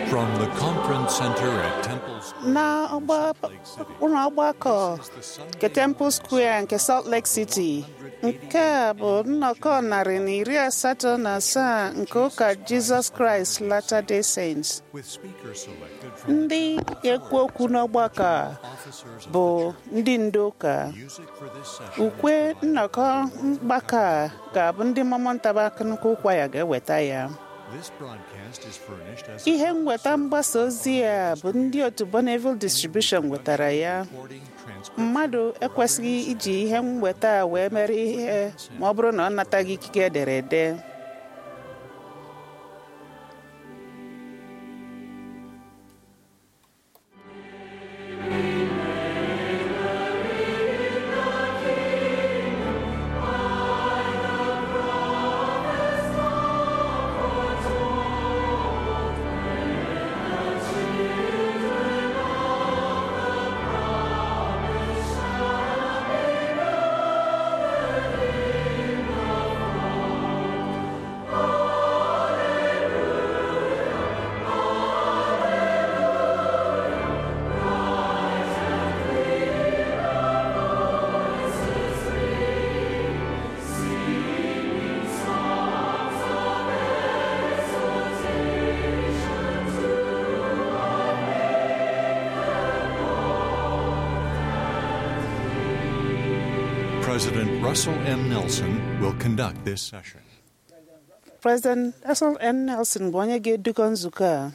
From the conference center at Temple Square, na ọgba- ụlọ ọgbakọ nke Temple Square nke Salt Lake City nke a bụ nnọkọ narị na iri asatọ na asaa nke ụka Jesus Christ Latter-day Saints with speakers selected from ndị ekwu okwu n'ọgbakọ a officers of bụ ndị ndu ụka music for this session. ukwe nnọkọ mgbakọ a ga-abụ ndị Mormon Tabernacle Choir ga-eweta ya This broadcast is furnished as ihe nweta mgbasa ozi a bụ ndị otu Bonneville Distribution wetara ya recording transcript. mmadụ ekwesịghị iji ihe nweta a wee mere ihe ma ọ bụrụ na ọ nataghị ikike ederede President Russell M. Nelson will conduct this session. President Russell N. Nelson bụ onye ga-edukọ nzukọ a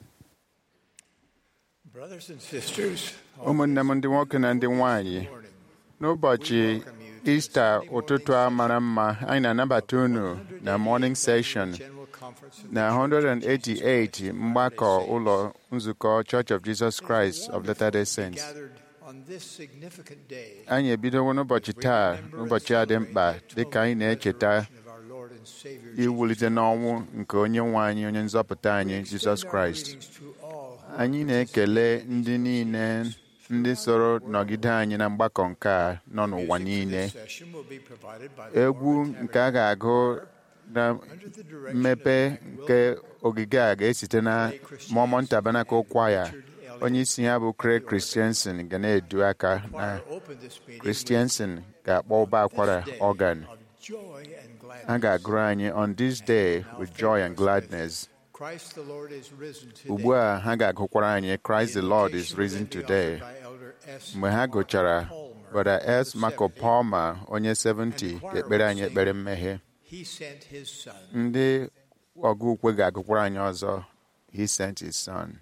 Brothers and sisters, ụmụnne m ndị nwoke na ndị nwanyị n'ụbọchị ista ụtụtụ a mara mma anyị na-anabata unu na morning session General Conference of na 188 mgbakọ ụlọ nzukọ Church of Jesus Christ of Latter-day Saints gathered on this significant day. anyị ebidowo n'ụbọchị taa n'ụbọchị a dị mkpa dịka anyị na-echeta of our Lord and Savior iwulite n'ọnwụ nke onye nwe anyị onye nzọpụta anyị Jizọs Kraịst Greetings to all. anyị na-ekele ndị niile ndị soro nọgide anyị na mgbakọ nke a nọ n'ụwa niile This session will be provided by the egwu Mormon nke a ga-agụ na under the direction mmepe of nke ogige a ga-esite na Mormon Tabernacle Choir onye isi ya bụ Craig Christensen ga na-edu aka na Choir open this meeting Christensen ga-akpọ ụba akwara with this day organ of joy and gladness. a ga-agụrụ anyị on this day with joy and gladness Christ the Lord is risen today. ugbu a ha ga-agụkwara anyị Christ the Lord is risen today mgbe ha gụchara Brother S. Marco Palmer onye 70 ga-ekpere anyị ekpere mmehie He sent his son. ndị ọgụ ukwe ga-agụkwara anyị ọzọ he sent his son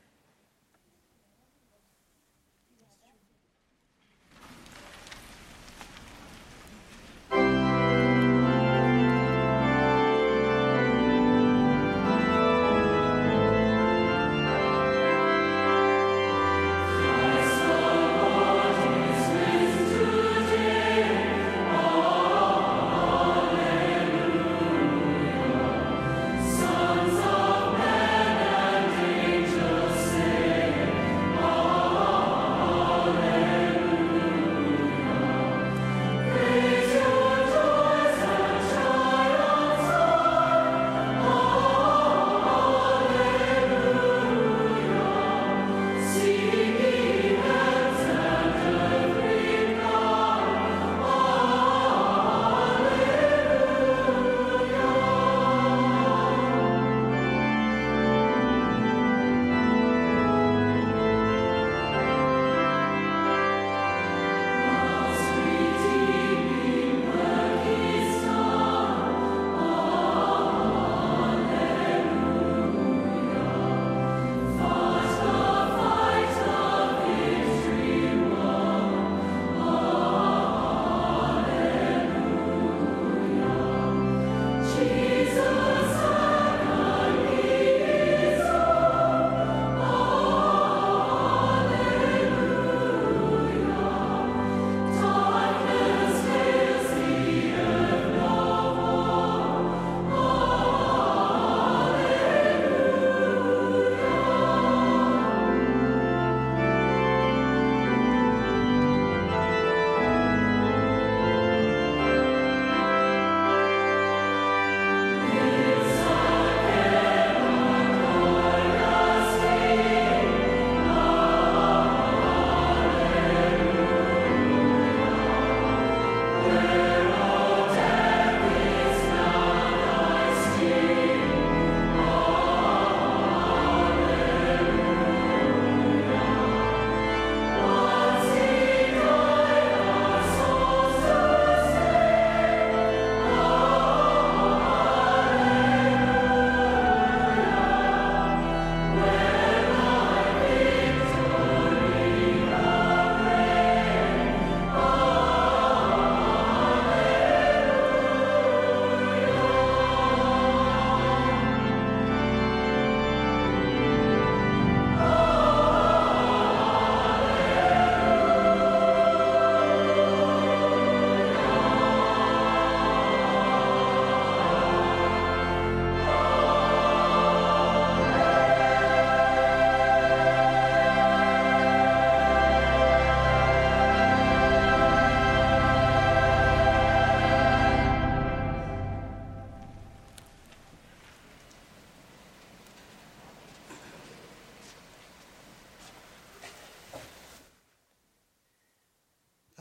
Sons of men and angels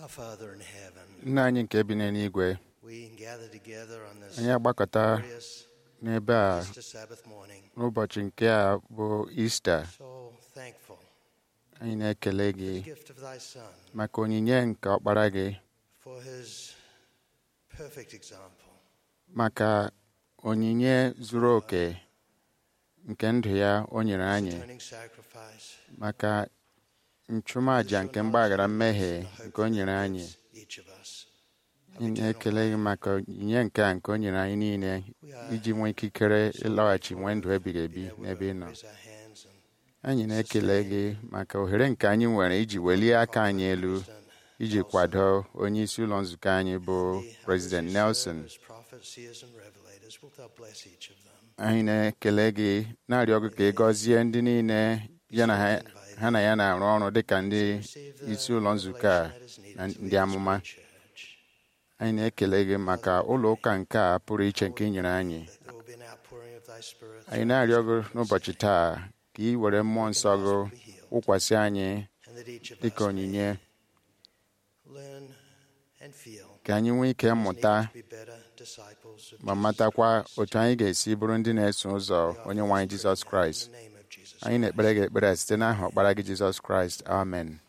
Our Father in heaven, nna anyị nke bi n'eluigwe we gather together on this anyị agbakọta glorious n'ebe a Easter Sabbath morning. n'ụbọchị nke a bụ ista So thankful anyị na-ekele for gị the gift of thy Son, maka onyinye nke ọkpara gị for his perfect example. maka onyinye zuru oke nke ndụ ya o nyere his anyị atoning sacrifice, maka nchụmaja nke mgbaghara mmehie nke o nyere anyị each of us. anyị na-ekele gị maka onyinye nke a nke o nyere anyị niile iji nwee ikikere ịlọghachi nwee ndụ ebighị ebi n'ebe ị nọ Raise our hands and anyị na-ekele gị maka ohere nke anyị nwere iji welie aka anyị elu iji kwado onye isi ụlọ nzukọ anyị bụ the President others who serve Nelson as prophets, seers, and revelators. Wilt thou bless each of them? anyị na-ekele gị na-arịọ gị ka ị gọzie ndị niile ya na ha ha na ya na-arụ ọrụ dịka ndị Receive the isi ụlọ nzukọ a revelation that is needed na to ndị lead us amụma to church. anyị na-ekele gị maka ụlọ ụka nke a pụrụ iche nke ị nyere anyị That there will be an outpouring of thy spirit. anyị na-arịọ gị n'ụbọchị taa ka ị were mmụọ nsọ gị wụkwasị anyị and that each of dịka us onyinye may learn and feel ka anyị nwee ike mmụta need to be better disciples of ma Jesus matakwa Christ. otu anyị ga-esi bụrụ ndị na-eso ụzọ onye nwe anyị Jizọs Kraịst In the name of Jesus anyị na-ekpere gị ekpere site n'aha ọkpara gị Jizọs Kraịst amen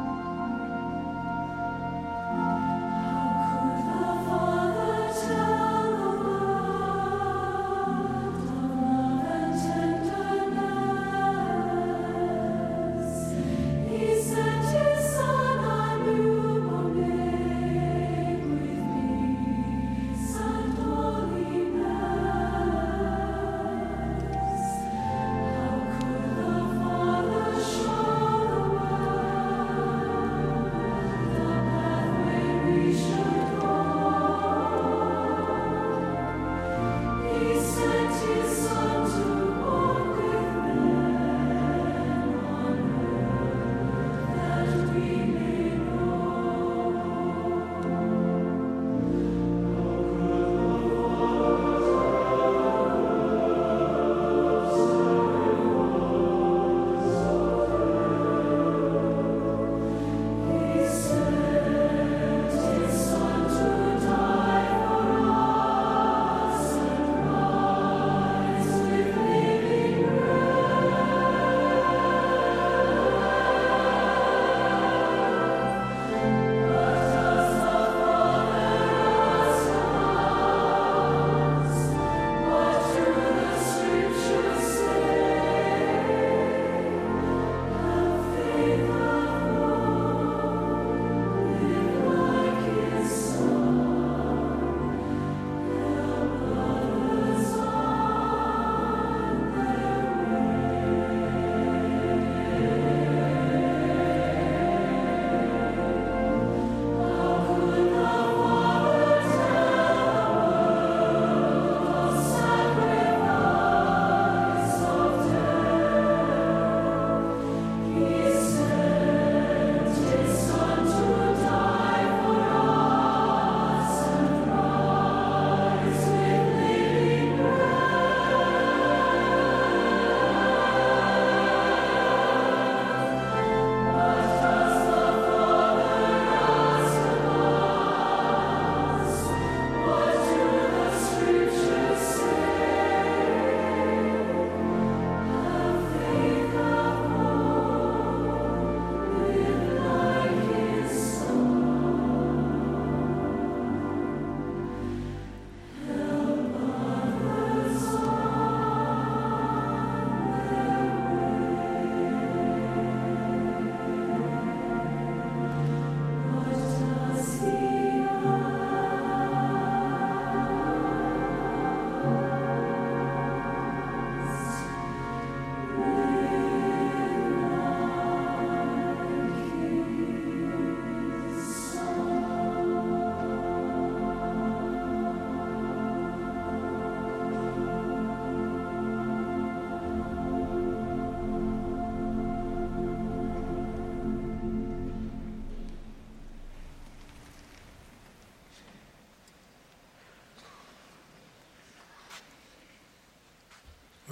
Father, tell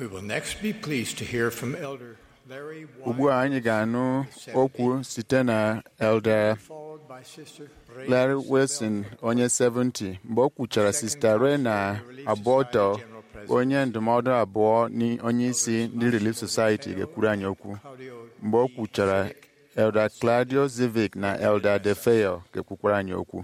We will next be pleased to hear from Elder Larry ugbu a anyị ga-anụ okwu site na elder followed by Sister Ray Larry Wilson onye 70 mgbe o kwuchara Sista Rena Aborto onye ndụmọdụ abụọ ni onye isi ndị Relief Society ga-ekwuru anyị okwu Claudio mgbe o kwuchara Elder Claudio Zivic na Elder Defeo ga-ekwukwara anyị okwu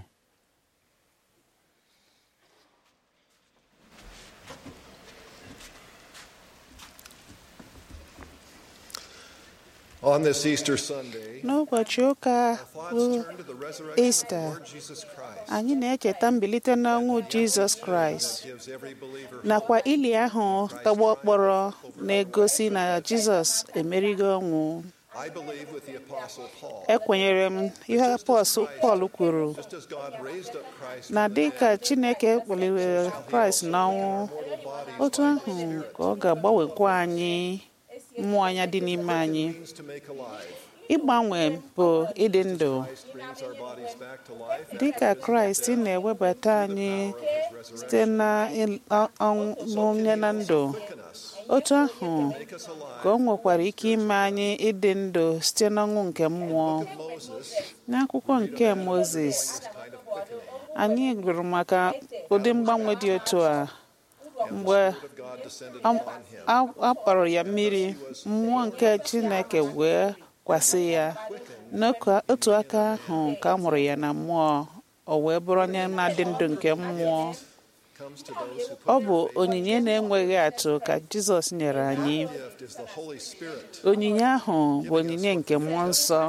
On this Easter Sunday, n'ụbọchị ụka thoughts bụ turn to the resurrection Easter. of the Lord Jesus Christ. anyị na-echeta mbilite n'ọnwụ jizọs kraịst Gives every believer nakwa ili ahụ tọgbọ kpọrọ na-egosi na jizọs emerigo ọnwụ I believe with the Apostle Paul. ekwenyere m ihe apọs- pọl kwuru Just as God raised up Christ na from the dịka dead, chineke kpọliwere kraịst n'ọnwụ mortal bodies otu ahụ ka ọ ga-agbanwekwa anyị mmụọ anya dị n'ime anyị means to make alive. ịgbanwe bụ ịdị ndụ Christ brings our bodies back to life. dịka kraịst na-ewebata anyị site na il- ọ- ọnwụ onye na ndụ Quicken us, otu ahụ make us alive. ka o nwekwara ike ime anyị ịdị ndụ site n'ọnwụ nke mmụọ Moses, n'akwụkwọ nke moses kind of quickening. anyị gụrụ maka ụdị mgbanwe dị otu a mgbe Spirit of God descended a- upon him. a- a kpọrọ ya mmiri mmụọ nke chineke wee kwasị ya n'otu otu aka ahụ ka a mụrụ ya na mmụọ o wee bụrụ onye na-adị ndụ nke mmụọ Comes to those who put ọ bụ onyinye na-enweghị atụ ka jizọs nyere anyị gift is the Holy Spirit. onyinye ahụ bụ onyinye nke mmụọ nsọ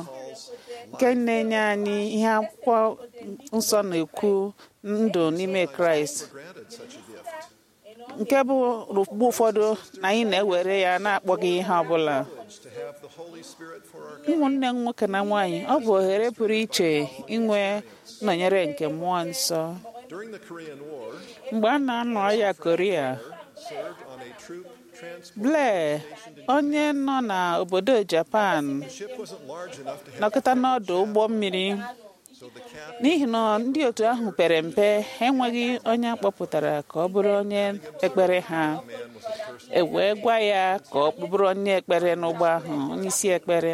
nke na-enye anyị ihe akwụkwọ nsọ na-ekwu ndụ n'ime kraịst Granted such a gift. nke bụ mgbe ụfọdụ na anyị na-ewere ya na-akpọghị ihe ọbụla To have the Holy Spirit for our ụmụnne m nwoke na nwaanyị ọ bụ ohere pụrụ iche inwe nọnyere nke mmụọ nsọ During the Korean War, mgbe a na-anọ ya koria served on a troop transport. Blair onye nọ n'obodo Japan The ship wasn't large enough to have nọkọta n'ọdụ ụgbọ mmiri so the captain n'ihi na ndị otu ahụ pere mpe ha enweghị onye akpọpụtara ka ọ bụrụ onye ekpere ha man was a person e wee gwa ya ka ọ bụrụ onye ekpere n'ụgbọ ahụ onye isi ekpere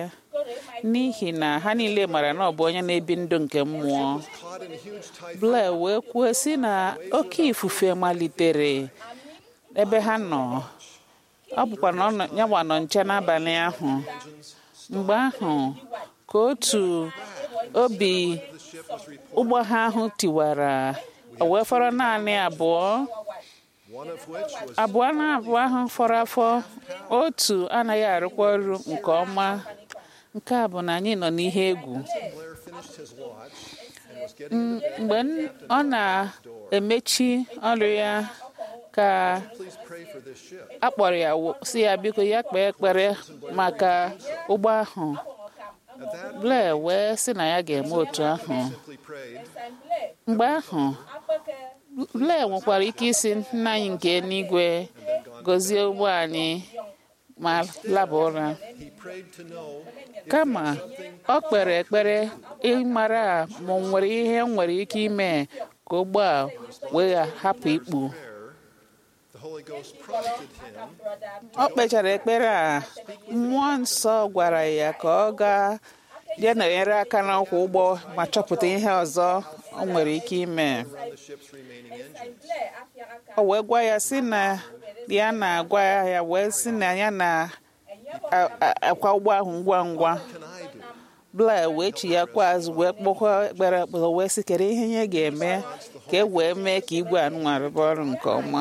n'ihi na ha niile mara na ọ bụ onye na-ebi ndụ nke mmụọ caught in a huge typhoon. Blair wee kwuo sị na oke ifufe malitere ebe ha nọ ọ bụkwa na ọ nọ- ya gba nọ nche n'abalị ahụ mgbe ahụ ka otu obi ụgbọ ha ahụ tiwara o wee fọrọ naanị abụọ One of which was abụọ na abụọ ahụ fọrọ afọ otu anaghị arụkwa ọrụ nke ọma nke a bụ na anyị nọ n'ihe egwu Blair finished his watch and was getting mgbe n- ọ na-emechi ọrụ ya ka please pray for this ship. a kpọrọ ya wo- si ya biko ya kpee ekpere maka ụgbọ ahụ At that Blair wee sị na ya ga-eme otu ahụ simply prayed, mgbe ahụ Blair nwekwara ike isi nna anyị nke eluigwe gọzie ụgbọ anyị ma laba ụra he prayed to know kama ọ kpere ekpere ịmara ma o nwere ihe m nwere ike ime ka ụgbọ a wee hapụ ikpu prayer. The Holy Ghost prompted him ọ kpechara ekpere a mmụọ nsọ gwara ya ka ọ gaa ya na-enyere aka n'ọkwọ ụgbọ ma chọpụta ihe ọzọ ọ nwere ike ime run the ship's remaining engines. o wee gwa ya si na ya na-agwa ya wee si na ya na-akwa ụgbọ ahụ ngwa ngwa Can I do? Blair wee chi ya kwa azụ wee kpọkwa ekpere ekpere wee sị kedu ihe ya ga-eme ka e wee mee ka igwe anụnwa rụba ọrụ nke ọma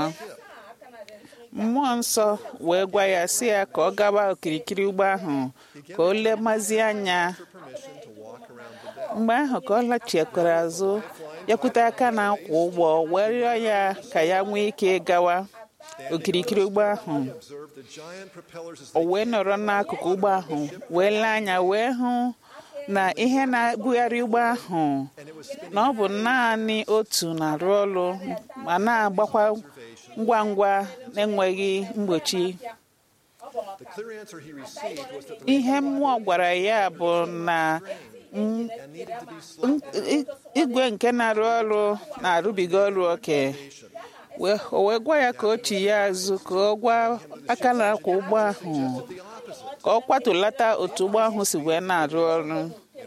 mmụọ nsọ wee gwa ya si ya ka ọ gaba okirikiri ụgbọ ahụ ka o lemazie anya Permission to walk around the deck. mgbe ahụ ka ọ lachikwara azụ yakwute aka na akwa ụgbọ wee rịọ ya ka ya nwee ike gawa okirikiri ụgbọ ahụ Observe the giant propellers as o they wee nọrọ n'akụkụ ụgbọ ahụ wee lee anya wee hụ na ihe na-ebugharị ụgbọ ahụ na ọ bụ naanị otu na-arụ ọrụ ma na-agbakwa ngwa ngwa na-enweghị mgbochi The clear answer he received was that the ihe mmụọ gwara ya bụ na m- and needed to be slowed m- i- igwe nke na-arụ ọrụ na-arụbiga ọrụ oke wee o wee gwa ya ka o chi ya azụ ka ọ gwa aka na-akwa ụgbọ ahụ ka ọ kwatulata otu ụgbọ ahụ si wee na-arụ ọrụ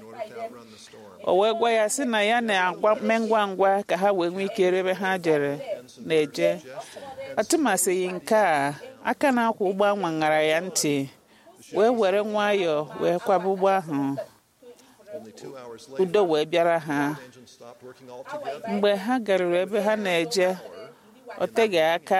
o wee gwa ya sị na ya na-agwa mee ngwa ngwa ka ha wee nwee ike ebe ha jere na-eje atụmasịghị nke a aka na-akwa ụgbọ ahụ ṅara ya ntị wee were nwayọọ wee kwaba ụgbọ ahụ Only two hours later, udo wee bịara ha the engine stopped working altogether. mgbe ha garuru ebe ha na-eje o teghị aka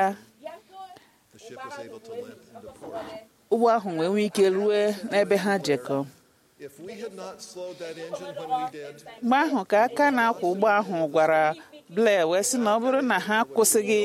The ship was able to limp into port. ụgbọ ahụ wee nwee ike rue n'ebe ha jekọ If we had not slowed that engine when we did, mgbe ahụ ka aka na-akwa ụgbọ ahụ gwara Blair wee sị na ọ bụrụ na ha akwụsịghị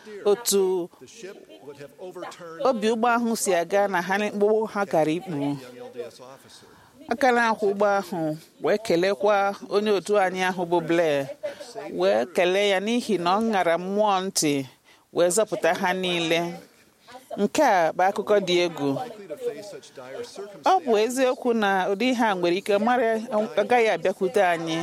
otu the ship would have overturned obi ụgbọ ahụ si aga na ha mkpụrụ ha kara ikpu the young LDS officer. aka na-akwụ ụgbọ ahụ wee kelekwa onye otu anyị ahụ bụ Blair wee kelee ya n'ihi na ọ ṅara mmụọ ntị wee zọpụta ha niile nke a bụ akụkọ dị egwu Likely to face such dire ọ circumstances bụ eziokwu na ụdị ihe a nwere ike mara agaghị abịakwute anyị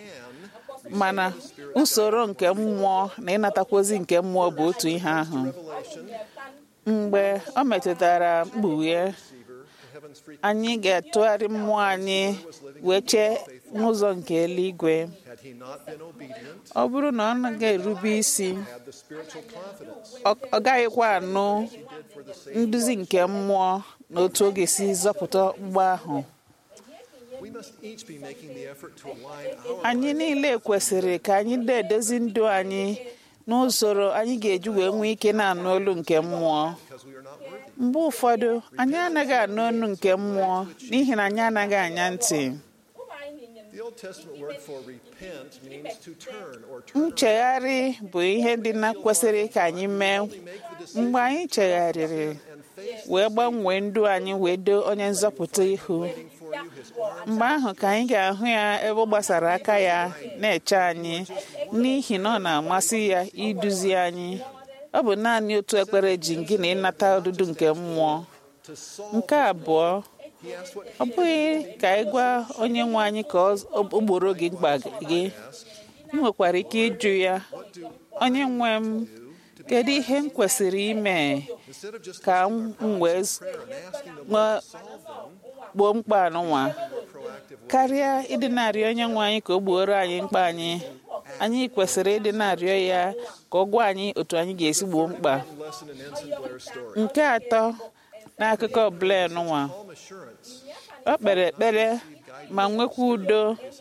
can mana usoro nke mmụọ na ịnatakwozi nke mmụọ bụ otu ihe ahụ revelation mgbe ọ metụtara mkpughe receiver to heaven's free anyị ga-atụgharị mmụọ anyị wee chee n'ụzọ nke eluigwe had he not been obedient, ọ bụrụ na ọ naghị erube isi had the spiritual confidence ọ- ọ gaghịkwa anụ he did for the Savior. nduzi nke mmụọ na otu ọ ga-esi zọpụta mgbe ahụ We must each be making the effort to align our anyị niile kwesịrị ka anyị na-edozi ndụ anyị n'usoro anyị ga-eji wee nwee ike na-anụ olu nke mmụọ because we are not worthy. mgbe ụfọdụ anyị anaghị anụ olu nke mmụọ n'ihi na anyị anaghị anya ntị The Old Testament word for repent means to turn or turn nchegharị bụ ihe dị na kwesịrị ka anyị mee make the decision mgbe anyị chegharịrị and face wee gbanwee ndụ anyị wee doo onye nzọpụta ihu waiting for you his arms mgbe ahụ ka anyị ga-ahụ ya ebe ọ gbasara aka ya na-eche anyị n'ihi na ọ na-amasị ya iduzi anyị ọ bụ naanị otu ekpere ji gị na ịnata ọdụdụ nke mmụọ to solve. nke abụọ He asked what ọ bụghị ka anyị gwa onye nwe anyị ka ọ- o gboro gị mkpa gị ị nwekwara ike ịjụ ya onye nwe m kedu ihe m kwesịrị ime instead of just ka m wee z- prayer and asking the nwee Lord to solve them, gboo mkpa anụnwa proactive way. karịa ịdị na-arịọ onye nwe anyị ka o gbuoro anyị mkpa anyị anyị kwesịrị ịdị na-arịọ ya ka ọ gwa anyị otu anyị ga-esi gboo mkpa lesson in Ensign Blair's story. nke atọ n'akụkọ Blair nụnwa Calm assurance ọ kpere ekpere ma nwekwa udo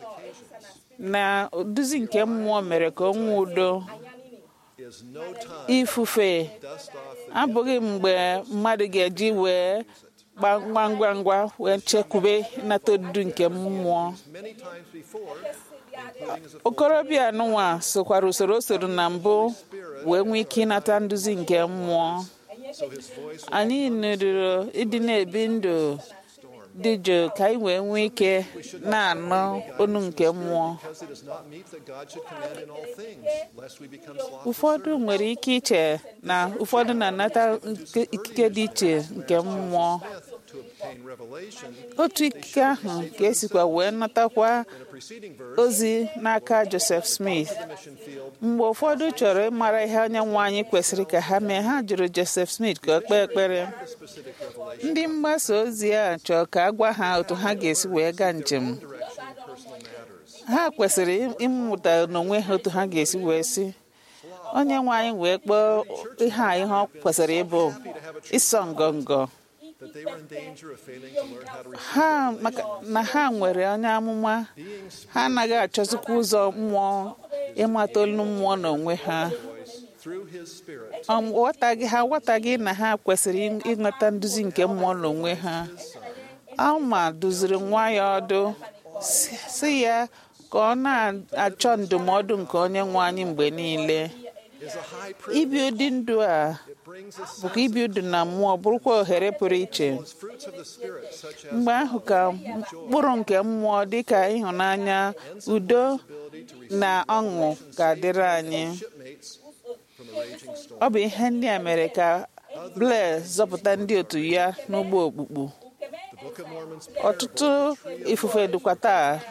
na oduzi nke mmụọ mere ka o nwee udo is no time ifufe dust off the abụghị mgbe mmadụ ga-eji wee gba ngwa ngwa ngwa wee chekwube ịnata odudu nke mmụọ many times before, including as a okorobịa nụnwa sokwara usoro o soro na mbụ wee nwee ike ịnata nduzi nke mmụọ so his voice anyị nụrụrụ ịdị na-ebi ndụ dị jụụ ka anyị wee nwee ike na-anụ onu nke mmụọ because it is not meet that God should command in all things, lest we become slothful. ụfọdụ nwere ike iche na ụfọdụ na-anata nke- ikike dị iche nke mmụọ Smith to obtain revelation otu ikike ahụ ka esikwa wee natakwa in a preceding verse ozi n'aka Joseph Smith the mission field mgbe ụfọdụ chọrọ ịmara ihe onye nwe anyị kwesịrị ka ha mee ha jụrụ Joseph Smith ka ọ kpee ekpere the specific revelation ndị mgbasa ozi a chọrọ ka a gwa ha otu ha ga-esi wee gaa njem direction in personal matters. ha kwesịrị ịmụta n'onwe ha otu ha ga-esi wee si onye nwe anyị wee kpọọ ihe a ihe ọ kwesịrị ịbụ ịsọ ngọngọ That they were in danger of failing to learn how to receive ha maka na ha nwere onye amụma being ha anaghị achọzikwa ụzọ mmụọ ịmata olu mmụọ n'onwe ha voice through his spirit. Ọ ghọtaghị ha ghọtaghị na ha kwesịrị ịnweta nduzi nke mmụọ n'onwe ha alma duziri nwa ya ọdụ si- si ya ka ọ na-achọ ndụmọdụ nke onye nwe anyị mgbe niile Is a high ibi privilege. ụdị ndụ a It brings us bụkwa ibi ndụ na mmụọ bụrụkwa ohere pụrụ iche as fruits of the spirit, such as mgbe ahụ ka mkpụrụ nke mmụọ dịka ịhụnanya udo ability to receive na ọṅụ ga-adịrị anyị shipmates from a raging storm. ọ bụ ihe ndị a mere ka Blair zọpụta ndị otu ya n'ụgbọ okpukpu The Book of Mormon's ọtụtụ ifufe dịkwa taa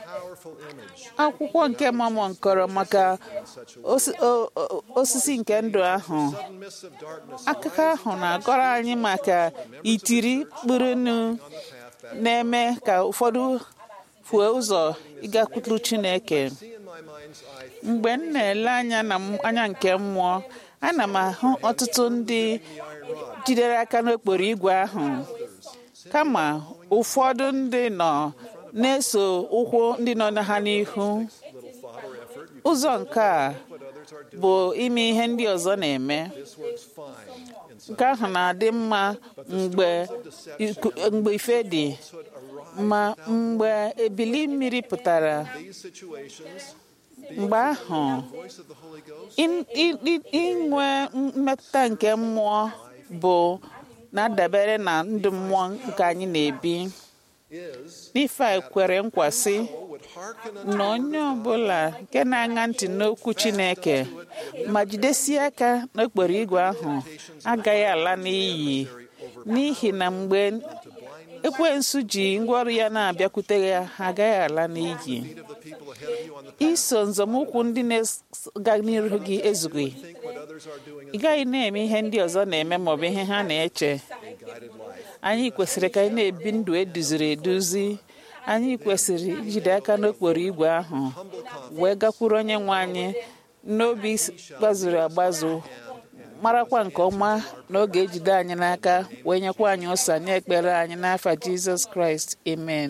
powerful image akwụkwọ nke Mormon kọrọ maka osi- o- o- osisi nke ndụ ahụ sudden mists of darkness akụkọ ahụ na-akọrọ anyị maka itiri kpụrụnụ na-eme ka ụfọdụ fuo ụzọ ịgakwuru Chineke see in my mind's eye mgbe m na-ele anya na m- anya nke mmụọ ana m ahụ ọtụtụ ndị jidere aka n'okporo igwe ahụ kama ụfọdụ ndị nọ na-eso ụkwụ ndị nọ na ha n'ihu little thought or effort you ụzọ nke a what others are doing bụ ime ihe ndị ọzọ na-eme this works fine in some nke ahụ na-adị mma mgbe iku- mgbe ife dị hood arrive ma mgbe ebili mmiri pụtara these situations mgbe ahụ voice of the Holy Ghost in- i- i- inwe mmetụta nke mmụọ bụ na-adabere na ndụ mmụọ nke anyị na-ebi is n'ife a kwere nkwa sị would hearken unto na onye ọbụla nke na-aṅa ntị n'okwu Chineke ma jidesie aka n'okporo igwe ahụ agaghị ala n'iyi n'ihi na mgbe ekwensu ji ngwaọrụ ya na-abịakwute ya ha agaghị ala n'iyi feet of the people ahead of you on the iso nzọmụkwụ ndị na-aga n'ihu gị ezughị think what others are doing ị gaghị na-eme ihe ndị ọzọ na-eme maọbụ ihe ha na-eche is guided life anyị kwesịrị ka anyị na-ebi ndụ eduziri eduzi anyị kwesịrị ijide aka n'okporo igwe ahụ wee gakwuru onye nwe anyị n'obi gbazuru agbazu marakwa nke ọma na ọ ga-ejide anyị n'aka wee nyekwa anyị ụsa nye ekpere anyị n'afa jizọs kraịst amen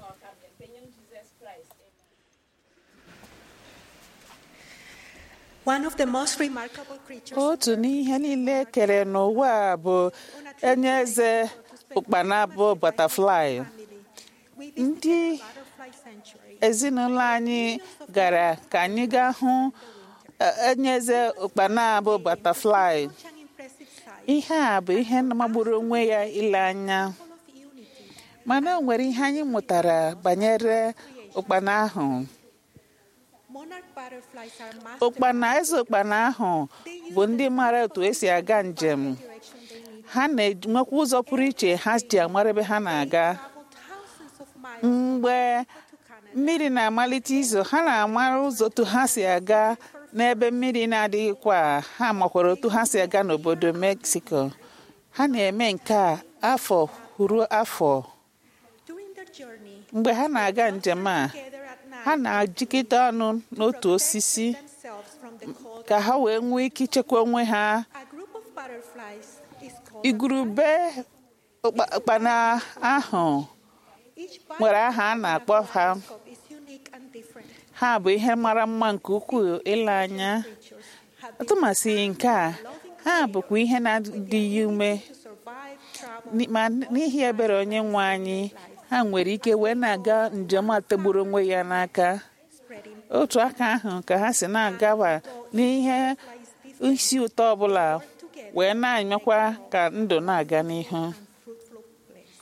One of the most remarkable creatures otu n'ihe niile e kere n'ụwa a bụ onye eze ụkpana bụ butterfly family. We ndị visited the butterfly sanctuary. ezinụlọ anyị gara ka anyị gaa hụ eh, onye eze ụkpana bụ butterfly Such an impressive sight, ihe a bụ ihe magburu onwe ya ile anya full of unity. mana o nwere ihe anyị mụtara banyere ụkpana ahụ Monarch butterflies are masters ụkpana eze ụkpana ahụ bụ ndị mara otu esi aga njem direction they need. ha na-enwekwa ụzọ pụrụ iche ha ji amara ebe ha na-aga Travel thousands of miles mgbe to Canada. mmiri na-amalite izo ha na-amara ụzọ otu ha si aga n'ebe mmiri na-adịghịkwa ha makwara otu ha si aga n'obodo mexico ha na-eme nke a afọ ruo afọ During their journey, mgbe ha na-aga njem a together at night, ha na-ajikọta ọnụ n'otu osisi themselves from the cold. ka ha wee nwee ike ichekwa onwe ha A group of butterflies is called igurube ụkpa- ụkpana ahụ Each nwere aha a na-akpọ ha butterfly is unique and different. ha bụ ihe mara mma nke ukwuu ile anya Creatures have been atụmasị nke a ha bụkwa ihe na-adịghị ume to survive, travel, Ni- ma n'ihi ebere onye nwe anyị ha nwere ike wee na-aga njem a tegburu onwe ya n'aka spreading otu aka ahụ ka ha si na-agaba n'ihe isi ụtọ ọbụla wee na-emekwa ka ndụ na-aga n'ihu and fruitful place.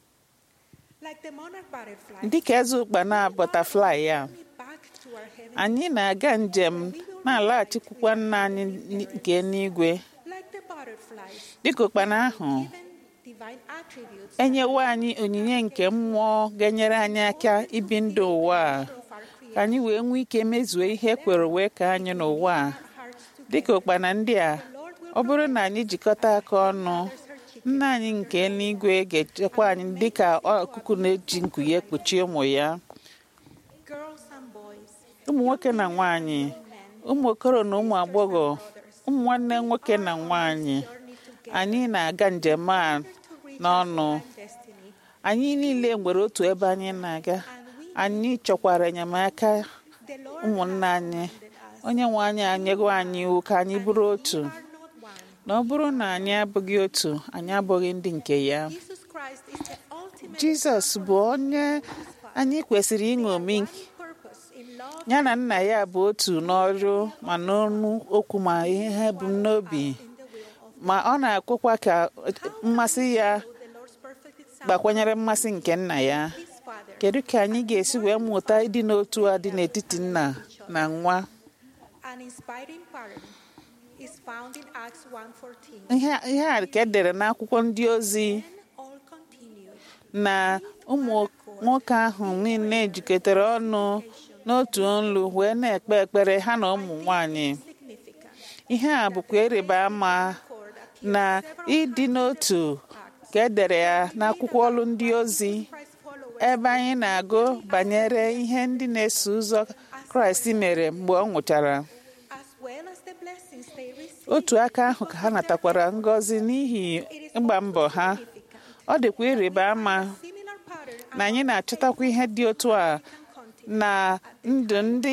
Like the monarch butterfly, dịka eze ụkpana bọtaflai ya we back to our heaven. anyị na-aga njem na-alaghachikwukwa nna anyị nke n'igwe Like the butterflies, dịka ụkpana ahụ given divine attributes enyewo anyị onyinye nke mmụọ ga-enyere anyị aka ibi ndụ ụwa a of our ka anyị wee nwee ike mezue ihe ekwere wee ka anyị n'ụwa a hearts to dịka ụkpana ndị a ọ bụrụ na anyị jikọta aka ọnụ nna anyị nke eluigwe ga-echekwa anyị dịka ọkụkụ na-eji nku ya ekpuchi ụmụ ya girls and boys, ụmụ nwoke na nwanyị ụmụ okoro na ụmụ agbọghọ ụmụ nwanne nwoke na nwanyị anyị na-aga njem a n'ọnụ destiny. anyị niile nwere otu ebe anyị na-aga anyị chọkwara enyemaka The Lord ụmụnna anyị onye nwe anyị anyego anyị iwu ka anyị bụrụ otu are not one. na ọ bụrụ na anyị abụghị otu anyị abụghị ndị nke ya Jesus Christ is the ultimate jizọs bụ onye anyị kwesịrị ịṅomi purpose in love ya na nna ya bụ otu n'ọrụ ma n'ọnụ okwu ma ihe ha bụ n'obi in the will of ma ọ na-akwụkwa ka mmasị ya the Lord's perfect example, gbakwanyere mmasị nke nna ya his Father. kedu ka anyị ga-esi wee mụta ịdị n'otu a dị n'etiti nna na nwa An inspiring pattern is found in Acts 1:14. ihe ihe a ka edere n'akwụkwọ ndị ozi Then all continued na ụmụ nwoke ahụ niile jikọtara ọnụ n'otu olu wee na-ekpe ekpere ha na ụmụ nwanyị ihe a bụkwa ịrịba ama na ịdị n'otu ka edere ya n'akwụkwọ ọlụ ndị ozi ebe anyị na-agụ banyere ihe ndị na-eso ụzọ kraịst mere mgbe ọ nwụchara otu aka ahụ ka ha natakwara ngọzi n'ihi ịgba mbọ ha ọ dịkwa ịrịba ama na anyị na-achọtakwa ihe dị otu a na ndụ ndị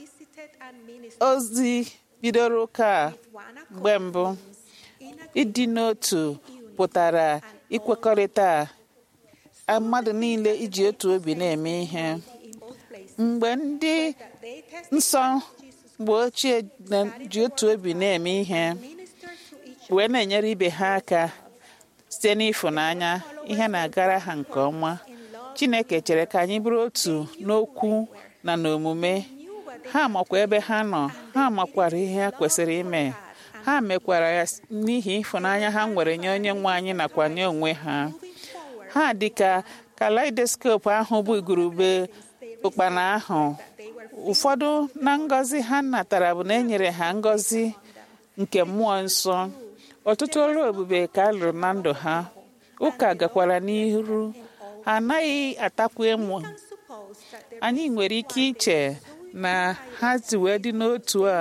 ozi bidoro ụka mgbe mbụ ịdị n'otu pụtara ikwekọrịta mmadụ niile iji otu obi na-eme ihe mgbe ndị nsọ mgbe ochie ji otu obi na-eme ihe wee na-enyere ibe ha aka site n'ịfụnanya ihe na-agara ha nke ọma chineke chere ka anyị bụrụ otu n'okwu na n'omume ha makwa ebe ha nọ ha makwara ihe ha kwesịrị ime ha mekwara ya n'ihi ịfụnanya ha nwere nye onye nwe anyị nakwa nye onwe ha ha dịka kaleidoskopu ahụ bụ igurube ụkpana ahụ ụfọdụ na ngọzi ha natara bụ na enyere ha ngọzi nke mmụọ nsọ ọtụtụ ọrụ ebube ka a lụrụ na ndụ ha ụka gakwara n'iru ha anaghị atakwu emu anyị nwere ike iche na ha si wee dị n'otu a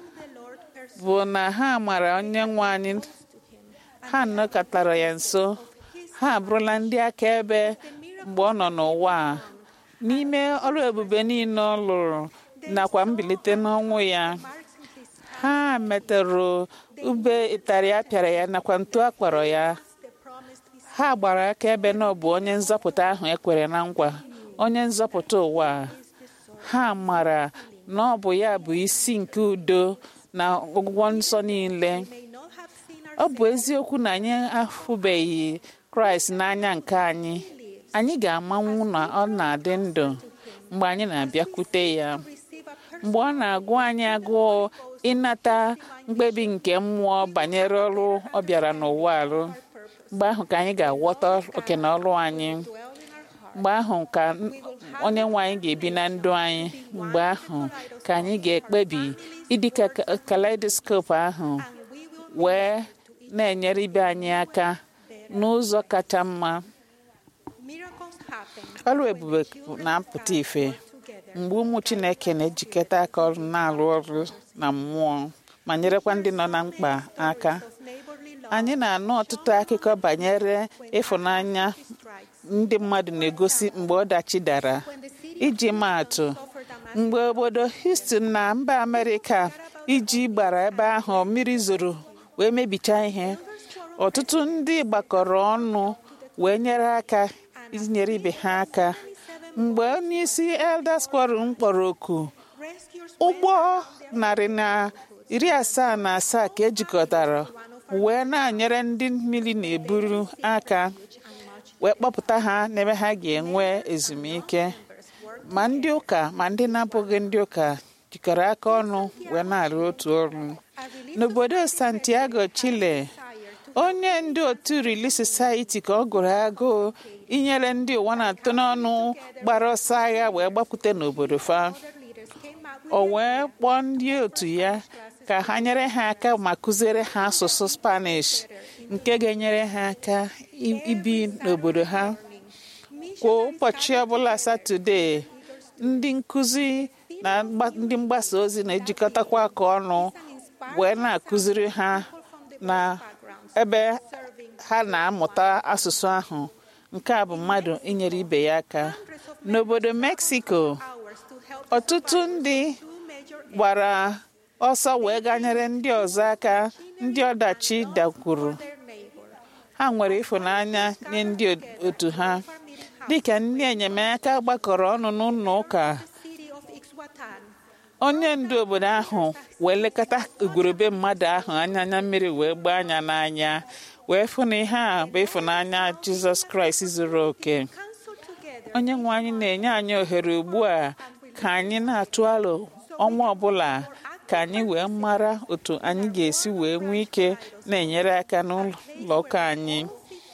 bụ na ha mara onye nwe anyị ha nọkọtara ya nso ha abụrụla ndị akaebe mgbe ọ nọ n'ụwa n'ime ọrụ ebube niile ọ lụrụ nakwa mbilite n'ọnwụ ya ha metụrụ ube ịtarị apịara ya nakwa ntu akpọrọ ya ha gbara akaebe na ọ bụ onye nzọpụta ahụ ekwere na nkwa onye nzọpụta ụwa ha mara na ọ bụ ya bụ isi nke udo na ọgwụgwọ nsọ niile ọ bụ eziokwu na anyị ahụbeghị kraịst n'anya nke anyị anyị ga-amanwu na ọ na-adị ndụ mgbe anyị na-abịakwute ya mgbe ọ na-agụ anyị agụụ ịnata mkpebi nke mmụọ banyere ọrụ ọ bịara n'ụwa arụ mgbe ahụ ka anyị ga-aghọta oke na ọrụ anyị mgbe ahụ ka onye nwe anyị ga-ebi na ndụ anyị mgbe ahụ ka anyị ga-ekpebi ịdị ka kaleidoskopu ahụ wee na-enyere ibe anyị aka n'ụzọ kacha mma ọrụ ebube na-apụta ife mgbe ụmụ chineke na-ejikọta aka ọrụ na-arụ ọrụ na mmụọ ma nyerekwa ndị nọ na mkpa aka anyị na-anụ ọtụtụ akụkọ banyere ịfụnanya ndị mmadụ na-egosi mgbe ọdachi dara iji maatụ mgbe obodo Houston na mba Amerịka iji gbara ebe ahụ mmiri zoro wee mebichaa ihe ọtụtụ ndị gbakọrọ ọnụ wee nyere aka inyere ibe ha aka mgbe onyeisi Elders Quorum kpọrọ oku ụgbọ narị na iri asaa na asaa ka ejikọtara wee na-anyere ndị mmiri na-eburu aka wee kpọpụta ha n'ebe ha ga-enwe ezumike ma ndị ụka ma ndị na-abụghị ndị ụka jikọrọ aka ọnụ wee na-arụ otu ọrụ n'obodo Santiago Chile onye ndu otu Relief Society ka ọ gụrụ agụụ inyere ndị ụwa na-atụ n'ọnụ gbara ọsọ agha wee gbakwute n'obodo fa o wee kpọọ ndị otu ya ka ha nyere ha aka ma kụziere ha asụsụ Spanish nke ga-enyere ha aka ibi n'obodo ha kwa ụbọchị ọbụla Satọde ndị nkụzi na ndị mgbasa ozi na-ejikọtakwa aka ọnụ wee na-akụziri ha na ebe ha na-amụta asụsụ ahụ nke a bụ mmadụ inyere ibe ya aka n'obodo Mexico ọtụtụ ndị gbara ọsọ wee ganyere ndị ọzọ aka ndị ọdachi dakwuru ha nwere ịfụnanya nye ndị otu ha dịka ndị enyemaka gbakọrọ ọnụ n'ụlọ ụka onye ndu obodo ahụ wee lekọta igurube mmadụ ahụ anya anya mmiri wee gbaa anya n'anya wee fụ na ihe a bụ ịfụnanya jizọs kraịst zuru oke onye nwe anyị na-enye anyị ohere ugbu a ka anyị na-atụ alo ọnwa ọbụla ka anyị wee mara otu anyị ga-esi wee nwee ike na-enyere aka n'ụlọ ụka anyị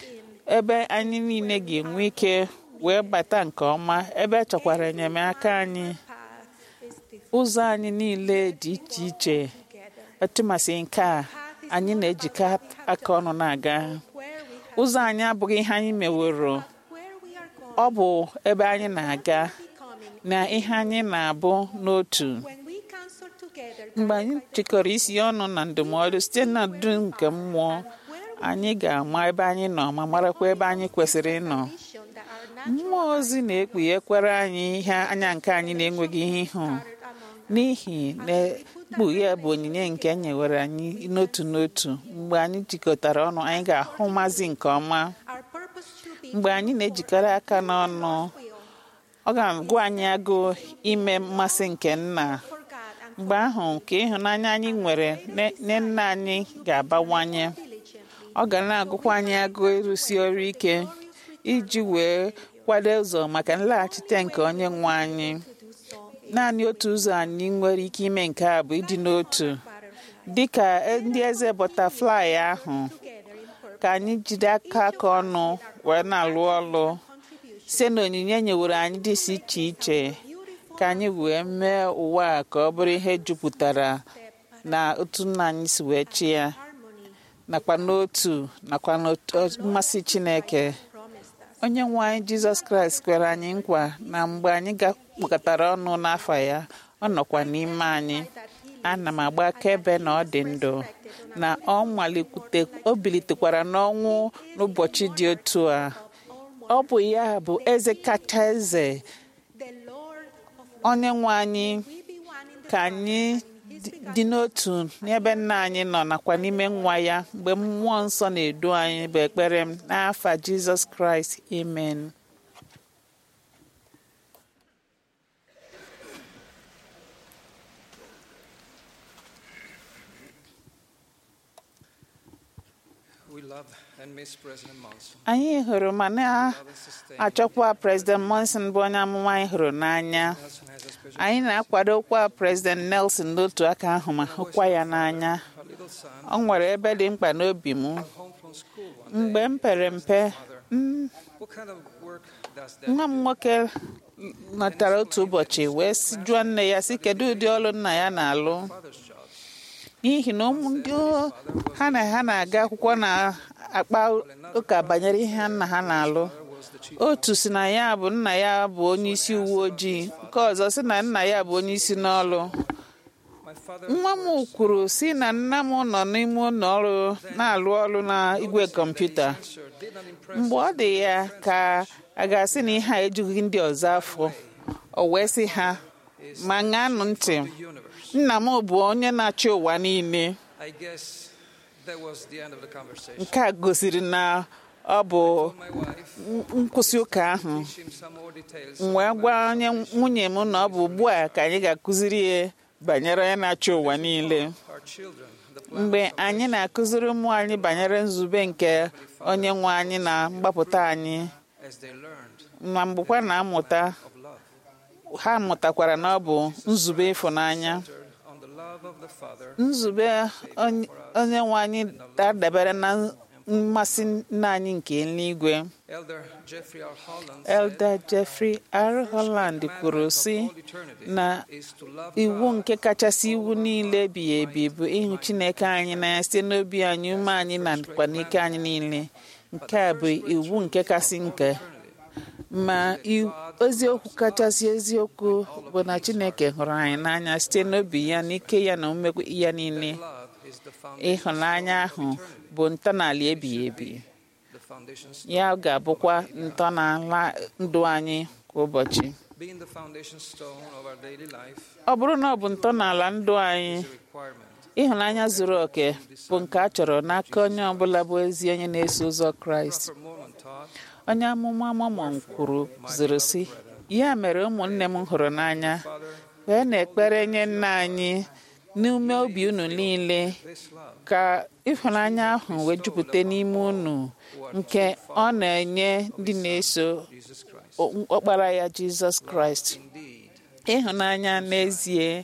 ebe anyị niile ga-enwe ike wee bata nke ọma ebe chọkwara enyemaka anyị ụzọ anyị niile dị iche iche etumasị nke a anyị na-ejikọ aka ọnụ na-aga ụzọ anyị abụghị ihe anyị meworo ọ bụ ebe anyị na-aga na ihe anyị na-abụ n'otu mgbe anyị jikọrọ isi ọnụ na ndụmọdụ site na ndu nke mmụọ anyị ga-ama ebe anyị nọ ma marakwa ebe anyị kwesịrị ịnọ mmụọ ozi na-ekpughekwara anyị ihe anya nke anyị na-enweghị ihe ịhụ n'ihi na mkpughe bụ onyinye nke e nyewere anyị n'otu n'otu mgbe anyị jikọtara ọnụ anyị ga-ahụ mazi nke ọma mgbe anyị na-ejikọrọ aka n'ọnụ ọ ga-agụ anyị agụụ ime mmasị nke nna mgbe ahụ nke ịhụnanya anyị nwere nye nna anyị ga-abawanye ọ ga na-agụkwa anyị agụụ ịrụsi ọrụ ike iji wee kwado ụzọ maka nlaghachite nke onye nwe anyị naanị otu ụzọ anyị nwere ike ime nke a bụ ịdị n'otu dịka ndị eze bọtaflai ahụ ka anyị jide aka aka ọnụ wee na-alụ ọlụ site na onyinye nyewere anyị dị iche iche ka anyị wee mee ụwa a ka ọ bụrụ ihe jupụtara na otu nna anyị si wee chi ya nakwa n'otu nakwa mmasị Chineke onye nwe anyị Jizọs Kraịst kwere anyị nkwa na mgbe anyị kpọkọtara ọnụ n'afọ ya ọ nọkwa n'ime anyị ana m agba akaebe na ọ dị ndụ na ọ malikwute o bilitekwara n'ọnwụ n'ụbọchị dị otu a ọ bụ ya bụ eze kacha eze onye nwe anyị ka anyị dị n'otu n'ebe nna anyị nọ nakwa n'ime nwa ya mgbe mmụọ nsọ na-edu anyị bụ ekpere m n'afa Jizọs Kraịst amen anyị hụrụ ma na-achọkwa President Monson bụ onye amụma anyị hụrụ n'anya anyị na-akwadokwa President Nelson n'otu aka ahụ ma hụkwa ya n'anya ọ nwere ebe dị mkpa n'obi m mgbe m pere mpe nwa m nwoke nọtara otu ụbọchị wee jụọ nne ya sị kedu ụdị ọrụ nna ya na-alụ n'ihi na ụmụ ndị ha na ha na-aga akwụkwọ na-akpa ụka banyere ihe nna ha na-alụ otu si na ya bụ nna ya bụ onye isi uwe ojii nke ọzọ si na nna ya bụ onye isi n'ọrụ nwa m kwuru si na nna m nọ n'ime ụlọ ọrụ na-alụ ọrụ na igwe kọmputa mgbe ọ dị ya ka a ga-asị na ihe a ejughị ndị ọzọ afọ o wee sị ha ma ṅanụ ntị nna m bụ onye na-achị ụwa niile nke a gosiri na ọ bụ nkwụsị ụka ahụ wee gwa onye nwunye m na ọ bụ ugbu a ka anyị ga-akụziri ya banyere onye na-achị ụwa niile mgbe anyị na-akụziri ụmụ anyị banyere nzube nke onye nwe anyị na mgbapụta anyị na mgbekwa na-amụta ha mụtakwara na ọ bụ nzube ịfụnanya nzube onye nwe anyị dadabere na mmasị nna anyị nke eluigwe Elder Jeffrey R. Holland kwuru sị na iwu nke kachasị iwu niile ebighị ebi bụ ịhụ Chineke anyị n'anya site n'obi anyị ume anyị na nakwa n'ike anyị niile nke a bụ iwu nke kasị nke ma eziokwu kachasị eziokwu bụ na Chineke hụrụ anyị n'anya site n'obi ya n'ike ya na umekwu ya niile ịhụnanya ahụ bụ ntọala ebighị ebi ya ga-abụkwa ntọala ndụ anyị kwa ụbọchị ọ bụrụ na ọ bụ ntọala ndụ anyị ịhụnanya zuru oke bụ nke a chọrọ n'aka onye ọbụla bụ ezi onye na-eso ụzọ Kraịst onye amụma Mormon kwuru ziri sị ya mere ụmụnne m hụrụ n'anya wee na-ekpere nye nna anyị n'ume obi unu niile ka ịhụnanya ahụ wee jupụta n'ime unu nke ọ na-enye ndị na-eso ọkpara ya Jizọs Kraịst ịhụnanya n'ezie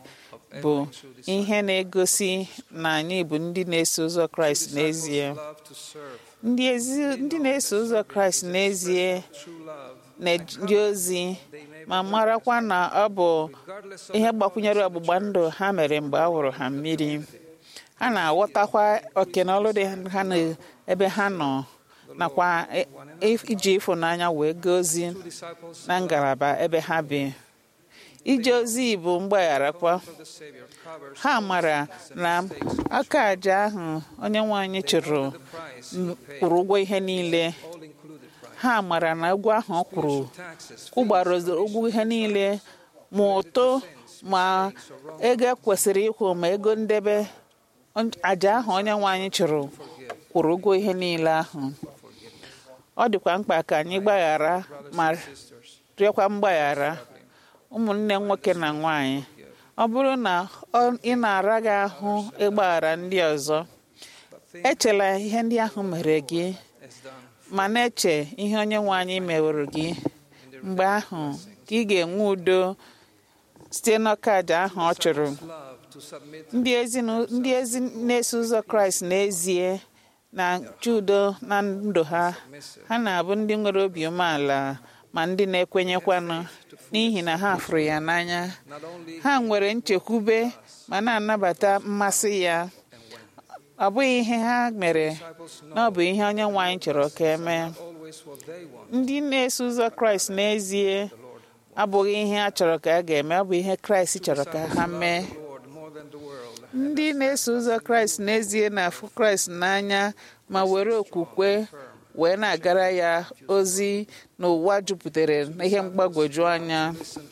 bụ ihe na-egosi na anyị bụ ndị na-eso ụzọ kraịst n'ezie ndị ezi- ndị na-eso ụzọ kraịst n'ezie na-eji ozi ma marakwa na ọ bụ ihe gbakwunyere ọgbụgba ndụ ha mere mgbe a wụrụ ha mmiri ha na-aghọtakwa oke na ọlụ dị ha na ebe ha nọ nakwa i- i- iji ịfụnanya wee gaa ozi na ngalaba ebe ha bi ije ozi bụ mgbagharakwa ha mara na aka aja ahụ onye nwe anyị chụrụ m- kwụrụ ụgwọ ihe niile ha mara na ụgwọ ahụ ọ kwụrụ kwụgbara ụgwọ ihe niile ma ụtụ ma ego kwesịrị ịkwụ ma ego ndebe on- aja ahụ onye nwe anyị chụrụ kwụrụ ụgwọ ihe niile ahụ ọ dịkwa mkpa ka anyị gbaghara ma rịọkwa mgbaghara ụmụnne nwoke na nwanyị ọ bụrụ na ọ- ị na-ara gị ahụ ịgbaghara ndị ọzọ echela ihe ndị ahụ mere gị ma na-eche ihe onye nwe anyị meworo gị mgbe ahụ ka ị ga-enwe udo site n'ọka aja ahụ ọ chụrụ ndị ezinu- ndị ezi na-eso ụzọ kraịst n'ezie na-achọ udo na ndụ ha ha na-abụ ndị nwere obi umeala ma ndị na-ekwenyekwanụ n'ihi na ha fụrụ ya n'anya ha nwere nchekwube ma na-anabata mmasị ya ọ bụghị ihe ha mere na ọ bụ ihe onye nwe anyị chọrọ ka emee ndị na-eso ụzọ kraịst n'ezie abụghị ihe a chọrọ ka a ga-eme ọ bụ ihe kraịst chọrọ ka ha mee ndị na-eso ụzọ kraịst n'ezie na-afụ kraịst n'anya ma were okwukwe wee na-agara ya ozi n'ụwa jupụtara n'ihe mgbagwoju anya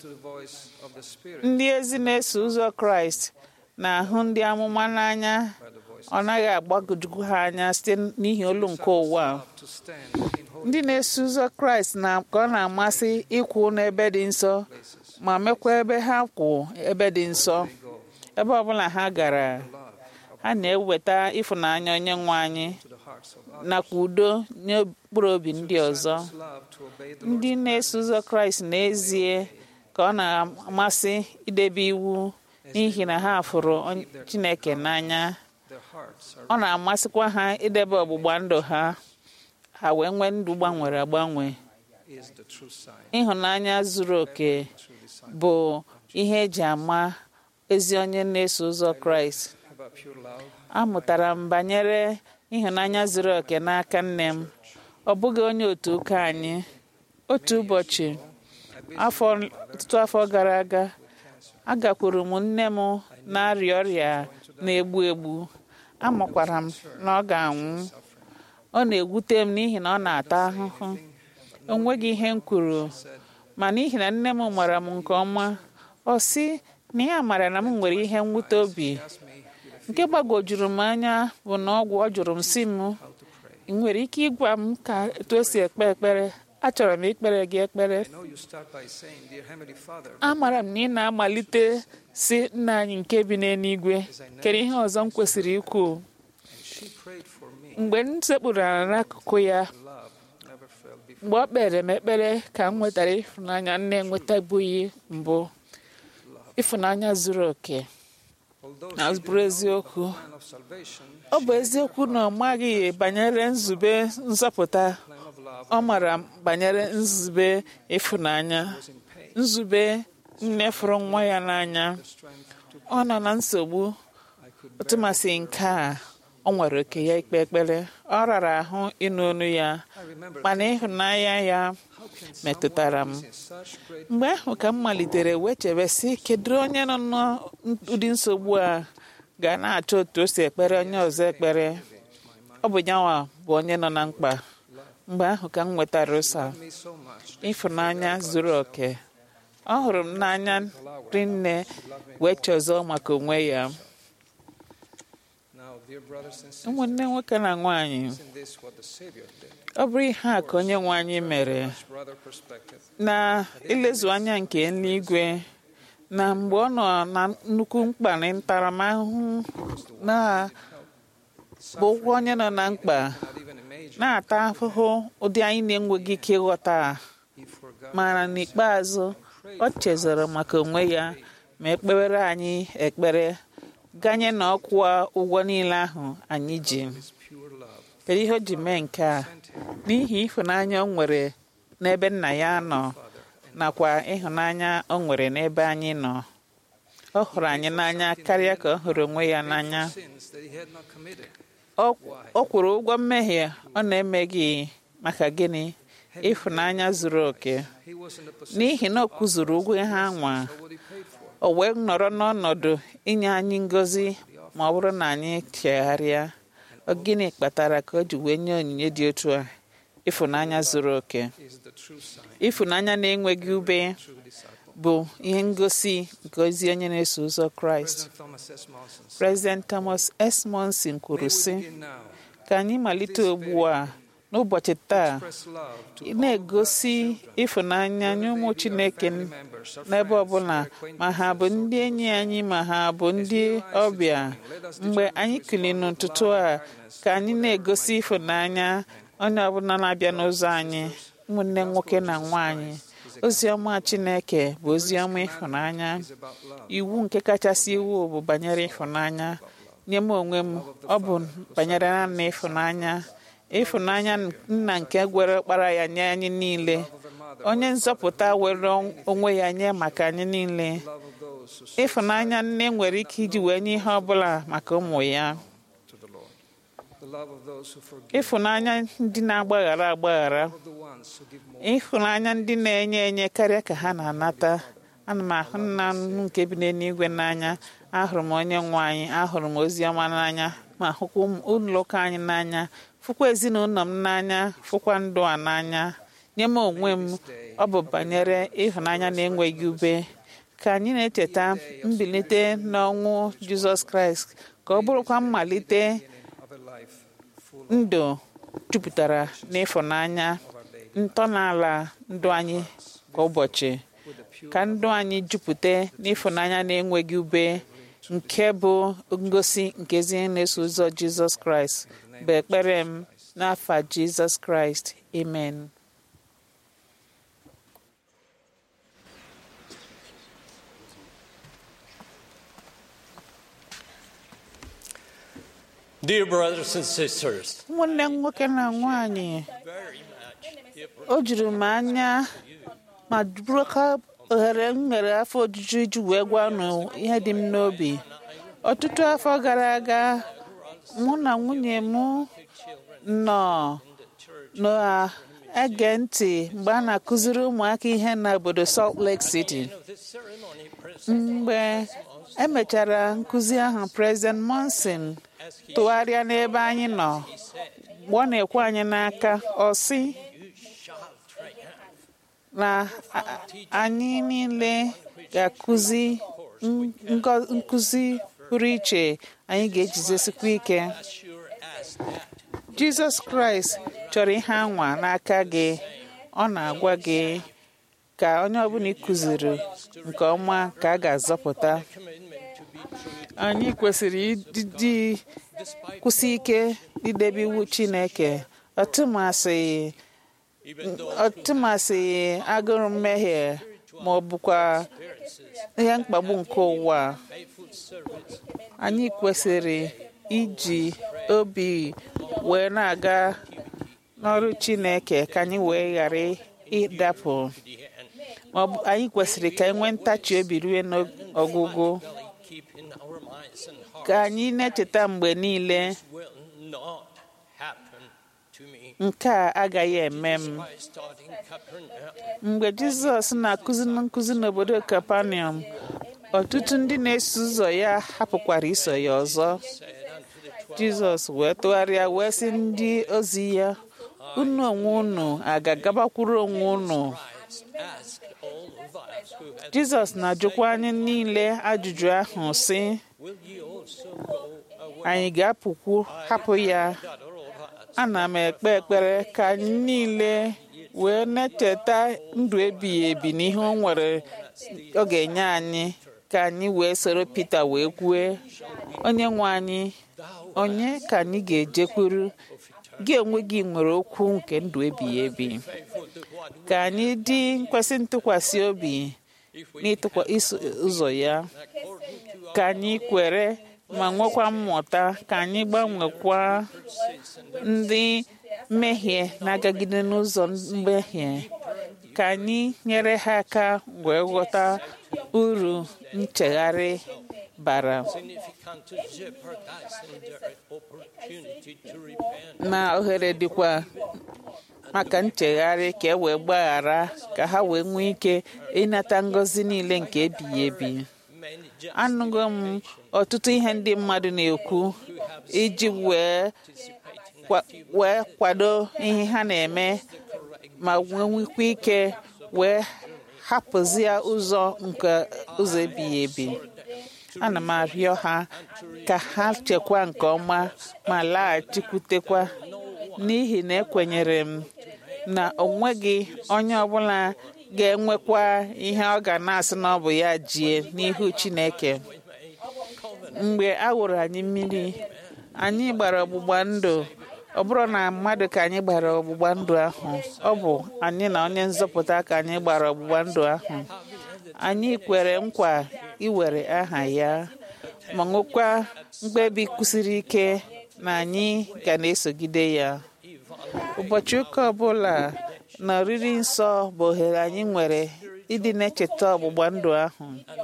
ndị ezi na-eso ụzọ kraịst na-ahụ ndị amụma n'anya ọ naghị agbagwoju ha anya site n'ihi olu nke ụwa ndị na-eso ụzọ kraịst na ka ọ na-amasị ịkwụ n'ebe dị nsọ ma mekwa ebe ha kwụ ebe dị nsọ ebe ọbụla ha gara ha na-eweta ịfụnanya onye nwe anyị nakwa udo n'okpuru obi ndị ọzọ ndị na-eso ụzọ kraịst n'ezie ka ọ na-amasị idebe iwu n'ihi na ha fụrụ onye- chineke n'anya ọ na-amasịkwa ha idebe ọgbụgba ndụ ha ha wee nwee ndụ gbanwere agbanwe ịhụnanya zuru oke bụ ihe eji ama ezi onye na-eso ụzọ kraịst amụtara m banyere ịhụnanya zuru oke n'aka nne m ọ bụghị onye otu ụka anyị otu ụbọchị afọ ọtụtụ afọ gara aga agakwuru m nne m na-arịa ọrịa na-egbu egbu amakwara m na ọ ga-anwụ ọ na-egwute m n'ihi na ọ na-ata ahụhụ o nweghị ihe m kwuru ma n'ihi na nne m mara m nke ọma ọ sị na ya mara na m nwere ihe mwute obi nke gbagwojuru m anya bụ na ọgwụ ọ jụrụ m si m ị nwere ike ịgwa m ka etu esi ekpe ekpere achọrọ m ikpere gị ekpere amara m na ị na-amalite si nna anyị nke bi n'eluigwe kere ihe ọzọ m kwesịrị ikwu mgbe m sekpuru ala n'akụkụ ya mgbe ọ kpere m ekpere ka m nwetara ịfụnanya nne enwetabughị mbụ ịfụnanya zuru oke na bụrụ eziokwu ọ bụ eziokwu na ọ maghị banyere nzube nzọpụta ọ mara banyere nzube ịfụnanya nzube nne fụrụ nwa ya n'anya ọ nọ na nsogbu tụmasị nke a ọ nwere oke ya ikpe ekpere ọ rara ahụ ịnụ olu ya mana ịhụnanya ya metụtara m mgbe ahụ ka m malitere wee chebe sị kedu onye nọ n'ụdị nsogbu a ga na-achọ otu o si ekpere onye ọzọ ekpere ọ bụ nyanwa bụ onye nọ na mkpa mgbe ahụ ka m nwetara ụsa ịfụnanya zuru oke ọ hụrụ m n'anya rinne wee chọzọ maka onwe ya ụmụnne nwoke na nwaanyị ọ bụrụ ihe a ka onye nwe anyị mere na ilezu anya nke eluigwe na mgbe ọ nọ na nnukwu mkpa na ntaramahụhụ na bụ ụgwọ onye nọ na mkpa na-ata ahụhụ ụdị anyị na-enweghị ike ịghọta mana n'ikpeazụ ọ chezọrọ maka onwe ya ma ekpewere anyị ekpere ganye na ọkwụwa ụgwọ niile ahụ anyị ji kedu ihe o ji mee nke a n'ihi ịhụnanya o nwere n'ebe nna ya nọ nakwa ịhụnanya o nwere n'ebe anyị nọ ọ hụrụ anyị n'anya karịa ka ọ hụrụ onwe ya n'anya ọ kwụrụ ụgwọ mmehie ọ na-emeghị maka gịnị ịhụnanya zuru oke n'ihi na ọ kụzuru ụgwọ ha nwa o wee nọrọ n'ọnọdụ inye anyị ngọzi ma ọ bụrụ na anyị chegharịa gịnị kpatara ka o ji wee nye onyinye dị otu a ịfụnanya zuru oke ịfụnanya na-enweghị ube bụ ihe ngosi nke ozi onye na-eso ụzọ kraịst President Thomas S. Monson kwuru sị ka anyị malite ugbu a n'ụbọchị taa na-egosi ịfụnanya nye ụmụ Chineke n'ebe ọbụla ma ha bụ ndị enyi anyị ma ha bụ ndị ọbịa mgbe anyị kuli n'ụtụtụ a ka anyị na-egosi ịfụnanya onye ọbụla na-abịa n'ụzọ anyị ụmụnne nwoke na nwaanyị ozi ọma Chineke bụ ozi ọma ịfụnanya iwu nke kachasị iwu bụ banyere ịfụnanya nye m onwe m ọ bụ banyere naanị ịfụnanya ịfụnanya nna nke gwere ọkpara ya nye anyị niile onye nzọpụta were onwe ya nye maka anyị niile ịfụnanya nne nwere ike iji wee nye ihe ọbụla maka ụmụ ya ịfụnanya ndị na-agbaghara agbaghara ịhụnanya ndị na-enye enye karịa ka ha na-anata ana m ahụ nna m nke bi n'eluigwe n'anya ahụrụ m onye nwe anyị ahụrụ m ozi ọma n'anya ma hụkwa ụlọ ụka anyị n'anya fụkwa ezinụlọ m n'anya fụkwa ndụ a n'anya nye m onwe m ọ bụ banyere ịhụnanya na-enweghị ube ka anyị na-echeta mbilite n'ọnwụ Jizọs Kraịst ka ọ bụrụkwa mmalite ndụ jupụtara n'ịfụnanya ntọala ndụ anyị kwa ụbọchị ka ndụ anyị jupụta n'ịfụnanya na-enweghị ube nke bụ ngosi nke ezi na-eso ụzọ Jizọs Kraịst bụ ekpere m n'afa Jizọs Kraịst amen Dear brothers and sisters, ụmụnne m nwoke na nwanyị o juru m anya ma bụrụka ohere m nwere afọ ojuju iji wee gwa unu ihe dị m n'obi ọtụtụ afọ gara aga mụ na nwunye m nọ na-ege ntị mgbe a na-akụziri ụmụaka ihe n'obodo Salt Lake City mgbe emechara nkụzi ahụ President Monson tụgharịa n'ebe anyị nọ mgbe ọ na-ekwe anyị n'aka ọ sị na anyị niile ga-akụzi nkụzi pụrụ iche anyị ga-ejizesikwa ike Jizọs Kraịst chọrọ ihe anwa n'aka gị ọ na-agwa gị ka onye ọbụla ịkụziri nke ọma ka a ga-azọpụta anyị kwesịrị ịdị kwụsị ike idebe iwu Chineke ọtụmasị ọtụmasị agụrụ mmehie ma ọ bụkwa ihe mkpagbu nke ụwa anyị kwesịrị iji obi wee na-aga n'ọrụ Chineke ka anyị wee ghara ịdapụ ma anyị kwesịrị ka anyị nwee ntachi obi rue n'ọgwụgwụ ka anyị na-echeta mgbe niile nke a agaghị eme m mgbe Jizọs na-akụzi nkụzi n'obodo Kapanọm ọtụtụ ndị na-eso ụzọ ya hapụkwara iso ya ọzọ Jizọs wee tụgharịa wee sị ndị ozi ya unu onwe unu a ga-agabakwuru onwe unu Jizọs na-ajụkwa anyị niile ajụjụ ahụ sị anyị ga-apụkwu hapụ ya ana m ekpe ekpere ka anyị niile wee na-echeta ndụ ebighị ebi n'ihe o nwere ọ ga-enye anyị ka anyị wee soro Pita wee kwue onye nwe anyị onye ka anyị ga-ejekwuru gị onwe gị nwere okwu nke ndụ ebighị ebi ka anyị dị nkwesị ntụkwasị obi n'ịtụkwa iso ụzọ ya ka anyị kwere ma nwekwa mmụta ka anyị gbanwekwa ndị mmehie na-agagide n'ụzọ mmehie ka anyị nyere ha aka wee ghọta uru nchegharị bara significant to jeopardizing their opportunity to repent. na ohere dịkwa maka nchegharị ka e wee gbaghara ka ha wee nwee ike ịnata ngọzi niile nke ebighị ebi Many anụgo m ọtụtụ ihe ndị mmadụ na-ekwu iji wee kwa- wee kwado ihe ha na-eme ma wee nwekwa ike wee hapụzie ụzọ nke ụzọ ebighị ebi ana m arịọ ha ka ha chekwa nke ọma ma laghachikwutekwa n'ihi na ekwenyere m na onweghị onye ọbụla ga-enwekwa ihe ọ ga na-asị na ọ bụ ya jie n'ihu Chineke mgbe a wụrụ anyị mmiri anyị gbara ọgbụgba ndụ ọ bụrụ na mmadụ ka anyị gbara ọgbụgba ndụ ahụ ọ bụ anyị na onye nzọpụta ka anyị gbara ọgbụgba ndụ ahụ anyị kwere nkwa iwere aha ya ma nwekwa mkpebi kwụsiri ike na anyị ga na-esogide ya ụbọchị ụka ọbụla na oriri nsọ bụ ohere anyị nwere ịdị na-echeta ọgbụgba ndụ ahụ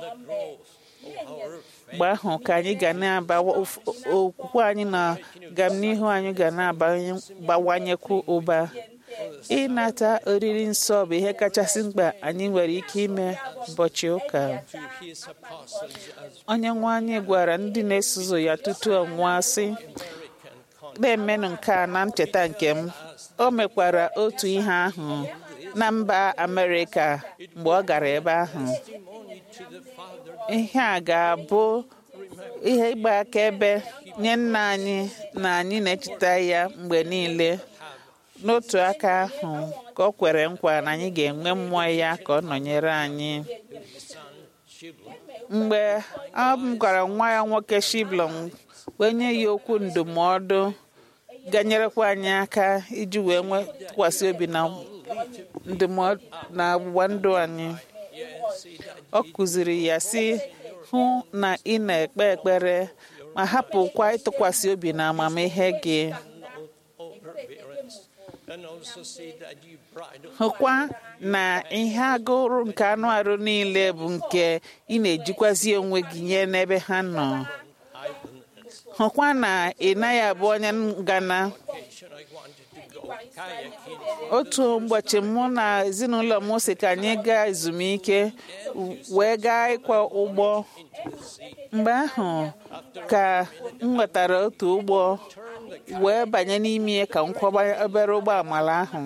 mgbe ahụ ka anyị ga na-aba okwukwe anyị na gamnihu anyị ga na-abawanyekwu ụba ịnata oriri nsọ bụ ihe kachasị mkpa anyị nwere ike ime ụbọchị ụka to his apostles as onye nwe anyị gwara ndị na-eso ụzọ ya tutu ọ nwụọ sị na-emenụ nke a na ncheta nke m o mekwara otu ihe ahụ na mba Amerịka mgbe ọ gara ebe ahụ testimony to the Father ihe a ga-abụ ihe ịgba akaebe nye nna anyị na anyị na-echeta ya mgbe niile n'otu aka ahụ ka o kwere nkwa na anyị ga-enwe mmụọ ya ka ọ nọnyere anyị mgbe a gwara nwa ya nwoke Shiblon wee nye ya okwu ndụmọdụ ga-enyerekwa anyị aka iji wee nwee tụkwasị obi na ndụmọdụ na ọgbụgba ndụ anyị ọ kụziri ya sị hụ na ị na-ekpe ekpere ma hapụkwa ịtụkwasị obi na amamihe gị overbearance and also see that you bridle hụkwa na ihe agụrụ nke anụ arụ niile bụ nke ị na-ejikwazi onwe gị nye n'ebe ha nọ hụkwa na ị naghị abụ onye ngana vacation I wanted to go kayaking otu ụbọchị mụ na ezinụlọ m si ka anyị gaa ezumike wee gaa ịkwa ụgbọ mgbe ahụ ka m nwetara otu ụgbọ wee banye n'ime ka m kwọba obere ụgbọ amala ahụ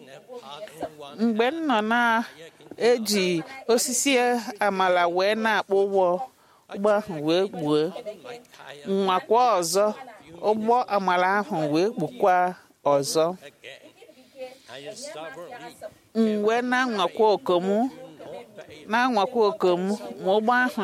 mgbe m nọ na-eji osisi amala wee na-akpọ ụgbọ ụgbọ ahụ wee kpuo nwakwa ọzọ ụgbọ amala ahụ wee kpukwa ọzọ I stubbornly m wee na-anwakwa okom na-anwakwa okom ma ụgbọ ahụ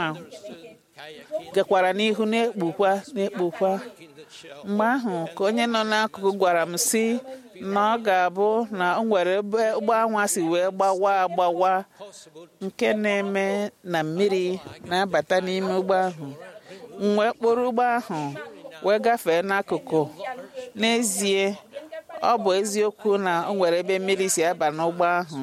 gakwara n'ihu na-ekpukwa na-ekpukwa mgbe ahụ ka onye nọ n'akụkụ gwara m sị na ọ ga-abụ na o nwere ebe ụgbọ anwa si wee gbawa agbawa nke na-eme na mmiri na-abata n'ime ụgbọ ahụ m wee kpụrụ ụgbọ ahụ wee gafee n'akụkụ n'ezie ọ bụ eziokwu na o nwere ebe mmiri si aba n'ụgbọ ahụ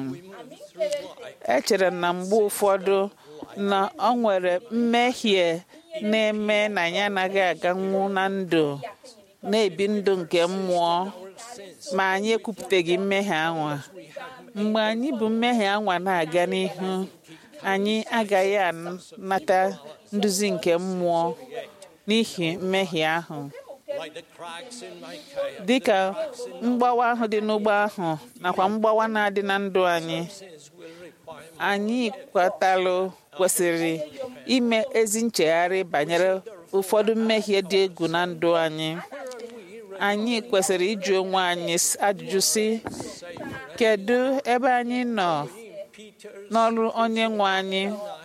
echere m na mgbe ụfọdụ na ọ nwere mmehie na-eme na anyị anaghị aganwu na ndụ na-ebi ndụ nke mmụọ ma anyị ekwupụtaghị mmehie anwa mgbe anyị bụ mmehie anwa na-aga n'ihu anyị agaghị anata nduzi nke mmụọ n'ihi mmehie ahụ like the cracks in my kayak dịka mgbawa ahụ dị n'ụgbọ ahụ nakwa mgbawa na-adị na ndụ anyị will require anyị kwatalụ kwesịrị ime ezi nchegharị banyere ụfọdụ mmehie dị egwu na ndụ anyị anyị kwesịrị ịjụ onwe anyị s- ajụjụ si kedu ebe anyị nọ n'ọrụ onye nwe anyị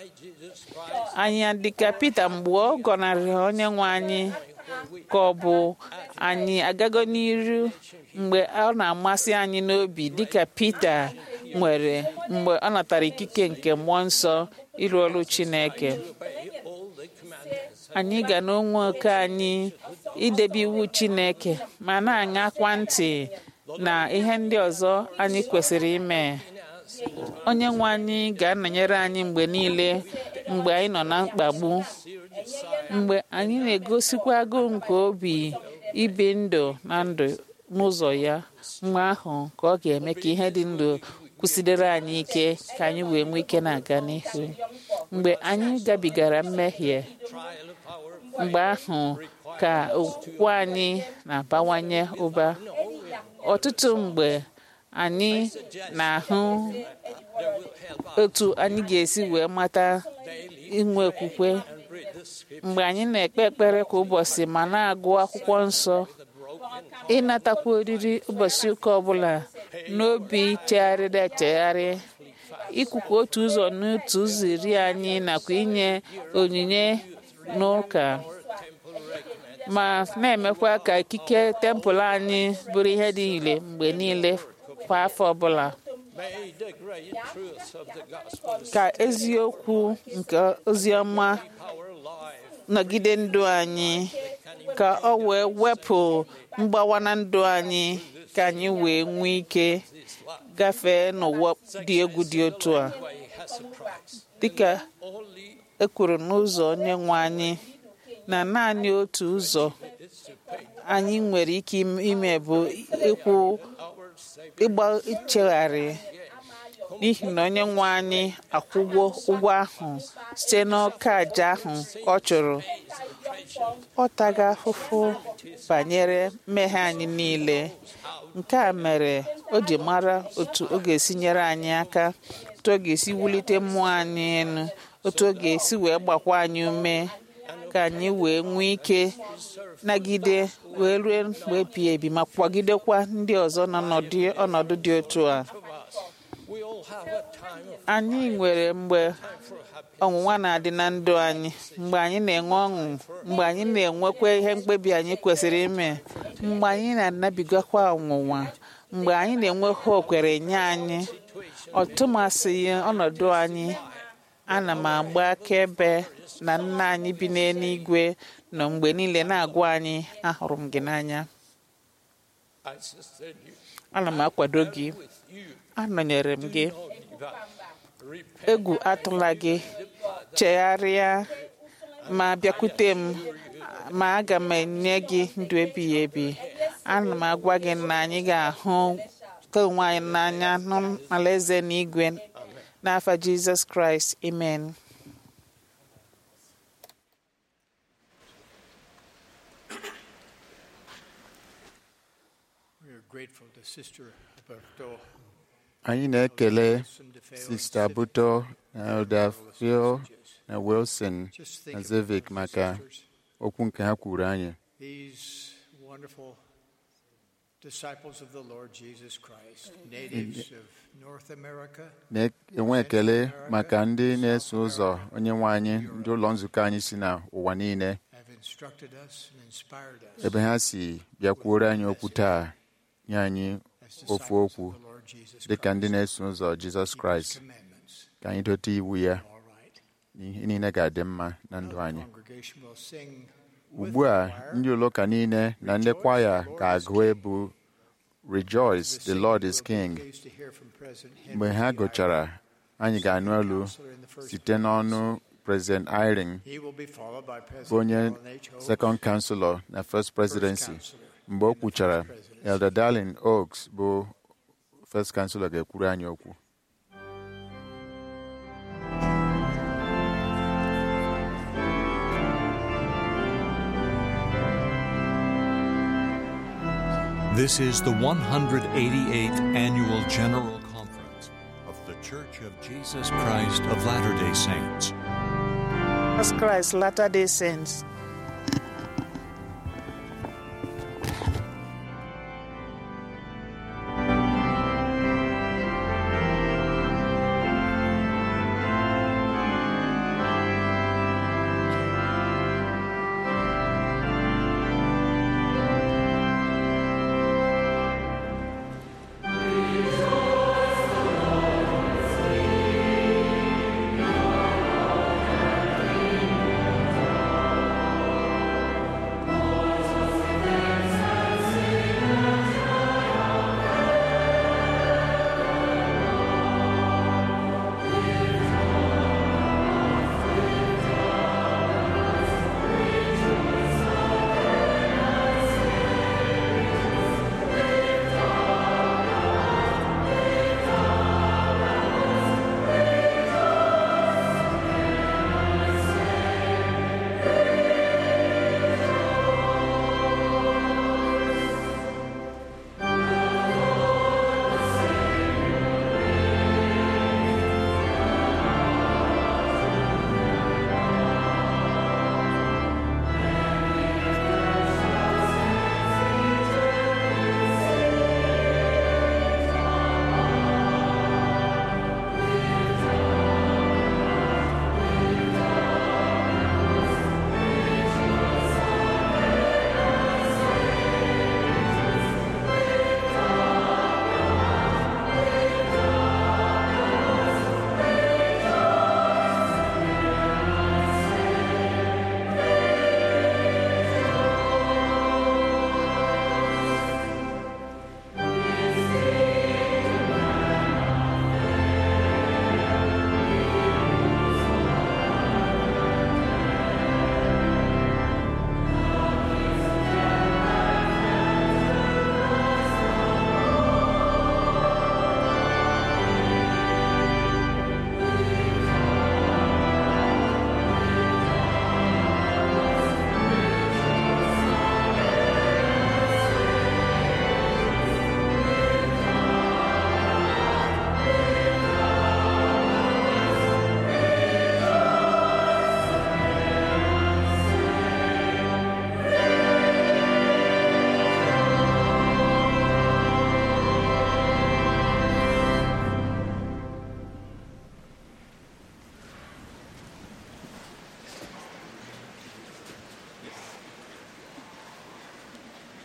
anyị adịka Pita mgbe ọ gọnarị onye nwe anyị ka ọ bụ anyị agago n'iru mgbe ọ na-amasị anyị n'obi dịka Pita nwere mgbe ọ natara ikike nke mmụọ nsọ ịrụ ọrụ Chineke anyị ga n'onwe oke anyị idebe iwu Chineke ma na-aṅakwa ntị na ihe ndị ọzọ anyị kwesịrị ime onye nwe anyị ga-anọnyere anyị mgbe niile mgbe anyị nọ na mkpagbu mgbe anyị na-egosikwa agụụ nke obi ibi ndụ na ndụ n'ụzọ ya mgbe ahụ ka ọ ga-eme ka ihe dị ndụ kwụsịdere anyị ike ka anyị wee nwee ike na-aga n'ihu mgbe anyị gabigara mmehie mgbe ahụ ka okwukwe anyị na-abawanye ụba ọtụtụ mgbe anyị na-ahụ otu anyị ga-esi wee mata inwe okwukwe mgbe anyị na-ekpe ekpere kwa ụbọchị ma na-agụ akwụkwọ nsọ ịnatakwa oriri ụbọchị ụka ọbụla n'obi chegharịrị echegharị ikwukwa otu ụzọ n'otu ụzọ iri anyị nakwa inye onyinye n'ụka ma na-emekwa ka ikike tempụl anyị bụrụ ihe dị ire mgbe niile kwa afọ ọbụla ka eziokwu nke oziọma nọgide ndụ anyị ka ọ wee wepụ mgbawa na ndụ anyị ka anyị wee nwee ike gafee n'ụwa dị egwu dị otu a dịka e kwuru n'ụzọ onye nwe anyị na naanị otu ụzọ anyị nwere ike ime bụ ịkwụ ịgba ichegharị n'ihi na onye nwe anyị akwụgwo ụgwọ ahụ site n'ọka aja ahụ ọ chụrụ ọ taga ahụhụ banyere mmehie anyị niile nke a mere o ji mara otu ọ ga-esi nyere anyị aka otu ọ ga-esi wulite mmụọ anyị elu otu ọ ga-esi wee gbakwa anyị ume ka anyị wee nwee ike nagide wee rue mgbe ebi ebi ma kwagidekwa ndị ọzọ nọ ọnọdụ dị otu a anyị nwere mgbe ọnwụnwa na-adị na ndụ anyị mgbe anyị na-enwe ọṅụ mgbe anyị na-enwekwa ihe mkpebi anyị kwesịrị ime mgbe anyị na-anabigakwa ọnwụnwa mgbe anyị na-enwe ha okwere nye anyị ọtụmasịghị ọnọdụ anyị ana m agba akaebe na nna anyị bi n'eluigwe nọ mgbe niile na-agwa anyị ahụrụ m gị n'anya ana m akwado gị anọnyere m gị egwu atụla gị chegharịa ma bịakwute m ma aga m enye gị ndụ ebighị ebi ana m agwa gị na anyị ga-ahụ ka onwe anyị n'anya n'alaeze n'igwe n'afa jizọs kraịst amen anyị na-ekele sista buto na elder phil na wilson na zevik maka okwu nke ha kwuru anyị na-enwe ekele maka ndị na-eso ụzọ onye nwe anyị ndị ụlọ nzukọ anyị si n'ụwa niile ebe ha si bịakwuoro anyị okwu taa nye anyị ofu okwu dị ka ndị na-eso ụzọ Jizọs Kraịst ka anyị dote iwu ya ihe niile ga-adị mma na ndụ anyị ugbu a ndị ụlọụka niile na ndị kwaya ga-agụ ebu Rejoice, the Lord is King. Mgbe ha gụchara, anyị ga-anụ olu site n'ọnụ President Eyring bụ onye Second Counselor na First Presidency. Mgbe o kwuchara, Elder Darlin Oaks bụ First Counselor ga-ekwuru anyị okwu. This is the 188th Annual General Conference of The Church of Jesus Christ of Latter day Saints. Jesus Christ, Latter day Saints.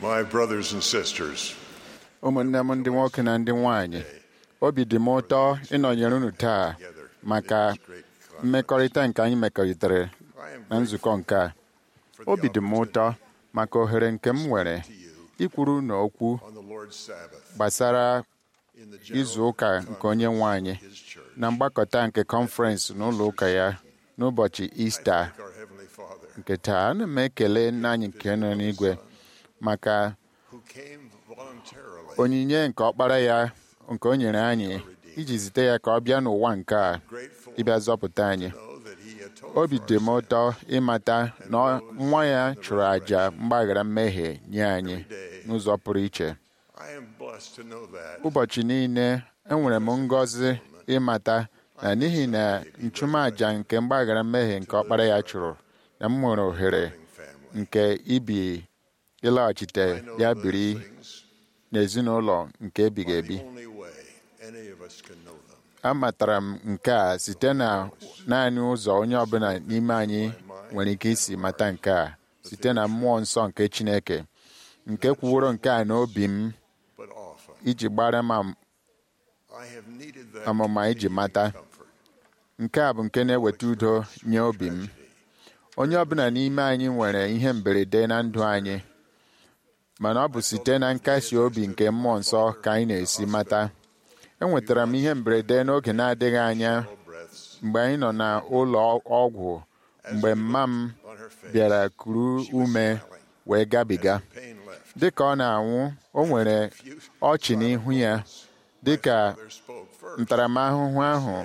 My brothers and sisters, ụmụnne m ndị nwoke na ndị nwanyị obi dị m ụtọ ịnọnyere unu taa maka mmekọrịta nke anyị mekọrịtara na nzukọ nke a obi dị m ụtọ maka ohere nke m nwere ikwuru unu okwu on the Lord's Sabbath, gbasara in the general izu ụka nke onye nwe anyị His church, na mgbakọta nke kọnferensị n'ụlọ ụka ya n'ụbọchị ista thank our Heavenly Father, nke taa ana m ekele nna anyị nke nọ n'igwe maka who came voluntarily, onyinye nke ọkpara ya nke o nyere anyị iji zite ya ka ọ bịa n'ụwa nke a grateful ịbịa zọpụta anyị know that He atoned obi for dị our m ụtọ ịmata na nwa ya chụrụ àjà mgbaghara mmehie nye anyị n'ụzọ pụrụ iche I am blessed to know that. ụbọchị niile enwere m ngọzi ịmata na n'ihi na nchụmaja nke mgbaghara mmehie nke ọkpara ya chụrụ na m nwere ohere Family. nke ibi ịlaghachite I know ya those biri things n'ezinụlọ nke ebighị are ebi the only way any of us can know them. amatara m nke a site na naanị ụzọ onye ọbụla n'ime anyị nwere ike isi mata nke a site na mmụọ nsọ nke Chineke nke kwuworo nke a n'obi m But often iji gbara m am- I have needed that amụma iji mata comfort. nke a bụ nke na-eweta udo nye obi m onye ọbụla n'ime anyị nwere ihe mberede na ndụ anyị mana ọ bụ site na nkasi obi nke mmụọ nsọ ka anyị na-esi mata enwetara m ihe mberede n'oge na-adịghị anya Breaths mgbe anyị nọ n'ụlọ ọgwụ mgbe mma m on her face. bịara kuru ume wee gabiga Pain left. dịka ọ na-anwụ o nwere ọchị n'ihu ya dịka There spoke first. ntaramahụhụ ahụ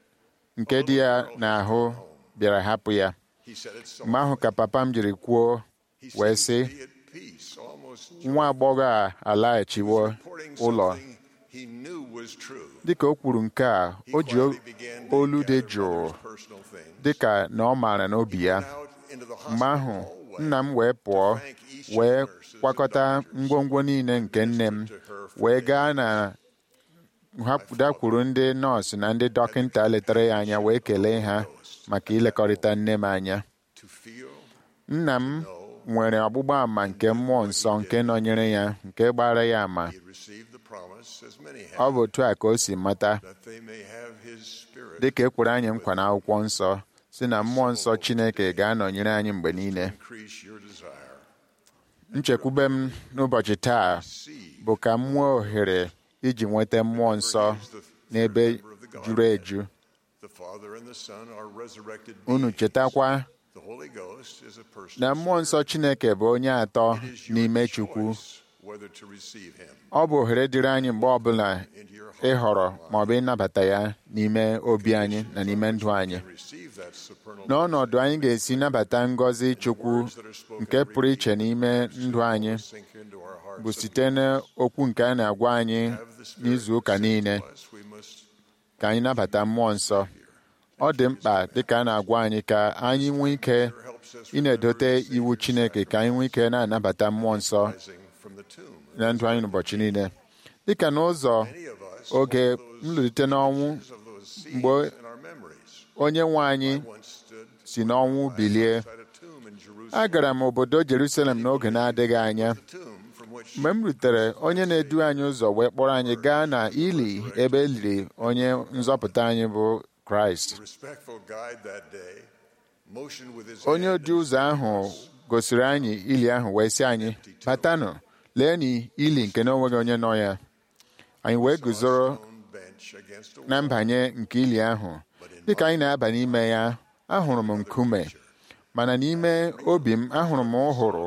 nke dị ya n'ahụ bịara hapụ ya He said it so. mgbe ahụ ka papa m jiri kwuo He wee seemed sị to be at peace, almost nwa agbọghọ a alaghachiwo reporting ụlọ something he knew was true. dịka o kwuru nke a He o ji quietly began to olu dị gather jụụ mother's personal things. dịka na ọ maara n'obi ya Out into the mgbe hospital ahụ hallway nna m wee pụọ wee kwakọta ngwongwo niile nke nne m wee gaa na hapụdakwuru ndị nọọsụ na ndị dọkịta letara ya anya wee kelee ha maka ilekọrịta nne m anya to feel nna m nwere ọgbụgba àmà nke mmụọ nsọ nke nọnyere ya nke gbara ya àmà he had received the promise, as many ọ have, bụ otu a ka o si mata that they may have his spirit dịka e kwere anyị nkwa n'akwụkwọ nsọ si na mmụọ nsọ Chineke ga-anọnyere anyị mgbe niile increase your desire. nchekwube m n'ụbọchị taa See bụ ka m nwee ohere iji nweta mmụọ nsọ n'ebe juru eju the Father and the Son are resurrected unu beings. chetakwa The Holy Ghost is a person. na mmụọ nsọ Chineke bụ onye atọ It is your n'ime Chukwu choice whether to receive him ọ bụ ohere dịrị anyị mgbe ọbụla into your heart ịhọrọ ma ọ bụ ịnabata ya n'ime obi anyị na n'ime ndụ anyị and receive that supernal n'ọnọdụ anyị ga-esi nabata ngọzi Chukwu nke pụrụ iche n'ime ndụ anyị sink into our hearts. bụ site n'okwu nke a na-agwa anyị Have the Spirit n'izu ụka niile us, we must ka anyị nabata mmụọ nsọ ọ dị mkpa dịka a na-agwa anyị ka anyị nwee ike helps us ị na-edote iwu Chineke ka anyị nwee ike na-anabata mmụọ nsọ rising from the tomb. na ndụ anyị n'ụbọchị niile dịka n'ụzọ Many of us oge nlụlite n'ọnwụ of those seeds mgbe in our memories onye nwe anyị once stood si n'ọnwụ bilie beside a tomb in Jerusalem. agara m obodo Jerusalem n'oge na-adịghị anya The tomb from which mgbe m rutere onye na-edu anyị ụzọ wee kpọrọ anyị gaa na ili ebe e liri onye nzọpụta anyị bụ Kraịst the respectful guide that day motioned with his onye hand odu ụzọ ahụ gosiri anyị ili ahụ wee sị anyị batanụ lee na ili nke na onweghị onye nọ ya anyị wee guzoro stone bench against a na wall. mbanye nke ili ahụ dịka anyị na-aba n'ime ya ahụrụ m nkume mana n'ime obi m ahụrụ m ụhụrụ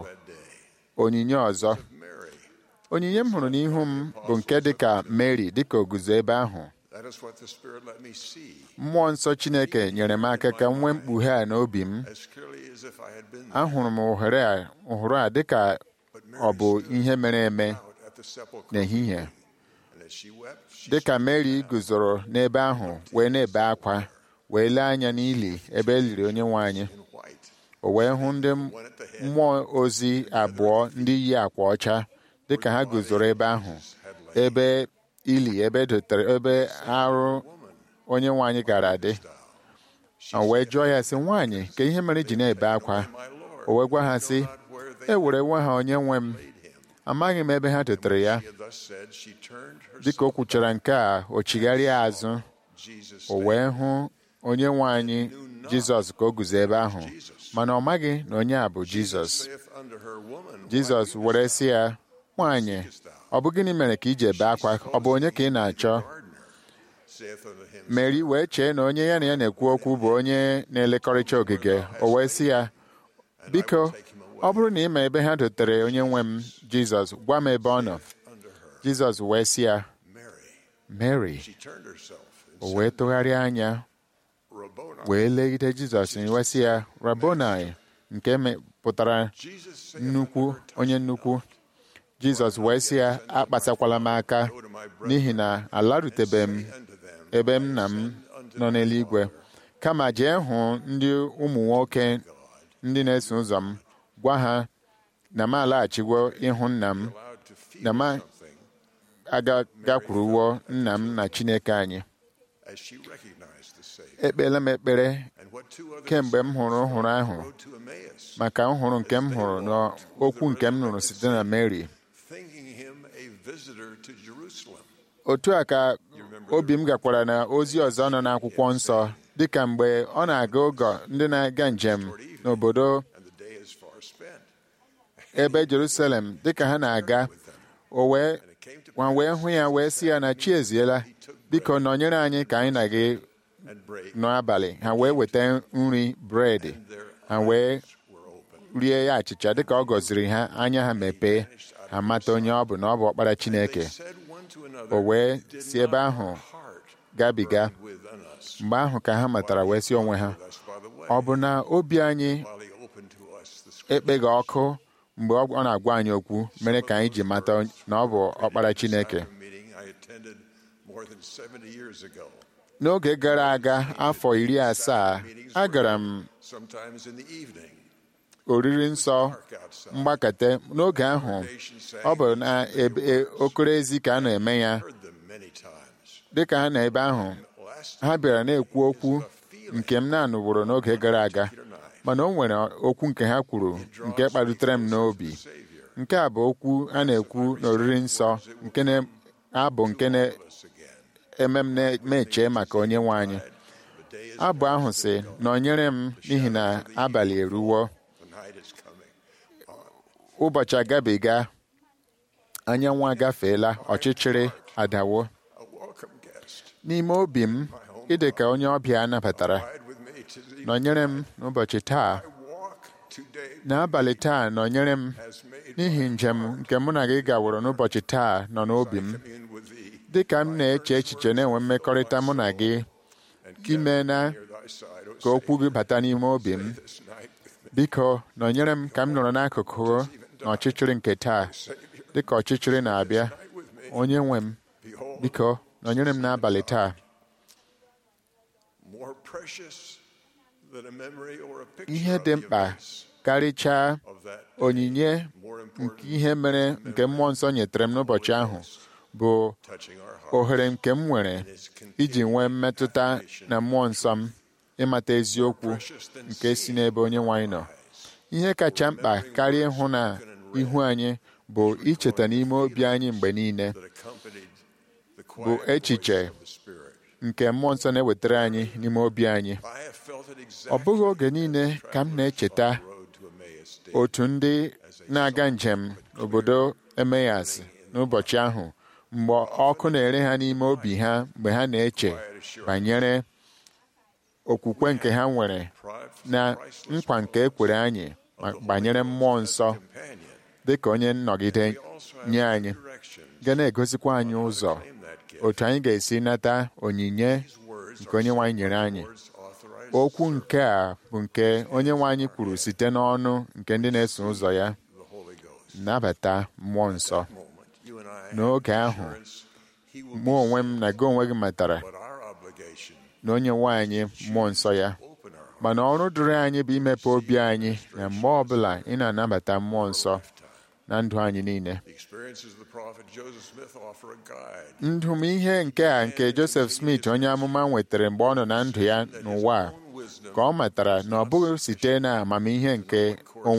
onyinye ọzọ Mary. onyinye m hụrụ n'ihu m bụ nke dịka Mary dịka o guzo ebe ahụ That is what the Spirit let me see mmụọ nsọ Chineke nyere m aka ka m nwee mkpughe a n'obi m as clearly as if I had been there. ahụrụ m ohere a ụhụrụ a dịka But ọ bụ Mary ihe mere eme out at the sepulchre. n'ehihie And as she wept, she dịka Mary guzoro n'ebe ahụ wee na-ebe akwa wee lee anya n'ili ebe e liri onye nwe anyị in white o wee hụ ndị mmụọ ozi abụọ ndị yi akwa ọcha dịka ha guzoro ebe ahụ ebe ili ebe dotere ebe arụ onye nwe anyị gara dị o wee jụọ ya sị nwaanyị ka ihe mere ji na-ebe akwa o wee gwa ha sị e were nwa ha onye nwe m amaghị m ebe ha tetere ya She had thus said, she turned dịka o herself kwuchara nke a o chigharịa azụ Jesus o wee hụ onye nwe anyị jizọs ka o guzo ebe ahụ mana ọ maghị na onye a bụ jizọs saith unto her, Woman, why jizọs weepest were sị ya nwaanyị ọ bụ gịnị mere ka i ji ebe akwa ọ bụ onye ka ị na-achọ gardener? Saith unto him, meri wee chee na onye ya na ya na-ekwu okwu bụ onye na-elekọrịcha ogige o wee sị ya biko ọ bụrụ na ị ma ebe ha dotere onye nwe m jizọs gwa m ebe ọ nọ unto her, jizọs wee sị ya Mary. mary She turned herself and o said, wee tụgharịa anya Rabboni. wee legide jizọs wee sị ya rabonai nke me- pụtara Jesus saith nnukwu unto her, onye nnukwu jizọs wee sị ya akpasakwala m aka n'ihi na alarutebeghị m unto them, ebe m na m nọ n'eluigwe kama jee hụ ndị ụmụ nwoke ndị na-eso ụzọ m gwa ha na m alaghachiwo ịhụ nna m allowed to feel na m something agakwuruwo nna m na chineke anyị as she recognized the Savior. ekpeela m ekpere And what two others kemgbe m hụrụ nhụrụ ahụ rode to Emmaus, maka nhụrụ nke m hụrụ n'okwu nke m nụrụ site na Mary thinking him a visitor to Jerusalem. otu a ka obi m gakwara na ozi ọzọ nọ n'akwụkwọ nsọ dịka mgbe ọ na-aga ogo ndị na-aga njem n'obodo And the day is far spent. ebe Jerusalem dịka ha na-aga o wee nwa wee hụ ya wee sị ya na chi eziela biko nọnyere anyị ka anyị na gị And break n'abalị ha wee weta nri bred their ha wee were open. rie ya achịcha dịka ọ gọziri ha anya ha mepee ha mata onye ọ bụ na ọ bụ ọkpara Chineke They said one to another, o wee Did si not ebe our ahụ heart gabiga burn within us mgbe ahụ ka ha matara wee sị onwe ha with us by the way, ọ bụ na obi anyị while he opened to us the scripture? ekpeghị ọkụ mgbe ọ ọ na-agwa anyị okwu mere ka anyị ji mata na ọ bụ ọkpara Chineke A meeting I attended more than 70 years ago. n'oge gara aga afọ iri asaa agara m Sometimes in the evening, oriri nsọ dark outside. mgbakọta n'oge ahụ ọ bụ na ebe- e- okoro ezi ka a na-eme ya Heard them many times. dịka ha na ebe ahụ Last ha bịara na-ekwu okwu nke m na-anụbụrụ n'oge gara aga mana o nwere okwu nke ha kwuru nke kpalitere m n'obi Savior nke a bụ okwu a na-ekwu n'oriri nsọ nke na-abụ nke us again. na-eme m na-eche maka onye nwe anyị The day is abụ ahụ sị nọnyere m n'ihi na abalị eruwo the night is coming. ụbọchị agabiga anyanwụ agafeela ọchịchịrị adawo A welcome guest. n'ime obi m ịdị ka onye ọbịa a nabatara Ride with me to the nọnyere m n'ụbọchị taa I walk today n'abalị taa nọnyere m has made n'ihi njem nke mụ na gị gaworo n'ụbọchị taa nọ n'obi m in with thee dị ka m na-eche echiche na-enwe mmekọrịta mụ na gị ime na near thy side, O ka okwu gị bata n'ime obi m this night with me. biko nọnyere m ka m nọrọ n'akụkụ n'ọchịchịrị nke taa dị ka ọchịchịrị na-abịa onye nwe m Behold, biko nọnyere m n'abalị taa more precious than a memory or a picture ihe of dị the mkpa events karịchaa of that onyinye more nke important ihe mere nke mmụọ nsọ nyetere m n'ụbọchị ahụ bụ touching our heart ohere nke m nwere iji nwee mmetụta na mmụọ nsọ m ịmata eziokwu nke si n'ebe onye nwe anyị nọ ihe kacha mkpa karịa ịhụ na ihu anyị bụ icheta n'ime obi anyị mgbe niile that accompanied the bụ quiet echiche voice of the Spirit. nke mmụọ nsọ na-ewetara anyị n'ime obi anyị I have felt it ọ exactly bụghị oge niile ka m na-echeta on the road to Emmaus day. otu ndị na-aga njem n'obodo Emeyas n'ụbọchị ahụ mgbe ọkụ na-ere ha n'ime obi ha mgbe ha na-eche banyere okwukwe nke ha nwere na nkwa nke ekwere anyị ma- banyere mmụọ nsọ Companion, dị ka onye nnọgide also nye have anyị direction. ga na-egosikwa anyị ụzọ Claim that gift. otu anyị ga-esi nata onyinye Words nke onye nwe anyị nyere anyị words authorized okwu nke a bụ nke onye nwe anyị kwuru site n'ọnụ nke ndị na-eso ụzọ ya the Holy Ghost. nabata mmụọ nsọ Moment, you and I n'oge have ahụ assurance he will mụ onwe m na gị onwe gị matara but our obligation na onye nwe anyị mmụọ nsọ ya open our heart mana ọrụ dịrị anyị bụ imepe obi anyị na mgbe ọbụla ị na-anabata mmụọ nsọ na ndụ anyị niile the experiences of the prophet Joseph Smith offer a guide ndụ m ihe nke a nke Joseph Smith onye amụma nwetara mgbe ọ nọ na ndụ ya n'ụwa a own wisdom ka ọ matara na ọ bụghị site na amamihe nke onwe ya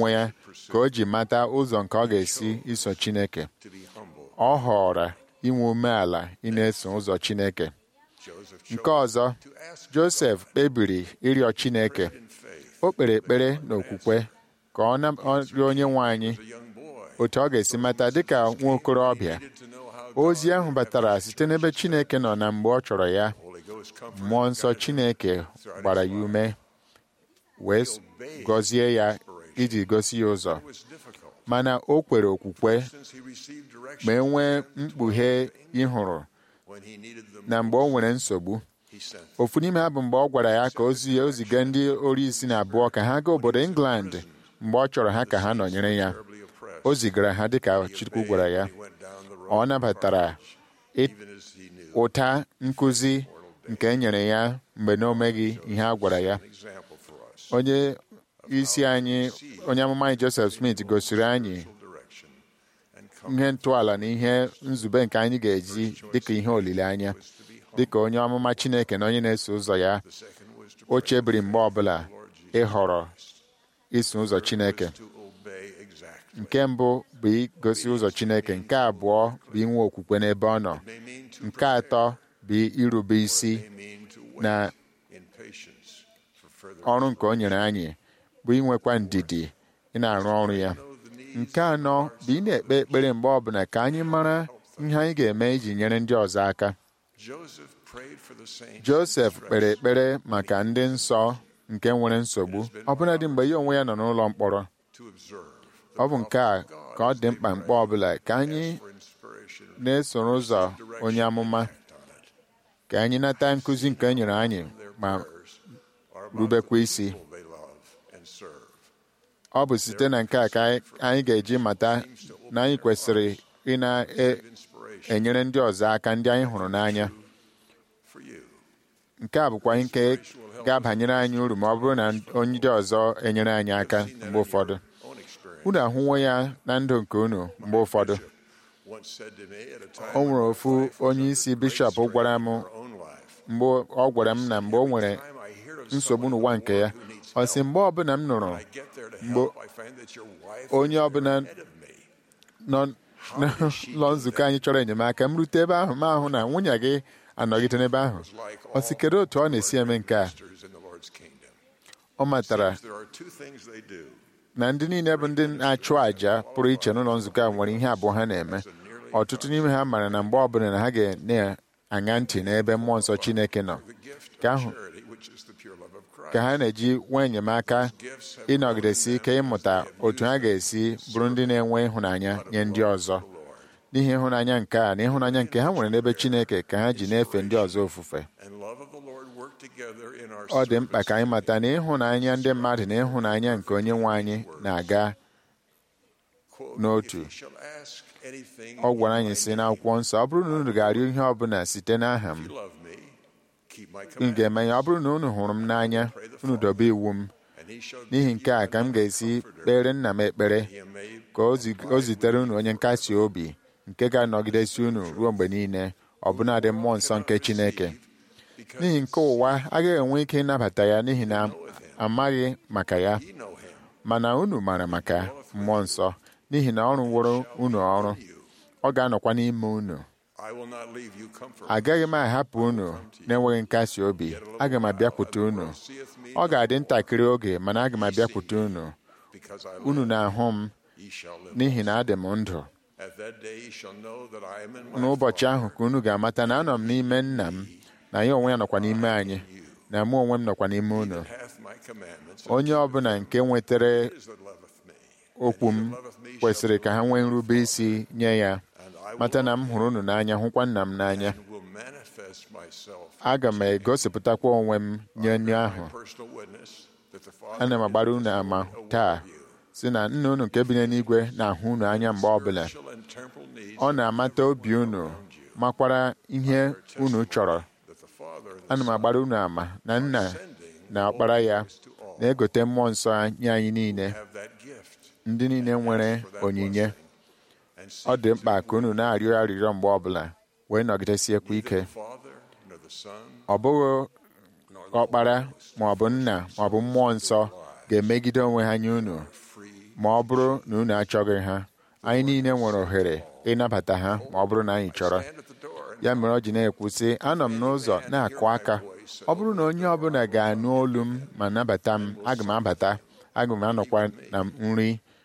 ka o ji mata ụzọ nke ọ ga-esi iso Chineke ọ họrọ inwe umeala ị na-eso ụzọ Chineke nke ọzọ Josef kpebiri ịrịọ Chineke o kpere ekpere n'okwukwe ka ọ rịọ onye nwe anyị otu ọ ga-esi mata dịka nwa okorobịa ozi ahụ batara site n'ebe Chineke nọ na mgbe ọ chọrọ ya mmụọ nsọ Chineke gbara ya ume wee gọzie ya iji gosi ya ụzọ mana o kwere okwukwe ma enwee mkpughe ịhụrụ na mgbe o nwere nsogbu ofu n'ime ha bụ mgbe ọ gwara ya ka o ziga ndị ori isi na abụọ ka ha gaa obodo England mgbe ọ chọrọ ha ka ha nọnyere ya o zigara ha dịka Chukwu gwara ya ọ nabatara ụta nkụzi nke e nyere ya mgbe na o meghị ihe a gwara ya onye isi anyị onye amụma anyị Joseph Smith gosiri anyị ihe ntọala na ihe nzube nke anyị ga-eji dịka ihe olileanya dịka onye amụma Chineke na onye na-eso ụzọ ya o chebiri mgbe ọbụla ịhọrọ iso ụzọ Chineke nke mbụ bụ igosi ụzọ Chineke nke abụọ bụ inwe okwukwe n'ebe ọ nọ nke atọ bụ irube isi na ọrụ nke o nyere anyị bụ inwekwa ndidi ị na-arụ ọrụ ya nke anọ bụ ị na-ekpe ekpere mgbe ọbụla ka anyị mara ihe anyị ga-eme iji nyere ndị ọzọ aka Josef kpere ekpere maka ndị nsọ nke nwere nsogbu ọbụladị mgbe ya onwe ya nọ n'ụlọ mkpọrọ ọ bụ nke a ka ọ dị mkpa mkpa ọbụla ka anyị na-esoro ụzọ onye amụma ka anyị nata nkụzi nke e nyere anyị ma rubekwa isi ọ bụ site na nke a ka anyị ga-eji mata na anyị kwesịrị ị na-enyere ndị ọzọ aka ndị anyị hụrụ n'anya nke a bụkwa nke ga-abanyere anyị uru ma ọ bụrụ na onye ndị ọzọ enyere anyị aka mgbe ụfọdụ unu ahụwo ya na ndụ nke unu mgbe ụfọdụ o nwere ofu onye isi bishọp gwara m mgbe ọ gwara m na mgbe o nwere nsogbu n'ụwa nke ya ọ sị mgbe ọbụla m nụrụ mgbe onye ọbụla nọ n'ụlọ nzukọ anyị chọrọ enyemaka m rute ebe ahụ ma ahụ na nwunye gị anọgide n'ebe ahụ ọ sị kedu otu ọ na-esi eme nke a ọ matara na ndị niile bụ ndị na-achụ àjà pụrụ iche n'ụlọ nzukọ a nwere ihe abụọ ha na-eme ọtụtụ n'ime ha mara na mgbe ọbụla na ha ga-aṅa ntị n'ebe mmụọ nsọ Chineke nọ ka ha na-eji nwee enyemaka ịnọgidesi ike ịmụta otu ha ga-esi bụrụ ndị na-enwe ịhụnanya nye ndị ọzọ n'ihi ịhụnanya nke a na ịhụnanya nke ha nwere n'ebe Chineke ka ha ji na-efe ndị ọzọ ofufe ọ dị mkpa ka anyị mata na ịhụnanya ndị mmadụ na ịhụnanya nke onye nwe anyị na-aga n'otu ọ gwara anyị si n'akwụkwọ nsọ ọ bụrụ na unu ga-arịọ ihe ọ bụla site n'aha m m ga-eme ya ọ bụrụ na unu hụrụ m n'anya unu dobe iwu m n'ihi nke a ka m ga-esi kpere nna m ekpere ka o zitere unu onye nkasi obi nke ga-anọgidesi unu ruo mgbe niile ọbụnadị mmụọ nsọ nke Chineke n'ihi nke ụwa agaghị enwe ike ịnabata ya n'ihi na amaghị maka ya mana unu maara maka mmụọ nsọ n'ihi na ọ rụworo unu ọrụ ọ ga-anọkwa n'ime unu agaghị m ahapụ unu na-enweghị nkasi obi aga m abịakwute unu ọ ga-adị ntakịrị oge mana aga m abịakwute unu unu na-ahụ m n'ihi na adị m ndụ n'ụbọchị ahụ ka unu ga-amata na anọ m n'ime nna m na ya onwe ya nọkwa n'ime anyị na mụ onwe m nọkwa n'ime unu onye ọbụla nke nwetara okwu m kwesịrị ka ha nwee nrube isi nye ya mata na m hụrụ unu n'anya hụkwa nna m n'anya aga m egosipụtakwa onwe m nye onye ahụ ana m agbara unu ama taa si na nna unu nke bi n'eluigwe na-ahụ unu anya mgbe ọbụla ọ na-amata obi unu makwara ihe unu chọrọ ana m agbara unu ama na nna na ọkpara ya na-egote mmụọ nsọ nye anyị niile ndị niile nwere onyinye ọ dị mkpa ka unu na-arịọ arịrịọ mgbe ọbụla wee nọgidesiekwa ike ọ bụghị ọkpara ma ọ bụ nna ma ọ bụ mmụọ nsọ ga-emegide onwe ha nye unu ma ọ bụrụ na unu achọghị ha anyị niile nwere ohere ịnabata ha ma ọ bụrụ na anyị chọrọ ya mere ọ ji na-ekwu sị anọ m n'ụzọ na-akụ aka ọ bụrụ na onye ọbụla ga-anụ olu m ma nabata m aga m abata aga m anọkwa na nri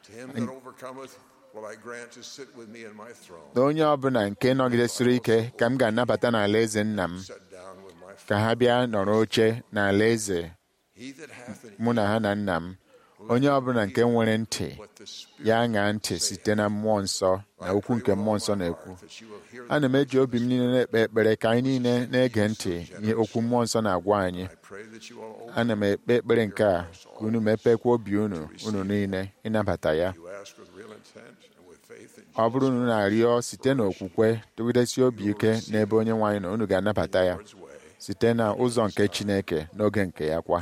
na onye ọbụla nke nọgidesiri ike ka m ga-anabata n'ala eze nna m ka ha bịa nọrọ oche n'ala eze mụ na ha na nna m onye ọbụla nke nwere ntị ya ṅaa ntị site na mmụọ nsọ na okwu nke mmụọ nsọ na-ekwu ana m eji obi m niile na-ekpe ekpere ka anyị niile na-ege ntị nye okwu mmụọ nsọ na-agwa anyị ana m ekpe ekpere nke a ka unu mepekwa obi unu unu niile ịnabata ya ọ bụrụ na unu na-arịọ site n'okwukwe tụgidesi obi ike n'ebe onye nwe anyị nọ unu ga-anabata ya site na ụzọ nke Chineke n'oge nke ya kwa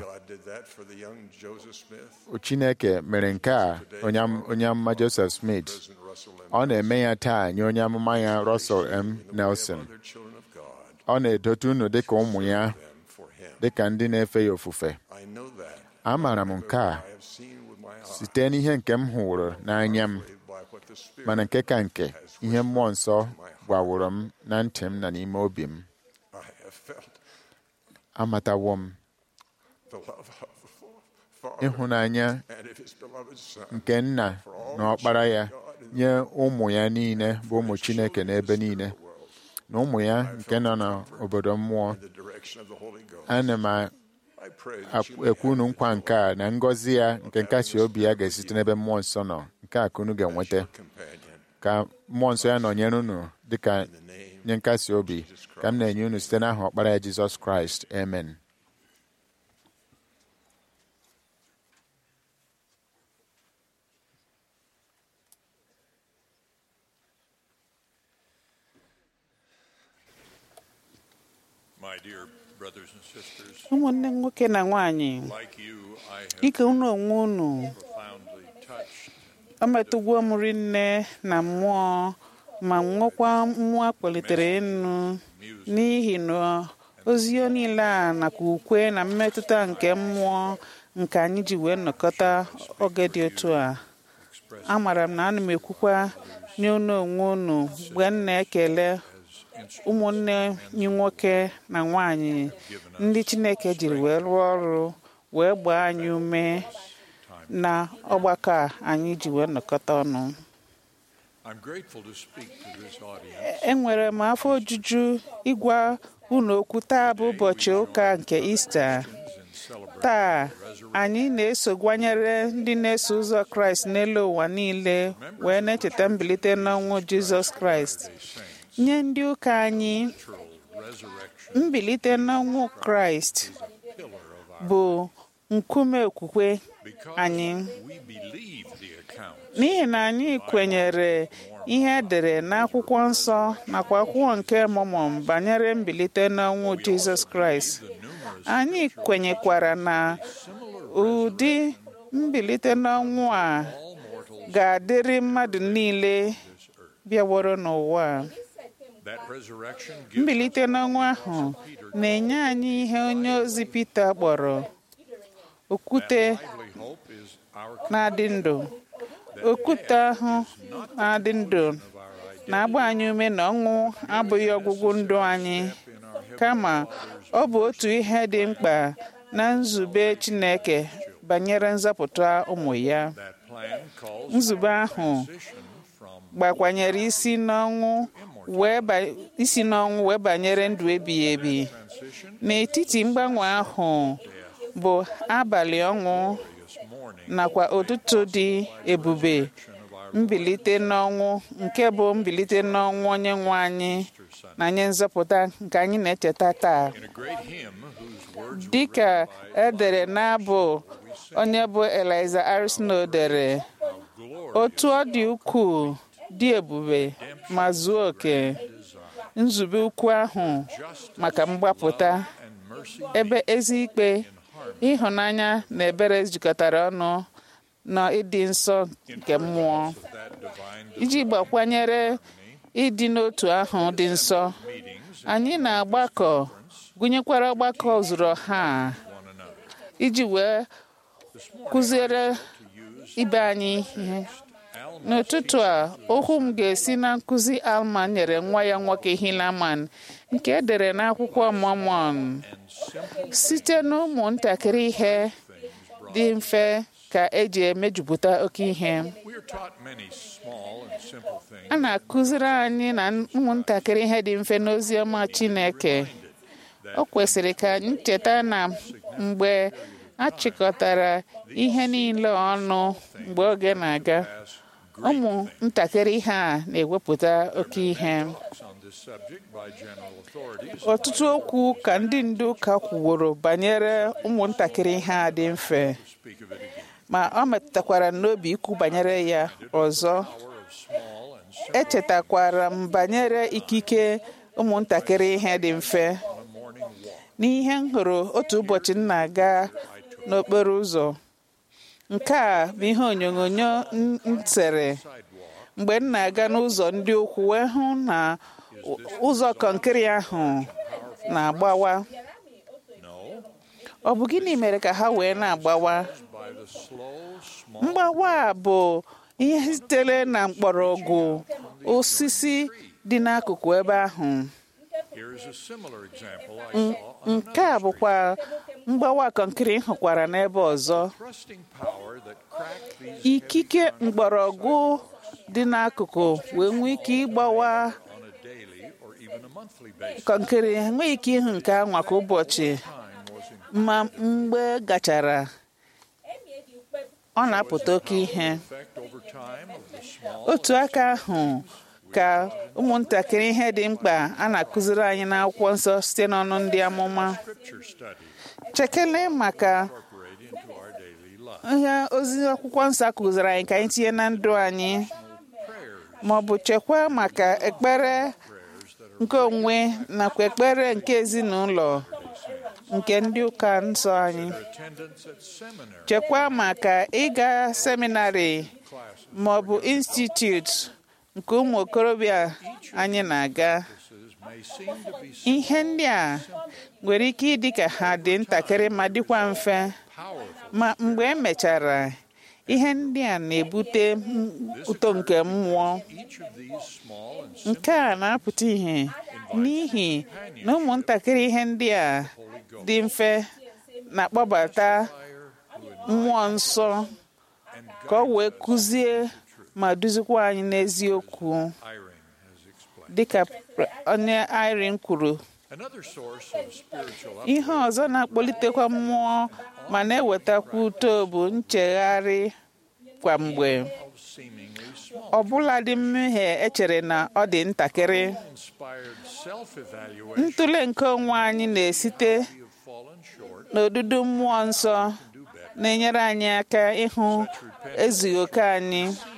Chineke mere nke a onye amụma Joseph Smith ọ na-eme ya taa nye onye amụma ya Russell M. Nelson ọ na-edote unu dịka ụmụ ya dịka ndị na-efe ya ofufe amaara m nke a site n'ihe nke m hụrụ n'anya m mana nke ka nke ihe mmụọ nsọ gwaworo m na ntị m na n'ime obi m amatawo m ịhụnanya nke nna na ọkpara ya nye ụmụ ya niile bụ ụmụ Chineke n'ebe niile na ụmụ ya nke nọ n'obodo mmụọ ana m ekwu unu nkwa nke a na ngọzi ya nke nkasi obi ya ga-esite n'ebe mmụọ nsọ nọ nke a ka unu ga-enweta ka mmụọ nsọ ya nọnyere unu dịka nye nkasi obi ka m na-enye unu site n'aha ọkpara ya Jizọs Kraịst amen ụmụnne nwoke na nwanyị dịka unu onwe unu o metụgwo m rinne na mmụọ ma nwekwa mmụọ akpọlitere enu n'ihi na ozi niile a nakwa ukwe na mmetụta nke mmụọ nke anyị ji wee nnọkọta oge dị otu a amara m na ana m ekwukwa nye unu onwe unu mgbe m na-ekele ụmụnne anyị nwoke na nwanyị ndị Chineke jiri wee rụọ ọrụ wee gbaa anyị ume na ọgbakọ a anyị ji wee nnọkọta ọnụ enwere m afọ ojuju ịgwa unu okwu taa bụ ụbọchị ụka nke Ista taa anyị na-esogwanyere ndị na-eso ụzọ Kraịst n'elu ụwa niile wee na-echeta mbilite n'ọnwụ Jizọs Kraịst nye ndị ụka anyị mbilite n'ọnwụ Kraịst bụ nkume okwukwe anyị n'ihi na anyị kwenyere ihe edere n'akwụkwọ nsọ nakwa akwụkwọ nke Mọmọn banyere mbilite n'ọnwụ Jizọs Kraịst anyị kwenyekwara na ụdị mbilite n'ọnwụ a ga-adịrị mmadụ niile bịaworo n'ụwa mbilite n'ọnwụ ahụ na-enye anyị ihe onye ozi Pita kpọrọ okwute na-adị ndụ okwute ahụ na-adị ndụ na-agba anyị ume na ọnwụ abụghị ọgwụgwụ ndụ anyị kama ọ bụ otu ihe dị mkpa na nzube Chineke banyere nzọpụta ụmụ ya nzube ahụ gbakwanyere isi n'ọnwụ wee isi n'ọnwụ wee banyere ndụ ebighị ebi n'etiti mgbanwe ahụ bụ abalị ọnwụ nakwa ụtụtụ dị ebube mbilite n'ọnwụ nke bụ mbilite n'ọnwụ onye nwe anyị na nye nzọpụta nke anyị na-echeta taa dịka edere n'abụ onye bụ Eliza R. Snow dere otu ọ dị ukwuu dị ebube ma zuo oke nzube ukwu ahụ maka mgbapụta ebe ezi ikpe ịhụnanya na ebere jikọtara ọnụ na ịdị nsọ nke mmụọ iji gbakwanyere ịdị n'otu ahụ dị nsọ anyị na-agbakọ gụnyekwara ọgbakọ zuru ọha iji wee kụziere ibe anyị ihe n'ụtụtụ a okwu m ga-esi na nkụzi alma nyere nwa ya nwoke hilaman nke edere n'akwụkwọ Mormon site n'ụmụ ntakịrị ihe dị mfe ka eji emejupụta oke ihe a na-akụziri anyị na ụmụntakịrị ihe dị mfe n'ozi ọma Chineke o kwesịrị ka anyị cheta na mgbe a chịkọtara ihe niile ọnụ mgbe oge na-aga ụmụ ntakịrị ha na-ewepụta oke ihe ọtụtụ okwu ka ndị ndu ụka kwuworo banyere ụmụntakịrị ha dị mfe ma ọ metụtakwara n'obi ikwu banyere ya ọzọ echetakwara m banyere ikike ụmụntakịrị ihe dị mfe n'ihe m hụrụ otu ụbọchị m na-aga n'okporo ụzọ nke a bụ ihe onyonyo m tere mgbe m na-aga n'ụzọ ndị ukwu wee hụ na ụzọ kọnkịrị ahụ na-agbawa ọ bụ gịnị mere ka ha wee na-agbawa mgbawa a bụ ihe sitere na mgbọrọgwụ osisi dị n'akụkụ ebe ahụ nke a bụkwa mgbawa kọnkịrị hụkwara n'ebe ọzọ ikike mgbọrọgwụ dị n'akụkụ wee nwee ike ịgbawa kọnkịrị enweghị ike ịhụ nke anwa kwa ụbọchị ma mgbe gachara ọ na-apụta oke ihe otu aka ahụ ka ụmụntakịrị ihe dị mkpa a na-akụziri anyị n'akwụkwọ nsọ site n'ọnụ ndị amụma chekele maka ihe ozi akwụkwọ nsọ kụziri anyị ka anyị tinye na ndụ anyị ma ọ bụ chekwa maka ekpere nke onwe nakwa ekpere nke ezinụlọ nke ndị ụka nsọ anyị chekwa maka ịga seminarị ma ọ bụ institute nke ụmụ okorobịa anyị na-aga ihe ndị a nwere ike ịdị ka ha dị ntakịrị ma dịkwa mfe ma mgbe emechara ihe ndị a na-ebute uto nke mmụọ nke a na-apụta ihe n'ihi na ụmụntakịrị ihe ndị a dị mfe na-akpọbata mmụọ nsọ ka ọ wee kụzie ma duzikwa anyị n'eziokwu dịka onye Irene kwuru ihe ọzọ na-akpọlitekwa mmụọ ma na-ewetakwa uto bụ nchegharị kwa mgbe ọbụla dị mmehie echere na ọ dị ntakịrị ntụle nke onwe anyị na-esite n'odudu mmụọ nsọ na-enyere anyị aka ịhụ ezughị oke anyị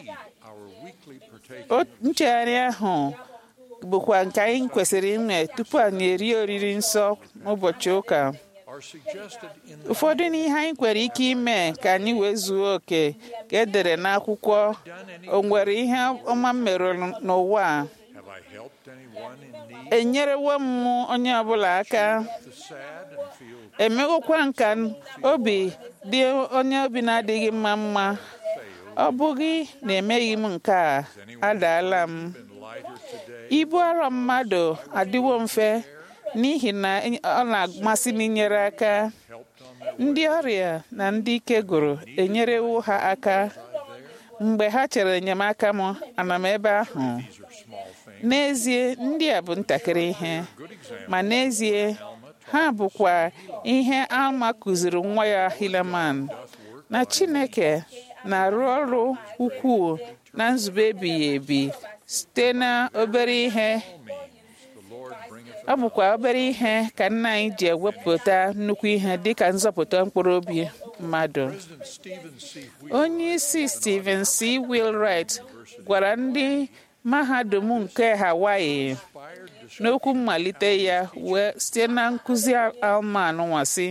nchegharị ahụ bụkwa nke anyị kwesịrị ime tupu anyị erie oriri nsọ n'ụbọchị ụka ụfọdụ n'ihe anyị kwere ike ime ka anyị wee zuo oke ka edere n'akwụkwọ o nwere ihe ọma m mere n'ụwa a enyerewo m onye ọbụla aka emegokwa nka obi dị onye obi na-adịghị mma mma ọ bụghị na emeghị m nke a adaala m ibu arọ mmadụ adịwo mfe n'ihi na ọ na-amasị m inyere aka ndị ọrịa na ndị ike gụrụ enyerewo ha aka mgbe ha chere enyemaka m ana m ebe ahụ n'ezie ndị a bụ ntakịrị ihe ma n'ezie ha bụkwa ihe alma kụziri nwa ya hileman na chineke na-arụ ọrụ ukwuu na nzube ebighị ebi site na obere ihe ọ bụkwa obere ihe ka nna anyị ji ewepụta nnukwu ihe dịka nzọpụta mkpụrụ obi mmadụ onye isi Stephen C. Wheelwright gwara ndị mahadum nke Hawaii n'okwu mmalite ya wee site na nkụzi Alma anụnwasị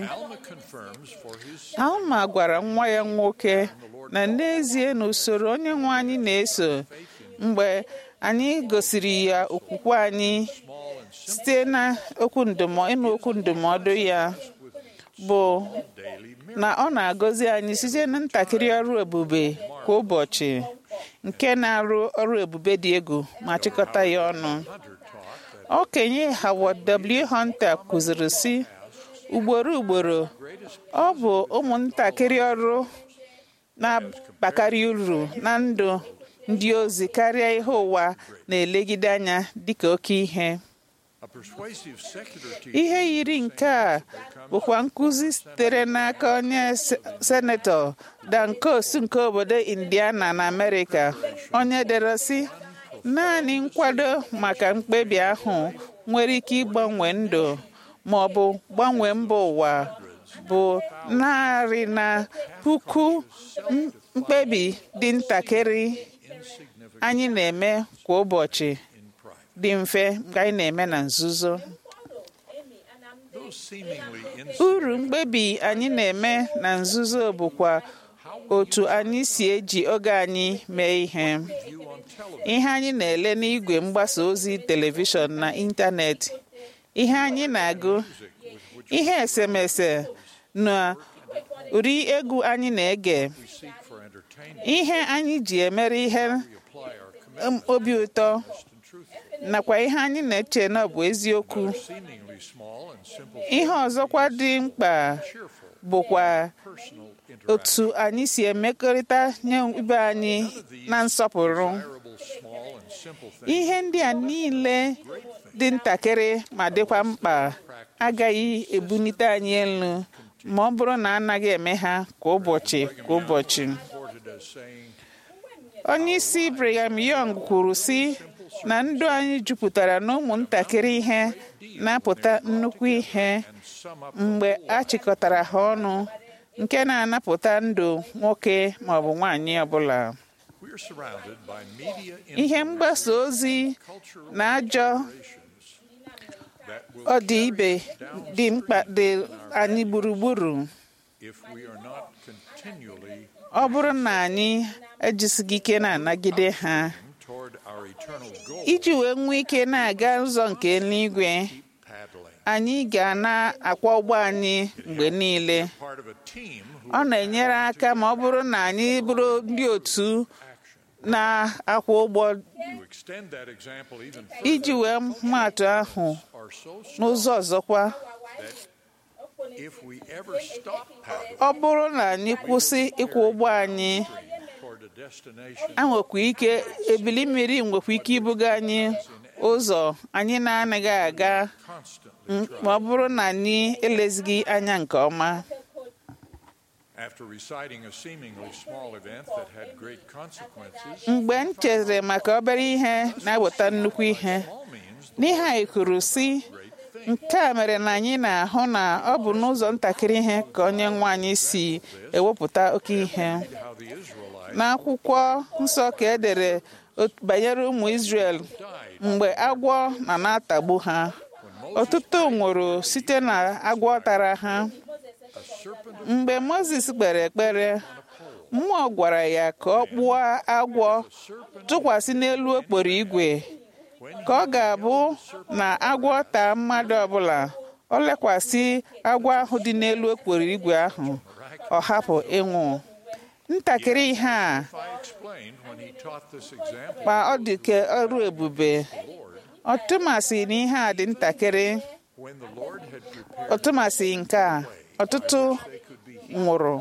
Alma gwara nwa ya nwoke na n'ezie na usoro onye nwe anyị na-eso mgbe anyị gosiri ya okwukwe anyị site na okwu ndụmọdụ ịnụ okwu ndụmọdụ ya bụ na ọ na-agọzi anyị site na ntakịrị ọrụ ebube kwa ụbọchị nke na-arụ ọrụ ebube dị egwu ma chịkọta ya ọnụ okenye Howard W. Hunter kụziri sị ugboro ugboro ọ bụ ụmụntakịrị ọrụ na-abakarị uru na ndụ ndị ozi karịa ihe ụwa na-elegide anya dịka oke ihe ihe yiri nke a bụkwa nkụzi sitere n'aka onye senetọ Dan Coats nke obodo Indiana na Amerịka onye dere sị naanị nkwado maka mkpebi ahụ nwere ike ịgbanwe ndụ ma ọ bụ gbanwee mba ụwa bụ narị na puku mkpebi dị ntakịrị anyị na-eme kwa ụbọchị dị mfe nke anyị na-eme na nzuzo uru mkpebi anyị na-eme na nzuzo bụkwa otu anyị si eji oge anyị mee ihe ihe anyị na-ele n'igwe mgbasa ozi telivishọn na ịntanetị ihe anyị na-agụ ihe esemese na ụdị egwu anyị na-ege ihe anyị ji emere ihe obi ụtọ nakwa ihe anyị na-eche na ọ bụ eziokwu ihe ọzọkwa dị mkpa bụkwa otu anyị si emekọrịta nye ibe anyị na nsọpụrụ ihe ndị a niile dị ntakịrị ma dịkwa mkpa agaghị ebunite anyị elu ma ọ bụrụ na anaghị eme ha kwa ụbọchị kwa ụbọchị onye isi Brigham Young kwuru sị na ndụ anyị jupụtara na ụmụntakịrị ihe na-apụta nnukwu ihe mgbe a chịkọtara ha ọnụ nke na-anapụta ndụ nwoke ma ọ bụ nwaanyị ọbụla ihe mgbasa ozi na ajọ ọdịibe dị mkpa dị anyị gburugburu ọ bụrụ na anyị ejisighị ike na-anagide ha iji wee nwee ike na-aga ụzọ nke eluigwe anyị ga na-akwa ụgbọ anyị mgbe niile ọ na-enyere aka ma ọ bụrụ na anyị bụrụ ndị otu na-akwụ ụgbọ iji wee maatụ ahụ n'ụzọ ọzọkwa ọ bụrụ na anyị kwụsị ịkwụ ụgbọ anyị nwekwa ike ebili mmiri nwekwa ike ibuga anyị ụzọ anyị na-anaghị aga ma ọ bụrụ na anyị elezighị anya nke ọma mgbe m chere maka obere ihe na-eweta nnukwu ihe n'ihe anyị kwuru si nke a mere na anyị na-ahụ na ọ bụ n'ụzọ ntakịrị ihe ka onye nwe anyị si ewepụta oke ihe n'akwụkwọ nsọ ka e dere banyere ụmụ Israel mgbe agwọ na na-atagbu ha ọtụtụ nwụrụ site na agwọ tara ha mgbe Mozis kpere ekpere mmụọ gwara ya ka ọ kpụọ agwọ tụkwasị n'elu okporo igwe ka ọ ga-abụ na agwọ taa mmadụ ọbụla ọ lekwasị agwọ ahụ dị n'elu okporo igwe ahụ ọ hapụ ịnwụ ntakịrị ihe a ma ọ dị ka ọrụ ebube ọtụmasị na ihe a dị ntakịrị ọtụmasị nke a ọtụtụ nwụrụ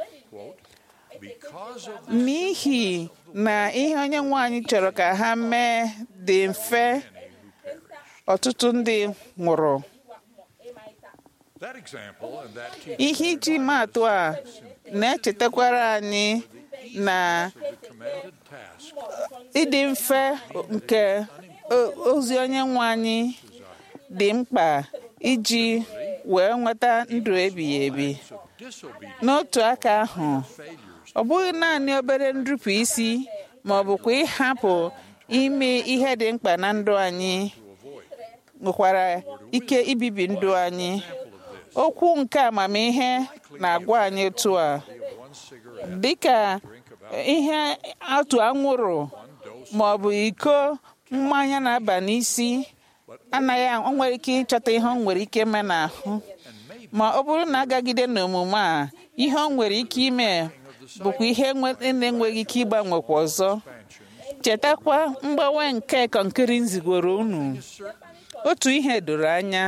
n'ihi na ihe onye nwe anyị chọrọ ka ha mee dị mfe ọtụtụ ndị nwụrụ ihe iji maatụ a na-echetakwara anyị na ịdị mfe nke ozi onye nwe anyị dị mkpa iji wee nweta ndụ ebighị ebi n'otu aka ahụ ọ bụghị naanị obere nrụpụ isi ma ọ bụkwa ịhapụ ime ihe dị mkpa na ndụ anyị nwekwara ike ibibi ndụ anyị okwu nke amamihe na-agwa anyị otu a dịka ihe atụ anwụrụ ma ọ bụ iko mmanya na-aba n'isi anaghị o nwere ike ịchọta ihe ọ nwere ike ime n'ahụ ma ọ bụrụ na agagide n'omume a ihe ọ nwere ike ime bụkwa ihe na-enweghị ike ịgbanwekwa ọzọ chetakwa mgbanwe nke kọnkịrị nzigoro unu otu ihe doro anya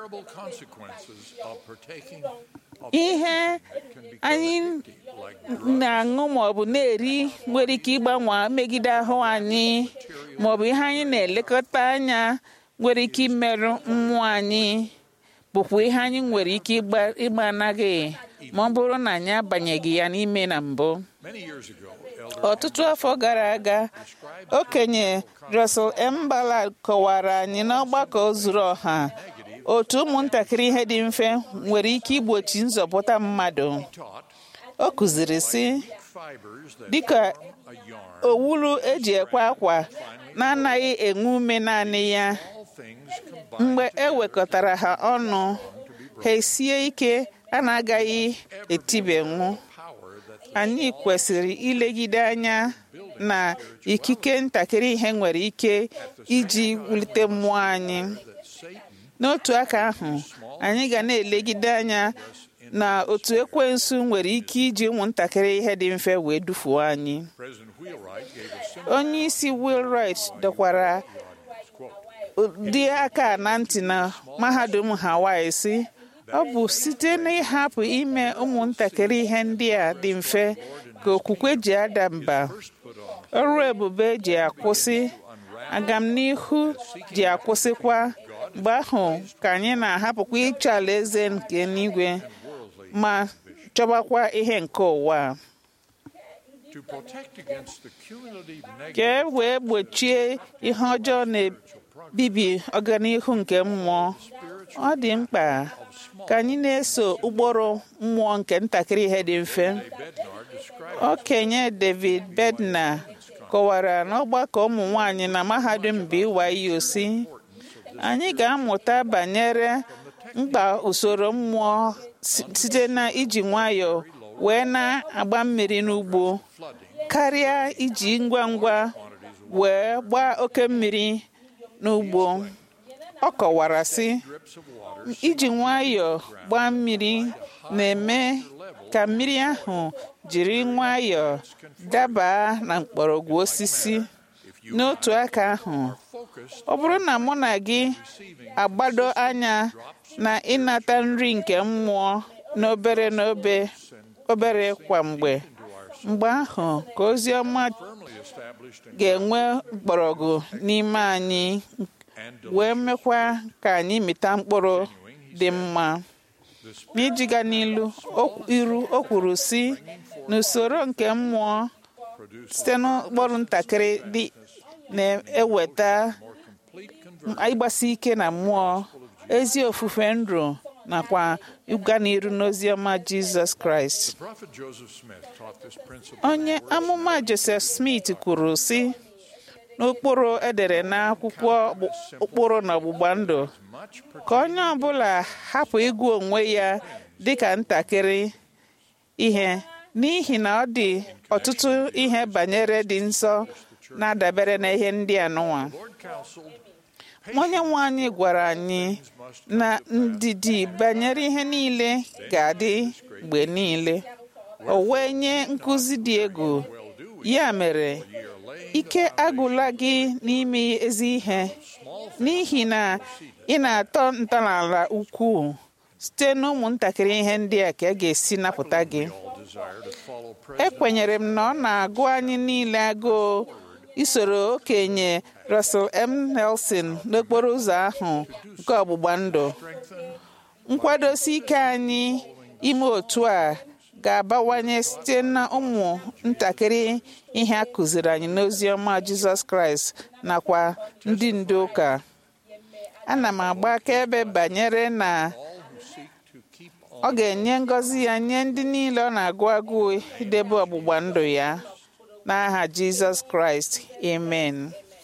ihe anyị na-aṅụ maọbụ na-eri nwere ike ịgbanwe megide ahụ anyị maọbụ ihe anyị na-elekọta anya nwere ike imerụ mmụọ anyị bụkwa ihe anyị nwere ike ịgba anaghị ma ọ bụrụ na anyị abanyeghị ya n'ime na mbụ ọtụtụ afọ gara aga okenye Russell M. Ballard kọwara anyị n'ọgbakọ zuru ọha otu ụmụntakịrị ihe dị mfe nwere ike igbochi nzọpụta mmadụ o kụziri sị dịka owulu eji ekwe akwa na-anaghị enwe ume naanị ya mgbe e wekọtara ha ọnụ ha esie ike a na-agaghị etibenwu anyị kwesịrị ilegide anya na ikike ntakịrị ihe nwere ike iji wulite mmụọ anyị n'otu aka ahụ anyị ga na-elegide anya na otu ekwensu nwere ike iji ụmụntakịrị ihe dị mfe wee dufuo anyị onye isi Wheelwright dọkwara ụdị aka na ntị na mahadum Hawaii si ọ bụ site n'ịhapụ ime ụmụntakịrị ihe ndị a dị mfe ka okwukwe ji ada mba ọrụ ebube ji akwụsị agamnihu ji akwụsịkwa mgbe ahụ ka anyị na-ahapụkwa ịchọ alaeze nke n'igwe ma chọbakwa ihe nke ụwa ka e wee gbochie ihe ọjọọ na-ebibi ọganihu nke mmụọ ọ dị mkpa ka anyị na-eso ụkpụrụ mmụọ nke ntakịrị ihe dị mfe okenye David Bednar kọwara n'ọgbakọ ụmụ nwanyị na mahadum BYU si anyị ga-amụta banyere mkpa usoro mmụọ site na iji nwayọọ wee na-agba mmiri n'ugbo karịa iji ngwa ngwa wee gbaa oke mmiri n'ugbo ọ kọwara sị iji nwayọọ gbaa mmiri na-eme ka mmiri ahụ jiri nwayọọ daba na mgbọrọgwụ osisi n'otu aka ahụ ọ bụrụ na mụ na gị agbado anya na ịnata nri nke mmụọ n'obere n'obe obere kwa mgbe mgbe ahụ ka ozi ọma ga-enwe mgbọrọgwụ n'ime anyị wee mekwa ka anyị mịta mkpụrụ dị mma n'ijiga n'ilu iru o kwuru si n'usoro nke mmụọ site n'ụkpụrụ ntakịrị dị na-eweta ịgbasi ike na mmụọ ezi ofufe ndụ nakwa ịga n'iru n'ozi ọma Jizọs Kraịst onye amụma Joseph Smith kwuru sị n'ụkpụrụ edere n'akwụkwọ ụkpụrụ na ọgbụgba ndụ ka onye ọbụla hapụ ịgụ onwe ya dịka ntakịrị ihe n'ihi na ọ dị ọtụtụ ihe banyere dị nsọ na-adabere na ihe ndị anụnwa onye nwe anyị gwara anyị na ndidi banyere ihe niile ga-adị mgbe niile o wee nye nkụzi dị egwu ya mere ike agụla gị n'ime ezi ihe n'ihi na ị na-atọ ntọala ukwuu site n'ụmụntakịrị ihe ndị a ka a ga-esi napụta gị ekwenyere m na ọ na-agụ anyị niile agụụ isoro okenye Russell M. Nelson n'okporo ụzọ ahụ nke ọgbụgba ndụ nkwadosi ike anyị ime otu a ga-abawanye site na ụmụ ntakịrị ihe a kụziri anyị n'ozi ọma Jizọs Kraịst nakwa ndị ndu ụka ana m agba akaebe banyere na ọ ga-enye ngọzi ya nye ndị niile ọ na-agụ agụụ idebe ọgbụgba ndụ ya n'aha Jizọs Kraịst amen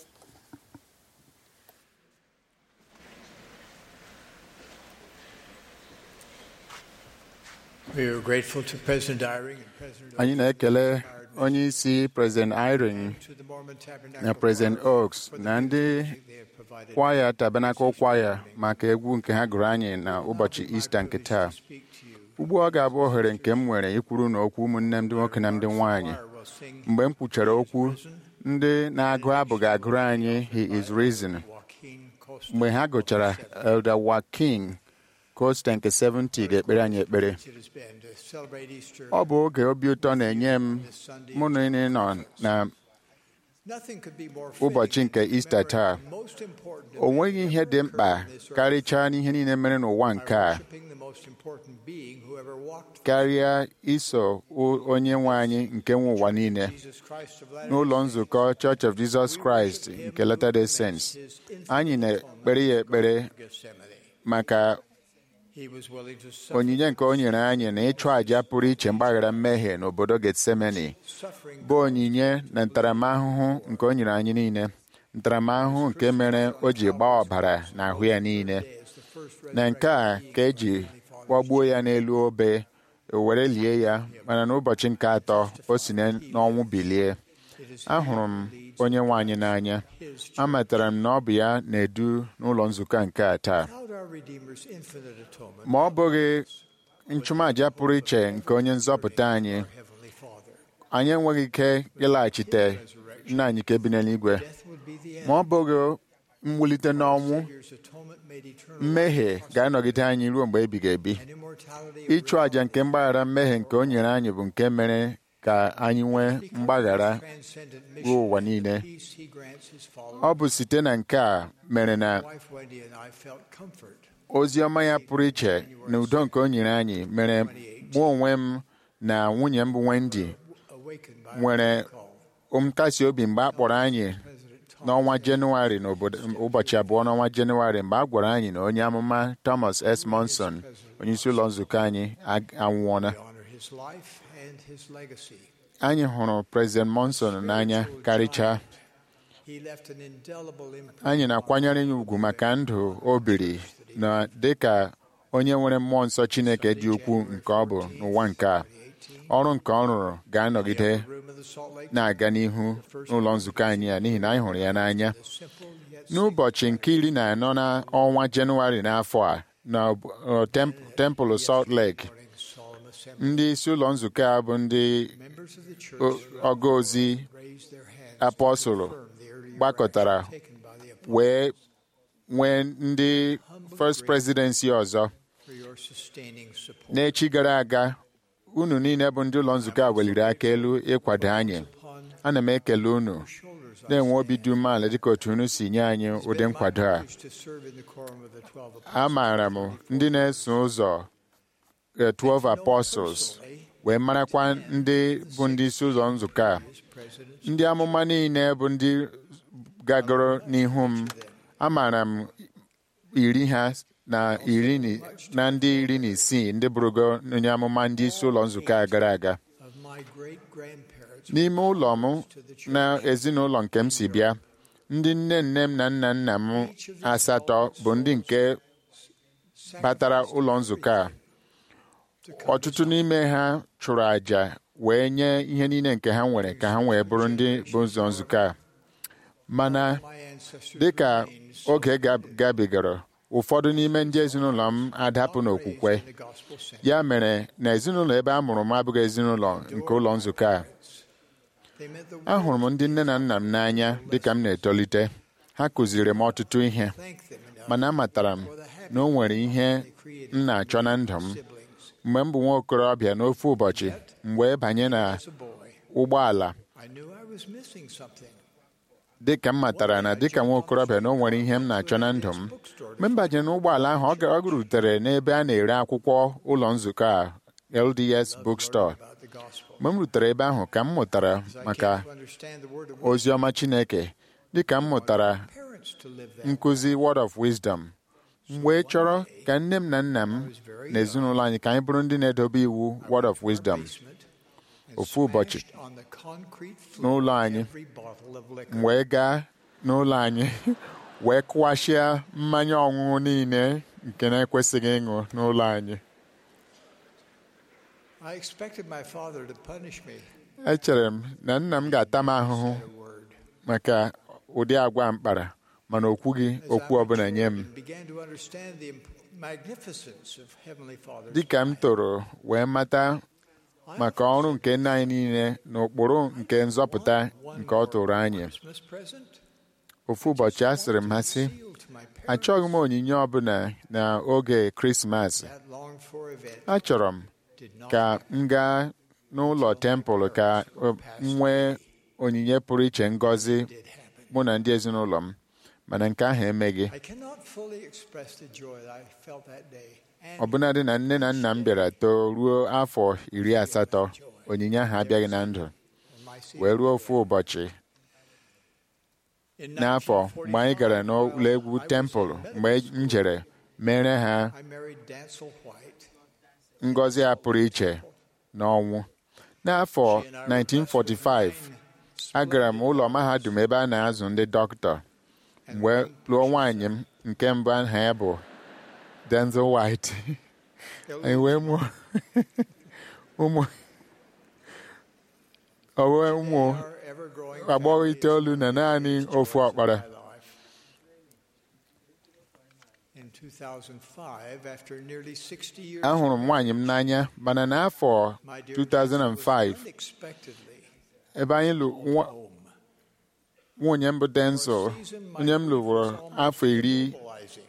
We are grateful to President Eyring and President anyị na-ekele onye isi President Irene to the Mormon Tabernacle na President Oaks na ndị they have provided kwaya Tabernacle kwaya maka egwu nke ha gụrụ anyị na ụbọchị Ista nke taa speak to you ugbu a ọ ga-abụ ohere nke m nwere ikwuru na okwu ụmụnne m ndị nwoke na ndị nwanyị mgbe m kwuchara okwu ndị na-agụ abụ ga-agụrụ anyị he is risen mgbe ha gụchara elder Joaquin Costa nke 70 ga-ekpere anyị ekpere ọ bụ oge obi ụtọ na-enye m mụ na ị nọ na ụbọchị nke Ista taa o nweghị ihe dị mkpa karịchaa n'ihe niile mere n'ụwa nke a karịa iso onye nwe anyị nke nwe ụwa niile n'ụlọ nzukọ Church of Jesus Christ nke Latter-day Saints anyị na-ekpere ya ekpere maka onyinye nke o nyere anyị na ịchụ àjà pụrụ iche mgbaghara mmehie n'obodo Getsemani bụ onyinye na ntaramahụhụ nke o nyere anyị niile ntaramahụhụ nke mere o ji gbaa ọbara n'ahụ ya niile na nke a ka eji kwagbuo ya n'elu obe were lie ya mana n'ụbọchị nke atọ o si n'ọnwụ bilie ahụrụ m onye nwe anyị n'anya amatara m na ọ bụ ya na-edu n'ụlọ nzukọ nke a taa ma ọ bụghị nchụmaja pụrụ iche nke onye nzọpụta anyị anyị enweghị ike ịlaghachite nna anyị nke bi n'eluigwe ma ọ bụghị mwulite n'ọnwụ mmehie ga-anọgide anyị ruo mgbe ebighị ebi ịchụ àjà nke mgbaghara mmehie nke o nyere anyị bụ nke mere ka anyị nwee mgbaghara ruo ụwa niile ọ bụ site na nke a mere na ozi ọma ya pụrụ iche na udo nke o nyere anyị mere mụ onwe m na nwunye m bụ Wendy nwere nkasi obi mgbe a kpọrọ anyị n'ọnwa jenụwarị n'ụbọchị abụọ n'ọnwa jenụwarị mgbe a gwara anyị na onye amụma Thomas S. Monson onye isi ụlọ nzukọ anyị anwụọla anyị hụrụ President Monson n'anya karịchaa anyị na-akwanyere ya ugwu maka ndụ o biri na dịka onye nwere mmụọ nsọ Chineke dị ukwuu nke ọ bụ n'ụwa nke a ọrụ nke ọ rụrụ ga-anọgide na-aga n'ihu n'ụlọ nzukọ anyị a n'ihi na anyị hụrụ ya n'anya n'ụbọchị nke iri na anọ n'ọnwa Jenụwarị n'afọ a na tempụl Salt Lake ndị isi ụlọ nzukọ a bụ ndị ọga ozi apọsụlụ gbakọtara wee nwee ndị first presidency ọzọ n'echi gara aga unu niile bụ ndị ụlọ nzukọ a weliri aka elu ịkwado anyị ana m ekele unu na-enwe obi dị umeala dịka otu unu si nye anyị ụdị nkwado a amaara m ndị na-eso ụzọ 12 apostles wee marakwa ndị bụ ndị isi ụzọ nzukọ a ndị amụma niile bụ ndị gagoro n'ihu m amaara m iri ha na iri na ndị iri na isii ndị bụrụgo onye amụma ndị isi ụlọ nzukọ a gara aga n'ime ụlọ m na ezinụlọ nke m si bịa ndị nne nne m na nna nna m asatọ bụ ndị nke batara ụlọ nzukọ a ọtụtụ n'ime ha chụrụ àjà wee nye ihe niile nke ha nwere ka ha wee bụrụ ndị bụ ụzọ nzukọ a mana dịka oge gabigara ụfọdụ n'ime ndị ezinụlọ m adapụ n'okwukwe ya mere na ezinụlọ ebe a mụrụ m abụghị ezinụlọ nke ụlọ nzukọ a ahụrụ m ndị nne na nna m n'anya dịka m na-etolite ha kụziri m ọtụtụ ihe mana amatara m na o nwere ihe m na-achọ na ndụ m mgbe m bụ nwa okorobịa n'ofe ụbọchị m wee banye na ụgbọala dịka m matara na dịka nwa okorobịa na o nwere ihe m na-achọ na ndụ m mgbe m banyere n'ụgbọala ahụ ọ rutere n'ebe a na-ere akwụkwọ ụlọ nzukọ a LDS bookstore mgbe m rutere ebe ahụ ka m mụtara maka ozi ọma Chineke dịka m mụtara nkụzi word of wisdom m wee chọrọ ka nne m na nna m na ezinụlọ anyị ka anyị bụrụ ndị na-edobe iwu word of wisdom ofu ụbọchị n'ụlọ anyị m wee gaa n'ụlọ anyị wee kụwashịa mmanya ọṅụṅụ niile nke na-ekwesịghị ịṅụ n'ụlọ anyị echere m na nna m ga-ata m ahụhụ maka ụdị agwa mkpara mana o kwughị okwu ọbụla nye m magnificence of Heavenly Father's dịka m toro wee mata maka ọrụ nke nna anyị niile na ụkpụrụ nke nzọpụta nke ọ tụrụ anyị Christmas present ofu ụbọchị a sịrị m ha sị sealed to my parents achọghị m onyinye ọbụla n'oge krismas that longed for event achọrọ m did not ka m gaa n'ụlọ tempụl ka m nwee onyinye pụrụ iche ngọzi did happen. mụ na ndị ezinụlọ m mana nke ahụ emeghị I cannot fully express the joy that I felt that day. And ọbụnadị na nne na nna m bịara too ruo afọ iri asatọ onyinye ahụ abịaghị na ndụ my wee ruo ofu ụbọchị in n'afọ mgbe anyị gara 1945, n'ụlọ egwu I was tempụl in mgbe m jere mere ha I married Dancel White. ngọzi a pụrụ iche n'ọnwụ n'afọ 1945 agara m ụlọ mahadum ebe a na-azụ ndị dọkịta mgbe lụọ nwaanyị m nke mbụ aha ya bụ Denzel White anyị wee mụọ ụmụ ọ wee ụmụ Our ever-growing agbọghọ family itoolu na naanị ofu ọkpara my life. In 2005, after nearly 60 years, ahụrụ m nwaanyị m n'anya mana n'afọ my dear Dancel was 2005 unexpectedly ebe anyị lụ nwa- home. nwunye m bụ Denzel onye m lụrụ afọ iri Mobilizing.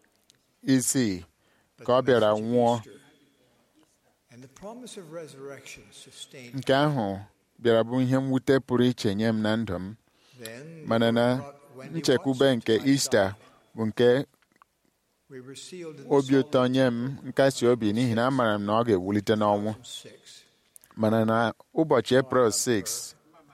isii But ka ọ the bịara message of nwụọ Easter and the promise of resurrection sustained nke ahụ bịara bụ ihe mwute pụrụ iche nye m na ndụ m Then the mana Lord na brought Wendy nchekwube Watson nke to my Ista side. bụ nke We were sealed in the obi Salt ụtọ Lake nye m nkasi obi n'ihi na amaara m na ọ ga-ewulite n'ọnwụ 2006. mana na ụbọchị April 6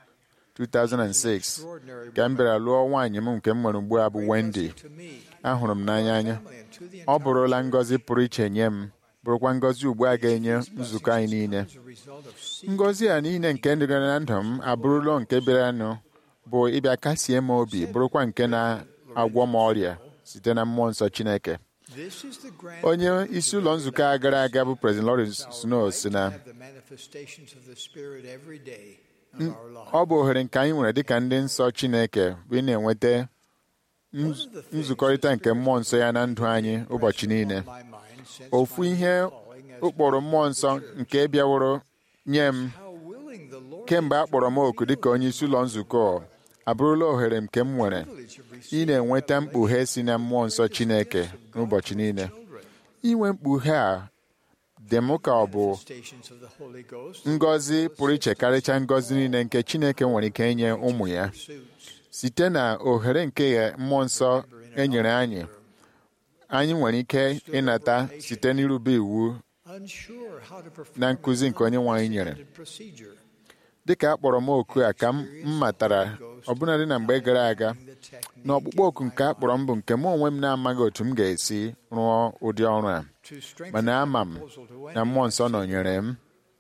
2006 Extraordinary ka m bịara lụọ nwaanyị m nke m nwere ugbu a bụ Wendy to me, ahụrụ m n'anya anya family, and to the ọ entire bụrụla ngọzi pụrụ iche nye m bụrụkwa ngọzi ugbu a ga-enye nzukọ anyị niile as a result of seeking ngọzi a niile nke dịgara na ndụ m abụrụla nke bịaranụ bụ ịbịa kasie m obi bụrụkwa nke na-agwọ m ọrịa site na mmụọ nsọ Chineke This is the grand onye isi ụlọ nzukọ a gara aga bụ President Lawrence Snow si na have the manifestations of the Spirit every day of our lives. ọ bụ ohere nke anyị nwere dịka ndị nsọ Chineke bụ ị na-enweta nz- nzukọrịta nke mmụọ nsọ ya na ndụ anyị ụbọchị niile On my mind since ofu my ihe calling as ụkpụrụ mmụọ nsọ nke bịaworo nye m how willing the Lord kemgbe a kpọrọ m oku dịka onye isi ụlọ nzukọ abụrụla ohere nke m nwere privilege of ị receiving na-enweta mkpughe si na mmụọ nsọ Chineke n'ụbọchị niile children. inwe mkpughe a dị m ka ọ bụ Manifestations of the Holy Ghost ngọzi pụrụ iche karịcha ngọzi niile nke Chineke nwere ike inye ụmụ ya pursuits. site na ohere nke mmụọ nsọ e nyere anyị anyị nwere ike ịnata site n'irube iwu Unsure how to perform na nkụzi nke onye nwe anyị nyere intended procedure. dịka a kpọrọ m oku a ka m matara ọbụnadị na mgbe gara aga The technique na ọkpụkpọ oku nke a kpọrọ m bụ nke mụ onwe m na-amaghị otu m ga-esi rụọ ụdị ọrụ a to strengthen mana ama m my proposal to na Wendy. mmụọ nsọ nọnyere m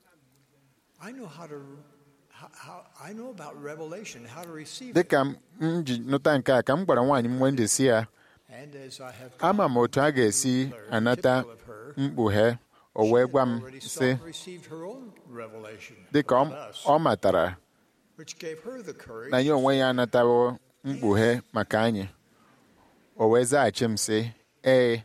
I know how to how, how I know about revelation, how to receive it. dịka m ji nụta nke a ka m gwara nwaanyị m Wendy si ya And as I have ama m otu a ga-esi anata mkpughe o wee gwa m already sị saw and received her own revelation dịka ọ- about us, ọ matara which gave her the courage na ya onwe ya anatawo mkpughe maka anyị o wee zaghachi m sị ee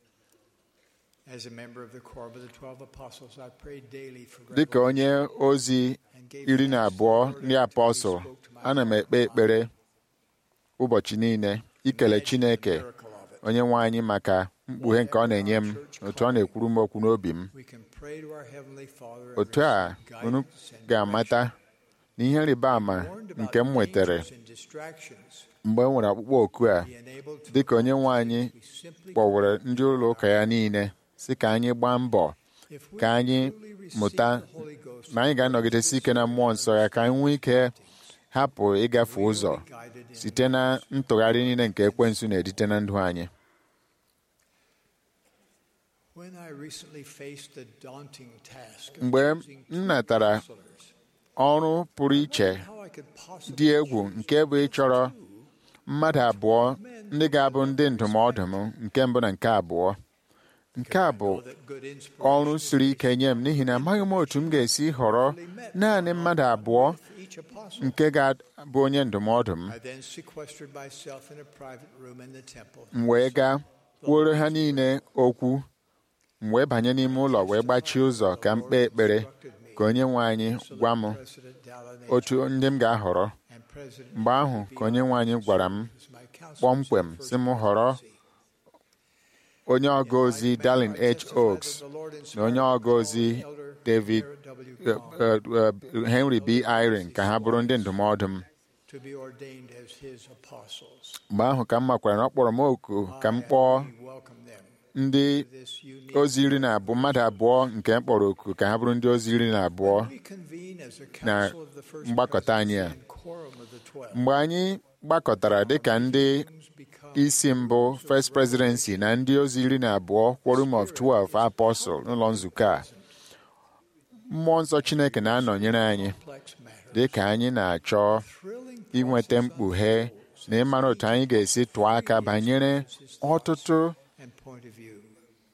as a member of the Corps of the Twelve Apostles, I prayed daily for dịka onye ozi and gave iri na thanks abụọ for the ndị word apọstụl that he spoke to my ana m ekpe ekpere ụbọchị niile ikele Imagine Chineke the miracle of it. onye nwe anyị maka mkpughe nke ọ na-enye m otu ọ na-ekwuru m okwu n'obi m We can pray to our Heavenly Father and otu a receive unu guidance and ga-amata na ihe rịba ama direction. Warned about nke m nwetara dangers and distractions. mgbe e nwere ọkpụkpọ oku a Be enabled to dịka onye nwe anyị we simply kpọwere ndị ụlọ ụka ya niile si ka anyị gbaa mbọ If we ka anyị truly receive mụta the Holy Ghost, na anyị ga-anọgidesi ike na mmụọ nsọ ya ka anyị nwee ike hapụ ịgafe ụzọ guided in site na ntụgharị niile nke ekwensu na-edite na ndụ anyị When I recently faced the daunting task of mgbe choosing m natara counselors, ọrụ pụrụ iche how I could possibly dị egwu nke bụ ịchọrọ mmadụ abụọ ndị ga-abụ ndị ndụmọdụ m nke mbụ na nke abụọ nke a bụ know that good inspiration ọrụ siri ike nye m n'ihi na amaghị m otu m ga-esi họrọ naanị mmadụ abụọ each apostle. nke ga-abụ onye ndụmọdụ m I then sequestered myself in a private room in the temple. m wee gaa kwuoro ha niile okwu m wee banye n'ime ụlọ wee gbachie ụzọ ka m kpee ekpere ka onye nwe anyị gwa m otu ndị m ga-ahọrọ mgbe ahụ ka onye nwe anyị gwara m kpọmkwem sị m họrọ onye ọga ozi Darlin H. Oaks na onye ọga ozi David uh, uh, uh, Henry B. Eyring ka ha bụrụ ndị ndụmọdụ m to be ordained as his apostles. mgbe ahụ ka m makwara na ọ kpọrọ m oku ka m kpọọ We welcome them ndị to this unique. ozi iri na abụọ mmadụ abụọ nke m kpọrọ oku ka ha bụrụ ndị ozi iri na abụọ We convene as a na council of the first mgbakọta anyị a. presidency and quorum of the twelve. mgbe anyị gbakọtara dịka ndị isi mbụ First Presidency na ndị ozi iri na abụọ Quorum of 12 Apostle n'ụlọ nzukọ a mmụọ nsọ Chineke na-anọnyere anyị Complex matter. dị ka anyị na-achọ Thrilling inweta mkpughe na ịmara otu anyị ga-esi tụọ aka banyere ọtụtụ and point of view.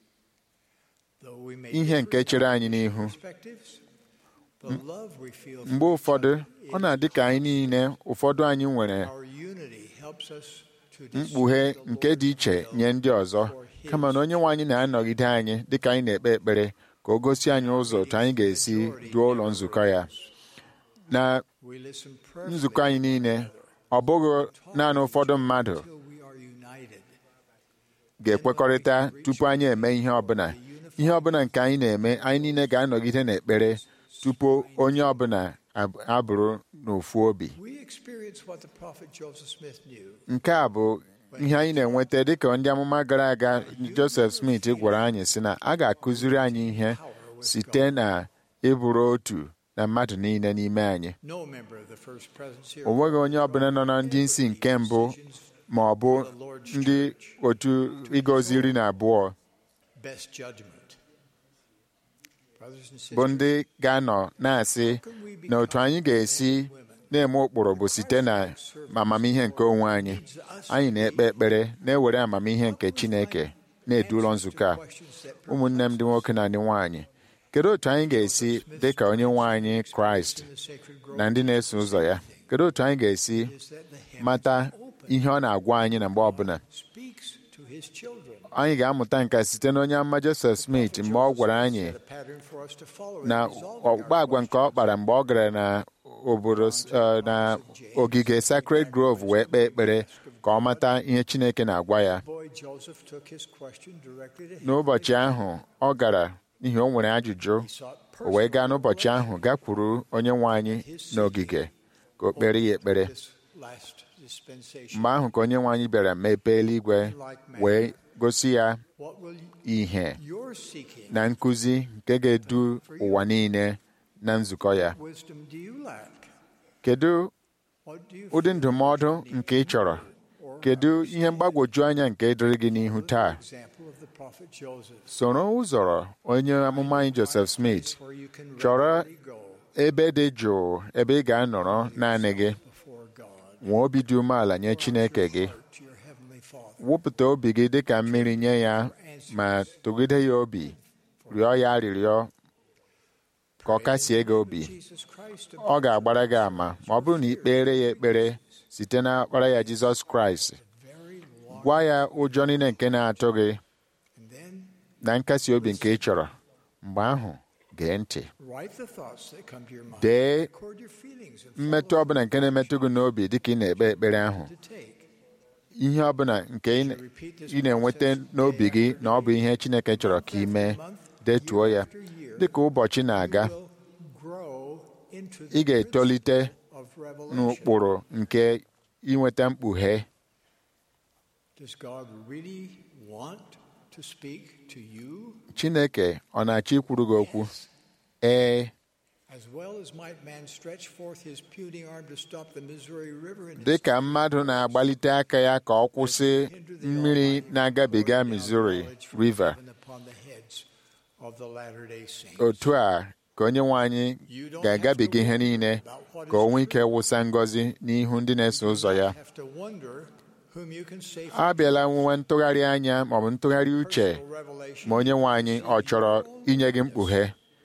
Though we may ihe differ nke in chere our anyị n'ihu perspectives, the love we feel mgbe for ụfọdụ each ọ na-adị ka anyị niile ụfọdụ anyị nwere other, our unity helps us to mkpughe discern the nke Lord's dị iche will nye ndị ọzọ for His kama na onye nwe anyị na-anọgide anyị dịka anyị na-ekpe ekpere ka o gosi anyị ụzọ otu anyị ga-esi duo ụlọ nzukọ ya na We listen prayerfully nzukọ anyị niile ọ bụghị naanị ụfọdụ mmadụ until we are united. ga-ekwekọrịta tupu anyị eme ihe ọbụla ihe ọbụla nke anyị na-eme anyị niile ga-anọgide n'ekpere tupu onye ọbụla ab- abụrụ n'ofu obi We experience what the prophet Joseph Smith knew. nke a bụ ihe anyị na-enweta dịka ndị amụma gara aga Joseph Smith gwara anyị sị na a ga-akụziri anyị ihe site na ịbụrụ otu na mmadụ niile n'ime anyị No member of the first presidency o nweghị onye ọbụla nọ na ndị isi nke mbụ ma ọ bụ ndị otu ịgọzi iri na abụọ best judgment. Brothers and bụ sisters, ndị ga-anọ na-asị na otu anyị ga-esi na-eme ụkpụrụ bụ site na amamihe nke onwe anyị anyị na-ekpe ekpere na-ewere amamihe nke Chineke na-edu ụlọ nzukọ a ụmụnne m ndị nwoke na ndị nwaanyị kedu otu anyị ga-esi dị ka onye nwe anyị Kraịst in the sacred grove na ndị na-eso ụzọ ya kedu otu anyị ga-esi is that the heaven mata ihe ọ na-agwa anyị na mgbe ọbụla speaks to his children. anyị ga-amụta nke a site na onye amụma Joseph Smith mgbe ọ gwara anyị Set a pattern for us to follow na in resolving ọkpụkpa our agwa nke ọ kpara mgbe ọ gara na obodo eh, na ogige Sacred Grove wee kpee ekpere ka ọ mata ihe Chineke na-agwa ya boy Joseph took his question directly to him. n'ụbọchị ahụ ọ gara n'ihi o nwere ajụjụ He sought o wee gaa personal n'ụbọchị ahụ gakwuru onye nwe anyị n'ogige ka o kpere ya ekpere this last dispensation. mgbe ahụ ka onye nwe anyị bịara mepee eluigwe wee gosi ya What will ihe your seeking na nkụzi nke ga-edu ụwa niile na nzukọ ya wisdom do you lack? kedu What do you ụdị feel ndụmọdụ nke ị chọrọ kedu ihe mgbagwoju anya nke dịrị gị n'ihu taa example of the prophet Joseph? soro ụzọrọ onye amụma anyị Joseph Smith Where you can chọrọ regularly go ebe dị jụụ ebe ị ga-anọrọ naanị gị before God nwee obi dị umeala nye Chineke gị to your heavenly Father. wụpụta obi gị dị ka mmiri nye ya ma tụgide ya obi rịọ ya arịrịọ ka ọ kasie gị obi Jesus Christ ọ ga-agbara gị ama ma ọ bụrụ na ị kpere ya ekpere site na ọkpara ya Jizọs Kraịst very long gwa ya ụjọ niile nke na-atụ gị and then na nkasi obi nke ị chọrọ mgbe ahụ gee ntị write the thoughts that come to your mind. dee Record your feelings and mmetụ ọbụla nke na-emetụ gị n'obi dịka ị na-ekpe ekpere ahụ to take. ihe ọbụla nke ị na- ị na-enweta n'obi gị na ọ bụ ihe Chineke chọrọ ka ị mee detuo ya dịka ụbọchị na-aga will grow into ị the ga-etolite of revelation. n'ụkpụrụ nke inweta mkpughe Does God really want to speak to you Chineke ọ na-achọ ikwuru gị okwu ee as well as might man stretch forth his puny arm to stop the Missouri River and dị ka mmadụ na-agbalite aka ya ka ọ kwụsị mmiri na-agabiga Missouri River given upon the heads of the Latter-day Saints. otu a ka onye nwe anyị ga-agabiga ihe niile ka o nwee ike wụsa ngọzi n'ihu ndị na-eso ụzọ ya Have to wonder whom you can safely a bịala nwe ntụgharị anya maọbụ ntụgharị uche revelation ma onye nwe anyị ọ chọrọ inye gị mkpughe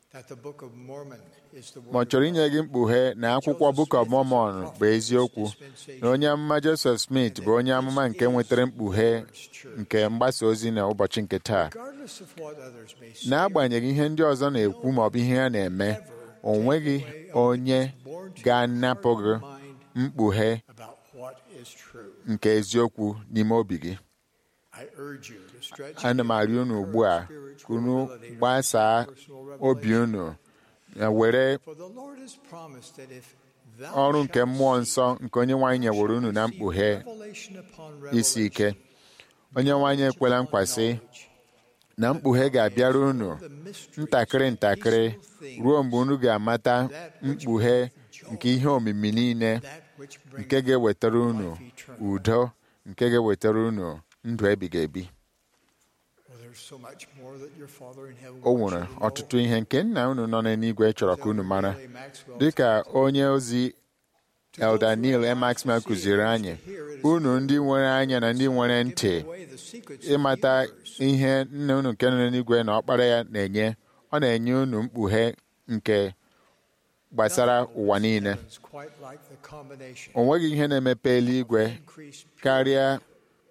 that the Book of Mormon is the ma ọ word chọrọ inye gị mkpughe na akwụkwọ Book of Mormon bụ eziokwu na onye amụma Joseph Smith bụ onye amụma nke nwetara mkpughe nke mgbasa ozi na ụbọchị nke taa regardless of what others may say. n'agbanyeghị ihe ndị ọzọ na-ekwu ma ọ bụ ihe ha na-eme o nweghị onye ga-anapụ gị mkpughe about what is true. nke eziokwu n'ime obi gị I urge you to stretch ana m arịọ unu ugbu a ka unu gbasaa obi unu ya were For the Lord has promised that if thou ọrụ nke shalt mmụọ seek nsọ nke onye nwaanyị nyewere unu na mkpughe revelation upon isi ike revelation, onye nwaanyị ekwela nkwa sị na mkpughe ga-abịara unu ntakịrị ntakịrị ruo mgbe unu ga-amata mkpughe nke ihe omimi niile that which brings nke ga-ewetara unu life eternal. udo nke ga-ewetara unu ndụ ebighị ebi Well, there's so much more that your Father in heaven o wants nwere you to know. ọtụtụ ihe nke nna unu nọ n'eluigwe chọrọ ka unu mara Elder Maxwell dịka onye ozi Elder Neil M. Maxwell kụziri anyị unu ndị nwere anya na ndị nwere ntị away the secrets of ịmata the ihe nna unu nke nọ n'eluigwe na ọkpara ya na-enye ọ na-enye unu mkpughe nke gbasara ụwa niile It's quite like the combination o nweghị ihe na-emepe eluigwe increased karịa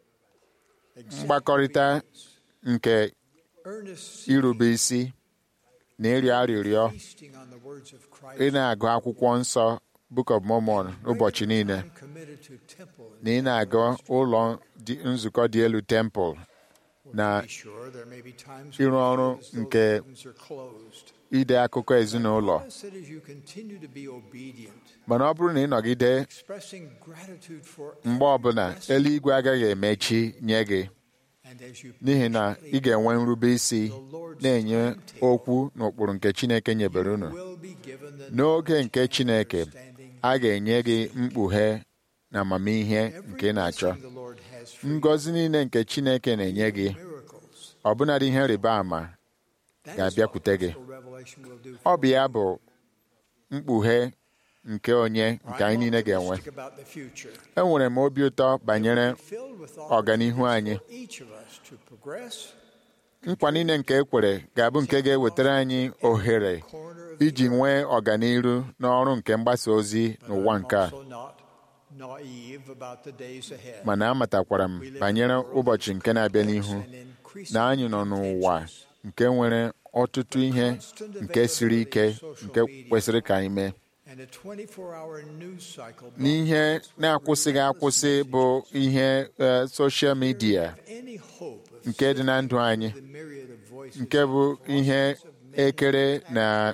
mgbakọrịta nke earnest irube isi na ịrịọ arịrịọ feasting on the words of Christ. ị na-agụ akwụkwọ nsọ Book of Mormon ụbọchị niile I'm committed to temple and na ị na-aga ụlọ dị- nzukọ dị elu temple na be sure there may be times ịrụ when you ọrụ feel as though nke the heavens are closed. ide akụkọ ezinụlọ Promise that as you continue to be obedient, mana ọ bụrụ na ị nọgide expressing gratitude for mgbe ọbụla eluigwe agaghị emechi nye gị and as you n'ihi na ị ga-enwe nrube isi na-enye okwu n'ụkpụrụ nke Chineke nyebere unu will be given the n'oge nke Chineke understanding a ga-enye gị mkpughe na amamihe nke ị na-achọ every blessing the Lord has for you, ngọzi niile nke Chineke na-enye gị miracles. ọbụnadị ihe rịba ama That is ga-abịakwute what gị. gospel revelation will do ọ for bụ ya bụ mkpughe nke onye nke anyị niile ga-enwe optimistic about the future. enwere m obi ụtọ banyere Filled with ọganihu anyị for each of us to progress nkwa niile nke e kwere ga-abụ nke ga-ewetara anyị ohere corner of iji nwee ọganiru n'ọrụ nke mgbasa ozi n'ụwa nke a also not naive about the days ahead. mana amatakwara m banyere ụbọchị nke na-abịa n'ihu And increasing na anyị nọ n'ụwa nke nwere ọtụtụ ihe nke siri ike nke kwesịrị ka anyị mee and a 24-hour news cycle n'ihe na-akwụsịghị akwụsị bụ ihe eh, soshal midia any hope of nke dị na ndụ anyị the myriad of voices nke bụ ihe ekere na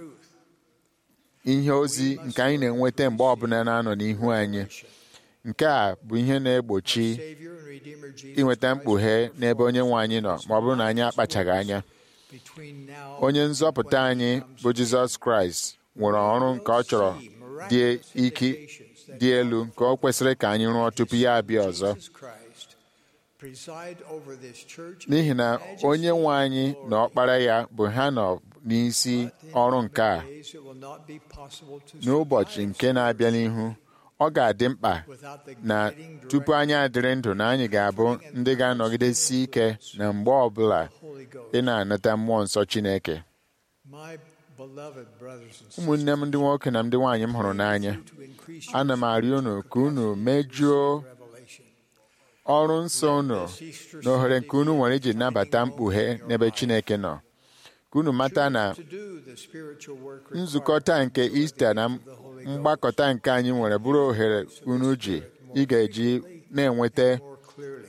ihe ozi nke anyị na-enweta mgbe ọbụla na-anọ n'ihu anyị nke a bụ ihe na-egbochi Savior and Redeemer Jesus inweta Christ mkpughe n'ebe onye nwe anyị nọ ma ọ bụrụ na anyị akpachaghị anya between now onye nzọpụta anyị bụ jizọs kraịst nwere ọrụ nke ọ chọrọ dị ike dị elu nke ọ kwesịrị ka anyị rụọ tupu ya abịa ọzọ Jesus Christ preside over this church n'ihi na onye nwe anyị na ọkpara ya bụ ha nọ n'isi ọrụ nke a days it will not be possible to n'ụbọchị survive nke na-abịa n'ihu ọ ga-adị mkpa without the na guiding tupu anyị adịrị ndụ na anyị ga-abụ ndị ga-anọgidesi ike na mgbe ọbụla Holy Ghost. ị na-anata mmụọ nsọ Chineke My beloved brothers and sisters, ụmụnne m ndị nwoke na ndị nwaanyị m hụrụ n'anya to increase ana m arịọ unu ka unu mejuo revelation. ọrụ nsọ unu na ohere nke unu nwere iji nabata mkpughe n'ebe Chineke nọ ka unu mata na To do the spiritual work nzukọ taa nke Ista na mgbakọta nke anyị nwere bụrụ ohere unu ji ị ga-eji na-enweta more clearly.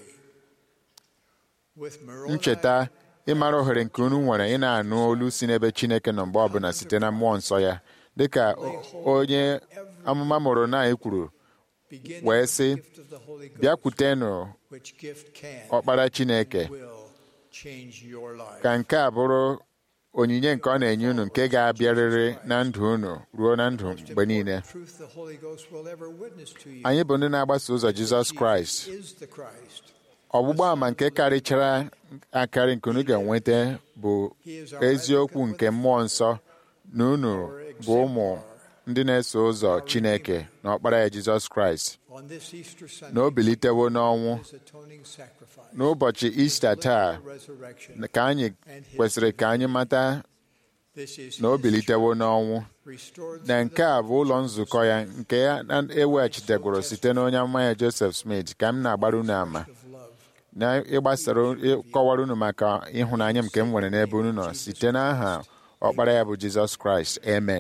With Moroni, ncheta ịmara ohere nke unu nwere ị na-anụ olu si n'ebe Chineke nọ mgbe ọbụla site na mmụọ nsọ ya dịka onye amụma Moroni kwuru begin wee with the sị gift of the Holy Ghost, bịakwutenụ which gift can ọkpara Chineke will change your life. ka nke a bụrụ onyinye nke ọ na-enye unu nke ga-abịarịrị na ndụ unu ruo na ndụ mgbe niile Truth the Holy Ghost will ever witness to you anyị bụ ndị na-agbaso ụzọ Jizọs Kraịst is the Christ. ọgbụgba ama nke karịchara akarị nke unu ga-enweta bụ eziokwu nke mmụọ nsọ na unu bụ ụmụ ndị na-eso ụzọ Chineke na ọkpara ya Jizọs Kraịst On this Easter Sunday, na o bilitewo n'ọnwụ his atoning sacrifice, n'ụbọchị Ista taa resurrection, ka anyị kwesịrị ka anyị mata na o bilitewo n'ọnwụ na nke a bụ ụlọ nzukọ ya nke ya eweghachitegoro site n'onye amụma ya Joseph Smith ka m na-agbara unu ama na ịgbasara ịkọwara unu maka ịhụnanya nke m nwere n'ebe unu nọ site n'aha ọkpara ya bụ Jizọs Kraịst amen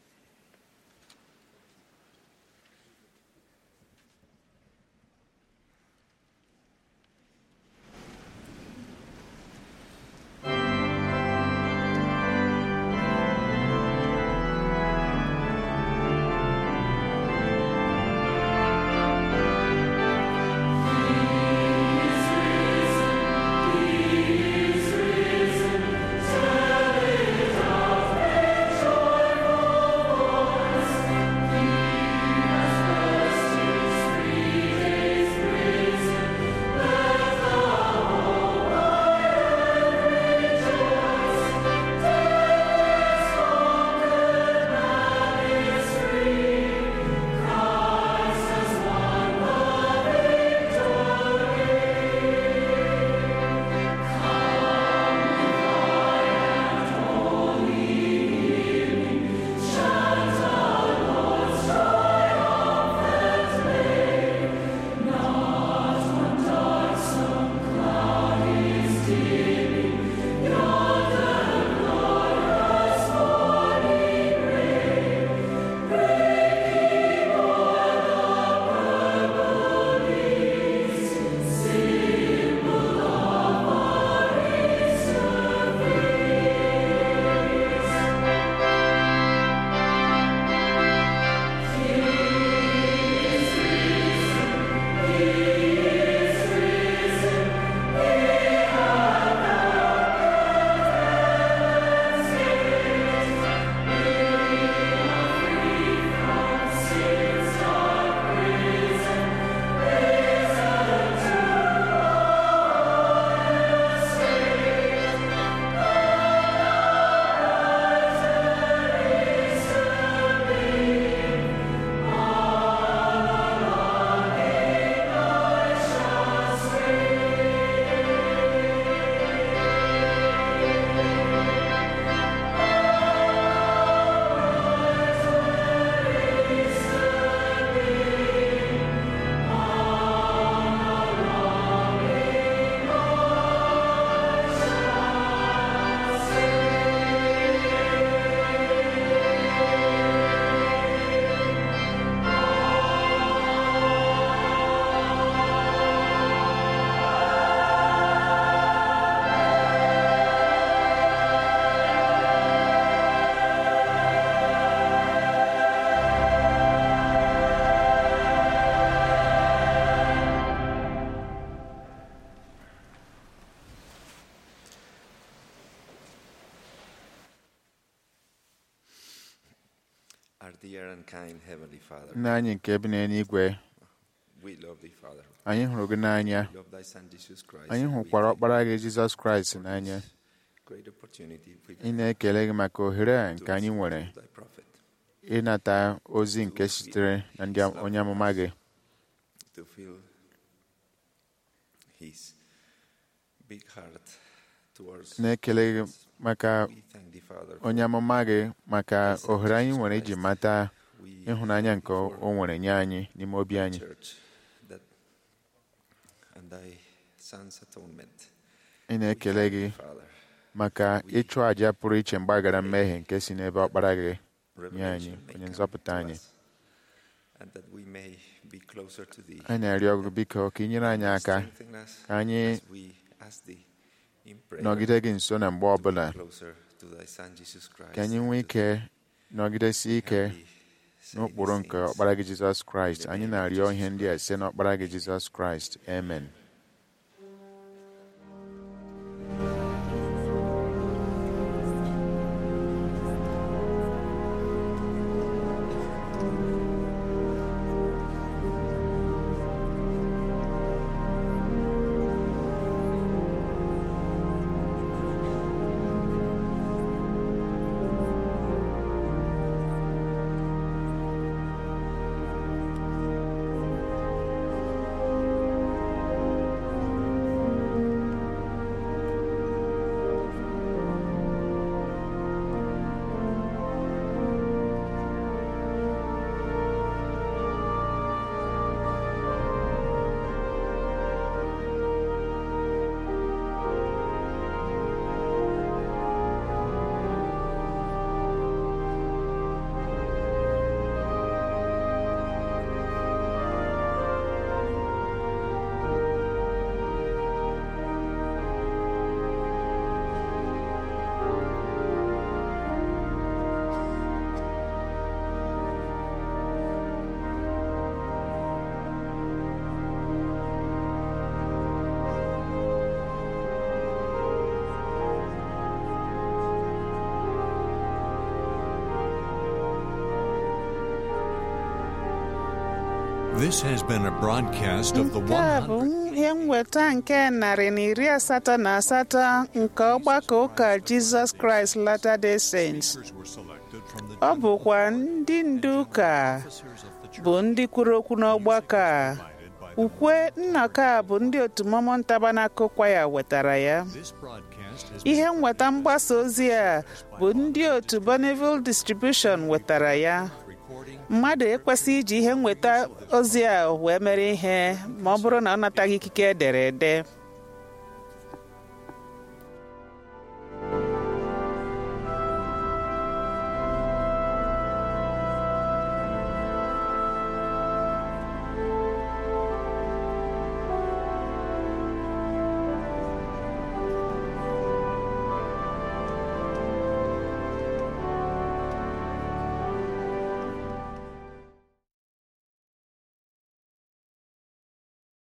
Our dear and kind Heavenly Father, nna anyị nke bi n'eluigwe we love thee, Father. anyị hụrụ gị n'anya We love thy Son Jesus Christ. anyị and we hụkwara thank ọkpara thee gị jizọs kraịst n'anya great opportunity we ị na-ekele gị maka ohere a to nke anyị listen nwere to thy prophet, ịnata ozi nke sitere na ndị onye amụma gị to feel his big heart towards na-ekele gị maka We thank thee, Father, onye amụma gị maka ohere anyị nwere iji mata we ịhụnanya nke o nwere nye anyị n'ime obi anyị church that and thy son's atonement. ị na-ekele gị Father, maka ịchụ àjà pụrụ iche mgbaghara mmehie nke si n'ebe ọkpara gị nye anyị revelation may onye come nzọpụta to anyị us, and that we may be closer to thee. anyị na-arịọ gị biko ka ị nyere anyị aka Strengthen us ka anyị as we ask thee in prayer, nọgide gị nso na mgbe ọbụla closer to thy Son Jesus Christ, ka anyị and nwee to ike nọgidesi ike humbly say n'ụkpụrụ these nke things. ọkpara gị jizọs kraịst anyị na-arịọ ihe ndị a site n'ọkpara gị jizọs kraịst amen Thank This has been a broadcast of the nke a bụ 100. ihe nweta nke narị na iri asatọ na asatọ nke ọgbakọ ụka Jizọs Kraịst Latter-day Saints ọ bụkwa ndị ndu ụka bụ ndị kwuru okwu n'ọgbakọ a ukwe nnọkọ a bụ ndị otu Mormon Tabernacle Choir wetara ya ihe nweta mgbasa ozi a bụ ndị otu Bonneville Distribution wetara ya mmadụ ekwesịghị iji ihe nweta ozi a wee mere ihe ma ọ bụrụ na ọ nataghị ikike edere ede